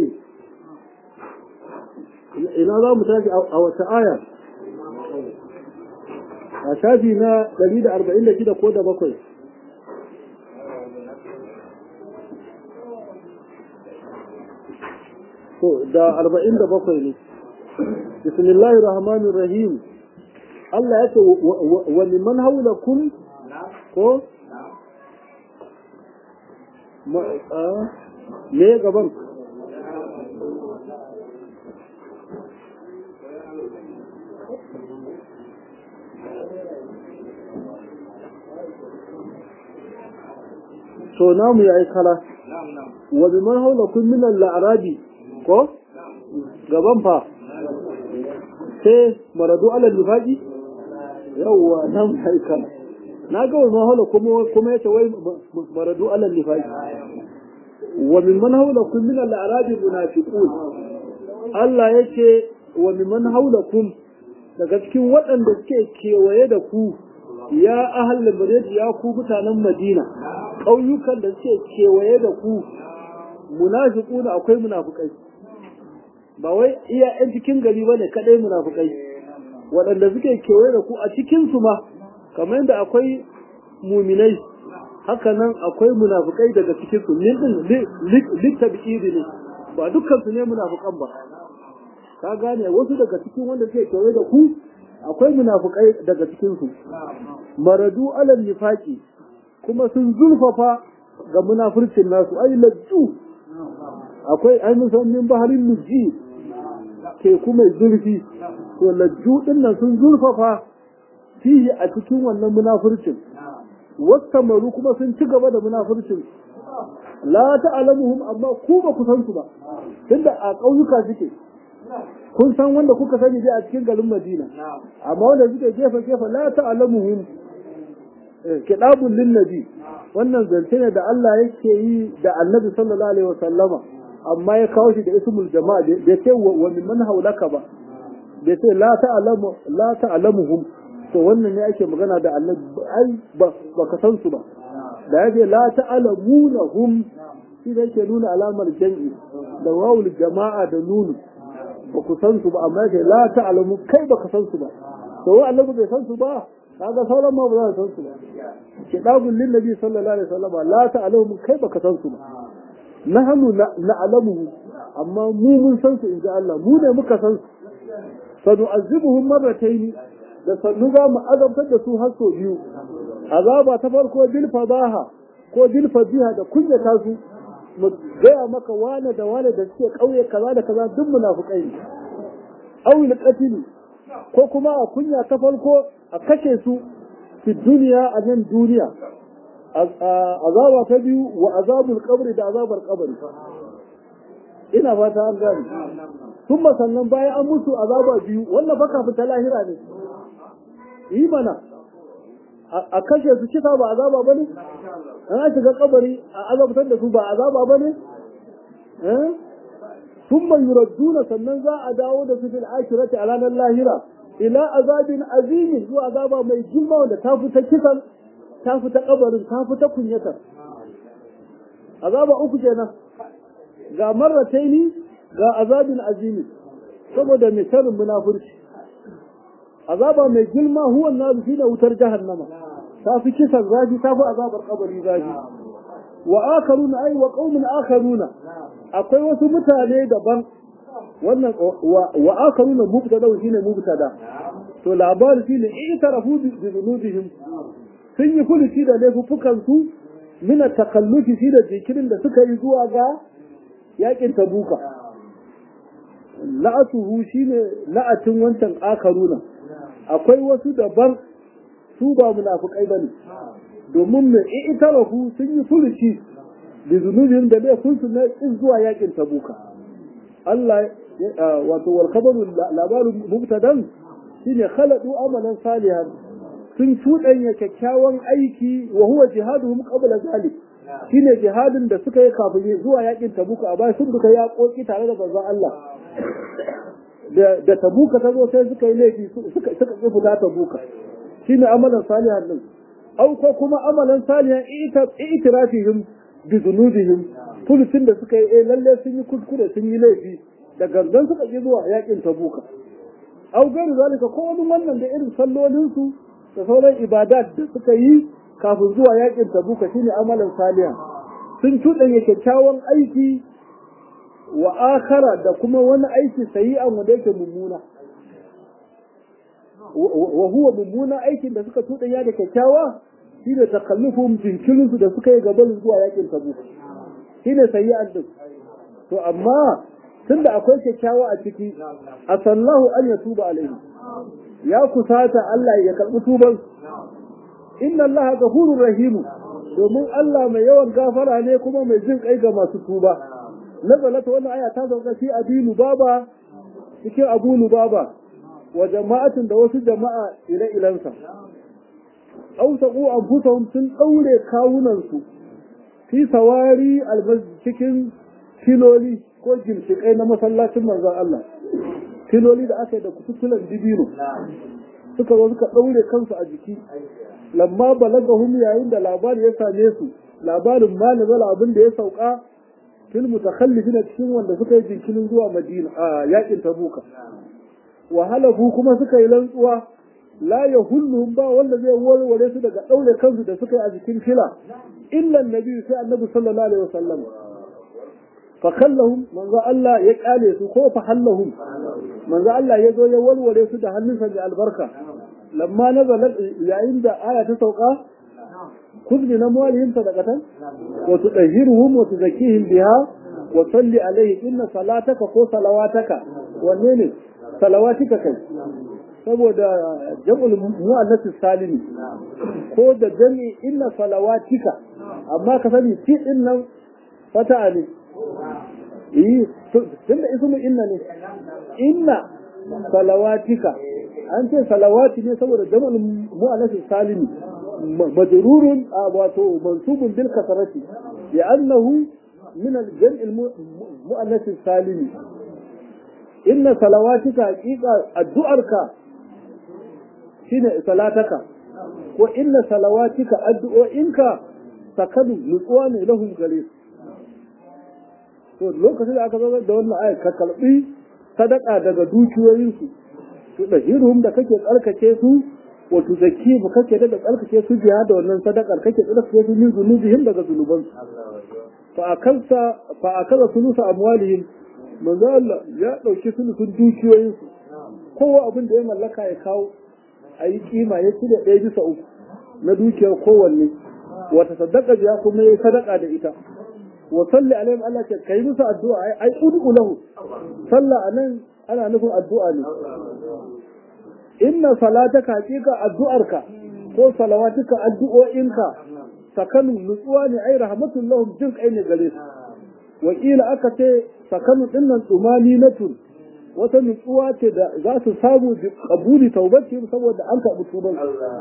ina za mu tashi a wata aya a shafi na 146 ko da bakwai to da 47 ne bismillahir rahmanir rahim Allah ya ce wa liman haulakum ko me gaban to namu yayi kala wa biman haulakum min al-a'rabi ko gaban fa sai maradu ala nifaqi yawwa nan kai kana na ga wannan haula kuma kuma yace wai maradu ala nifaqi wa mimman haulakum min al-a'rabi munafiqun Allah yace wa mimman haulakum daga cikin waɗanda suke kewaye da ku ya ahal madina ya ku mutanen madina ƙauyukan da suke kewaye da ku munafiquna akwai munafikai ba wai iya yan cikin gari bane kadai munafikai waɗanda suke kewaye da ku a cikin su ma kamar yadda akwai muminai haka nan akwai munafikai daga cikin su min din littabi'idi ne ba dukkan su ne munafikan ba ka gane wasu daga cikin wanda suke kewaye da ku akwai munafukai daga cikinsu maradu alal nifaki kuma sun zulfafa ga munafircin nasu ai lajju akwai ai musan min baharin lujji teku mai zurfi to lajju din nan sun zurfafa fihi a cikin wannan munafircin wasu kuma sun ci gaba da munafircin la ta'lamuhum amma ku ba ku san su ba tunda a ƙauyuka suke kun san wanda kuka sani dai a cikin garin Madina amma wanda suke gefe gefe la ta'lamuhum kidabun lin nabi wannan zance ne da Allah yake yi da Annabi sallallahu alaihi wasallama amma ya kawo shi da ismul jama'a bai ce wa min man haulaka ba bai ce la ta'lamu la ta'lamuhum to wannan ne ake magana da Annabi ai ba ka san su ba da yake la ta'lamunahum shi da yake nuna alamar jam'i da wawul jama'a da nunu ba ku san su ba amma yake la ta'lamu kai ba ka san su ba to wa annabi bai san su ba kaga sauran ma ba za su san su ba kidabul lin nabi sallallahu alaihi wasallam la ta'lamu kai ba ka san su ba nahnu na'lamuhu amma mu mun san su inji Allah mu ne muka san su sanu'azibuhum marratayn da sannu za mu azabtar da su har sau biyu azaba ta farko bil fadaha ko bil fadiha da kunyata su mu gaya maka wane da wane da suke kauye kaza da kaza duk munafukai ne awil qatl ko kuma a kunya ta farko a kashe su fi duniya a nan duniya azaba ta biyu wa azabul qabri da azabar qabri ina fata an gani kuma sannan bayan an mutu azaba biyu wannan baka fita lahira ne yi mana a kashe su kisa ba azaba bane an shiga kabari a azabtar da su ba azaba bane eh thumma yuradduna sannan za a dawo da su fil akhirati a ranar lahira ila azabin azimin zuwa azaba mai girma wanda ta fita kisan ta fita kabarin ta fita kunyatar azaba uku kenan ga marrataini ga azabin azimin saboda misalin munafurci azaba mai girma huwa nazu shi da wutar jahannama ta fi kisan zafi ta fi azabar kabari zafi wa akaruna ai wa qaumin akaruna akwai wasu mutane daban wannan wa akaruna mubtada shine mubtada to labarin shine itarafu bi dhunubihim sun yi furuci da laifukan su min takallufi shi da jikirin da suka yi zuwa ga yakin tabuka la'atuhu shine la'atin wancan akaruna akwai wasu daban su ba munafukai bane domin mai itarafu sun yi furuci da zunubin da laifin su na in zuwa yakin tabuka Allah wato wal khabaru labarin mubtadan shine khaladu amalan salihan sun cuɗanya kyakkyawan aiki wa huwa jihaduhum qabla zalik shine jihadin da suka yi kafin zuwa yakin tabuka a baya sun duka yaƙoƙi tare da manzon Allah da tabuka ta zo sai suka yi laifi suka suka ƙi fita tabuka shine amalan salihan din au ko kuma amalan salihan itirafihim bi zunubihim fulcin da suka yi eh lalle sun yi kuskure sun yi laifi da gangan suka ƙi zuwa yakin tabuka au gairu zalika ko wani wannan da irin sallolin su da sauran ibadat da suka yi kafin zuwa yakin tabuka shine amalan salihan sun cuɗanya kyakkyawan aiki wa akhara da kuma wani aiki sayi'an wanda yake mummuna wa huwa mummuna aikin da suka tudanya da kyakkyawa shine takallufum jinkirin su da suka yi gaban zuwa yakin tabuk shine sayi'an din to amma tunda akwai kyakkyawa a ciki asallahu an yatuba alaihi ya kusata Allah ya karbi tuban inna Allah ghafurur rahim domin Allah mai yawan gafara ne kuma mai jin kai ga masu tuba nazalata wannan aya ta sauka fi abilu baba cikin abu lubaba wa jama'atin da wasu jama'a ire ilansa aw taqu anfusahum sun daure kawunan su fi sawari almasjid cikin filoli ko gimshikai na masallacin manzon Allah filoli da aka yi da kututulan dibino suka zo suka daure kansu a jiki lamma balagahum yayin da labari ya same su labarin ma nazala abin da ya sauka fil mutakhallifina cikin wanda suka yi jinkirin zuwa Madina a yakin Tabuka wa halafu kuma suka yi lantsuwa la yahulluhum ba wanda zai warware su daga daure kansu da suka yi a jikin fila illa annabi sai annabi sallallahu alaihi wasallam fa khallahum manzo Allah ya kale su ko fa hallahum manzo Allah ya zo ya warware su da hannunsa mai albarka lamma nazalat yayin da aya ta sauka خذ من أموالهم صدقة وتطهرهم وتزكيهم بها وصل عليه إن صلاتك ko salawataka wanne ne salawatika kai saboda jam'ul mu'annas salimi ko da jami inna salawatika amma ka sani fi din nan fata ne eh tunda ismu inna ne inna salawatika an ce salawati ne saboda jam'ul mu'annas salimi majrurun wato mansubun bil kasrati li'annahu من الجمع المؤنث السالم إن صلواتك حقيقة الدعرك شين صلاتك وإن صلواتك الدعوئنك سكنوا نقوان لهم غليظ to lokacin da aka zama da wannan ayat ka kalbi sadaka daga dukiyoyinsu to da hirhum da kake tsarkake su wa tuzakki ba kake da tsarkake su biya da wannan sadakar kake tsarkake su min zunubihim daga zunubansu فأكلت فأكل ثلث أموالهم من ذا يا لو شي ثلث دوكيوين kowa abin da ya mallaka ya kawo a yi kima ya cire ɗaya bisa uku na dukiyar kowanne wata sadaka biya kuma ya sadaka da ita wa salli alaihim Allah ce kai musu addu'a ai ai ud'u lahu sallah anan ana nufin addu'a ne inna salataka haqiqa addu'arka ko salawatuka addu'o'inka sakanu nutsuwa ne ai rahmatul lahum jin kai ne gare su wakila aka ce sakanu dinnan tsumani na tun wata nutsuwa ce da za su samu bi qabuli taubatihim saboda an karɓi tuban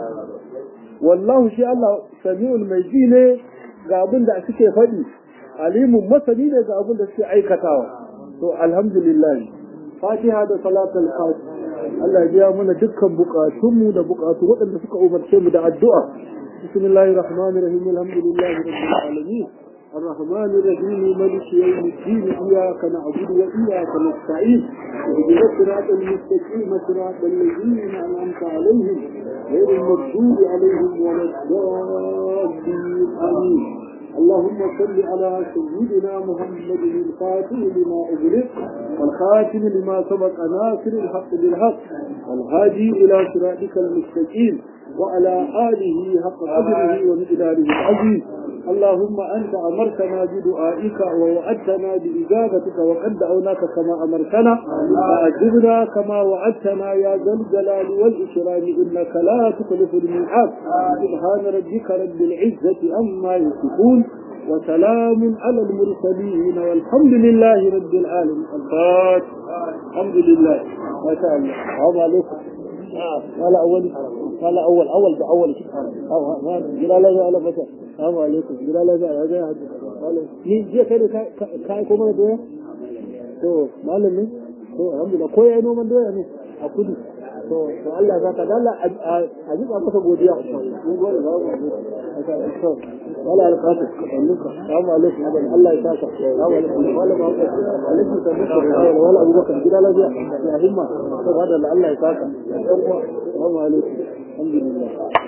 wallahu shi Allah sami'ul mai ji ne ga abin da suke faɗi alimun masani ne ga abin da suke aikatawa to alhamdulillah fatiha da salatul fatiha Allah ya biya mana dukkan bukatunmu da bukatu waɗanda suka umarce mu da addu'a بسم الله الرحمن الرحيم الحمد لله رب العالمين الرحمن الرحيم ملك يوم الدين إياك نعبد وإياك نستعين اهدنا الصراط المستقيم صراط الذين أنعمت عليهم غير المغضوب عليهم ولا الضالين آمين اللهم صل على سيدنا محمد الفاتح لما أغلق والخاتم لما سبق ناصر الحق بالحق والهادي إلى صراطك المستقيم وعلى آله حق قدره ومقداره العظيم اللهم أنت أمرتنا بدعائك ووعدتنا بإجابتك وقد دعوناك كما أمرتنا فأجبنا كما وعدتنا يا ذا الجلال والإكرام إنك لا تخلف الميعاد سبحان ربك رب العزة أما يصفون وسلام على المرسلين والحمد لله رب العالمين الفاتح الحمد لله ما شاء الله السلام عليكم قال أول قال أول أول بأول ما جلال لا لا بس السلام عليكم جلال لا لا قال ni jiya kai da kai kuma doya to malam ne to alhamdulillah ko yayi noman doya ne a kudu to to Allah zaka dalla a jika masa godiya mun gode ba mu to wala alqatu annuka assalamu alaikum Allah ya saka assalamu alaikum wala ba alaikum salam wala Abu Bakar gida lafiya ya himma to hada Allah ya saka assalamu alaikum alhamdulillah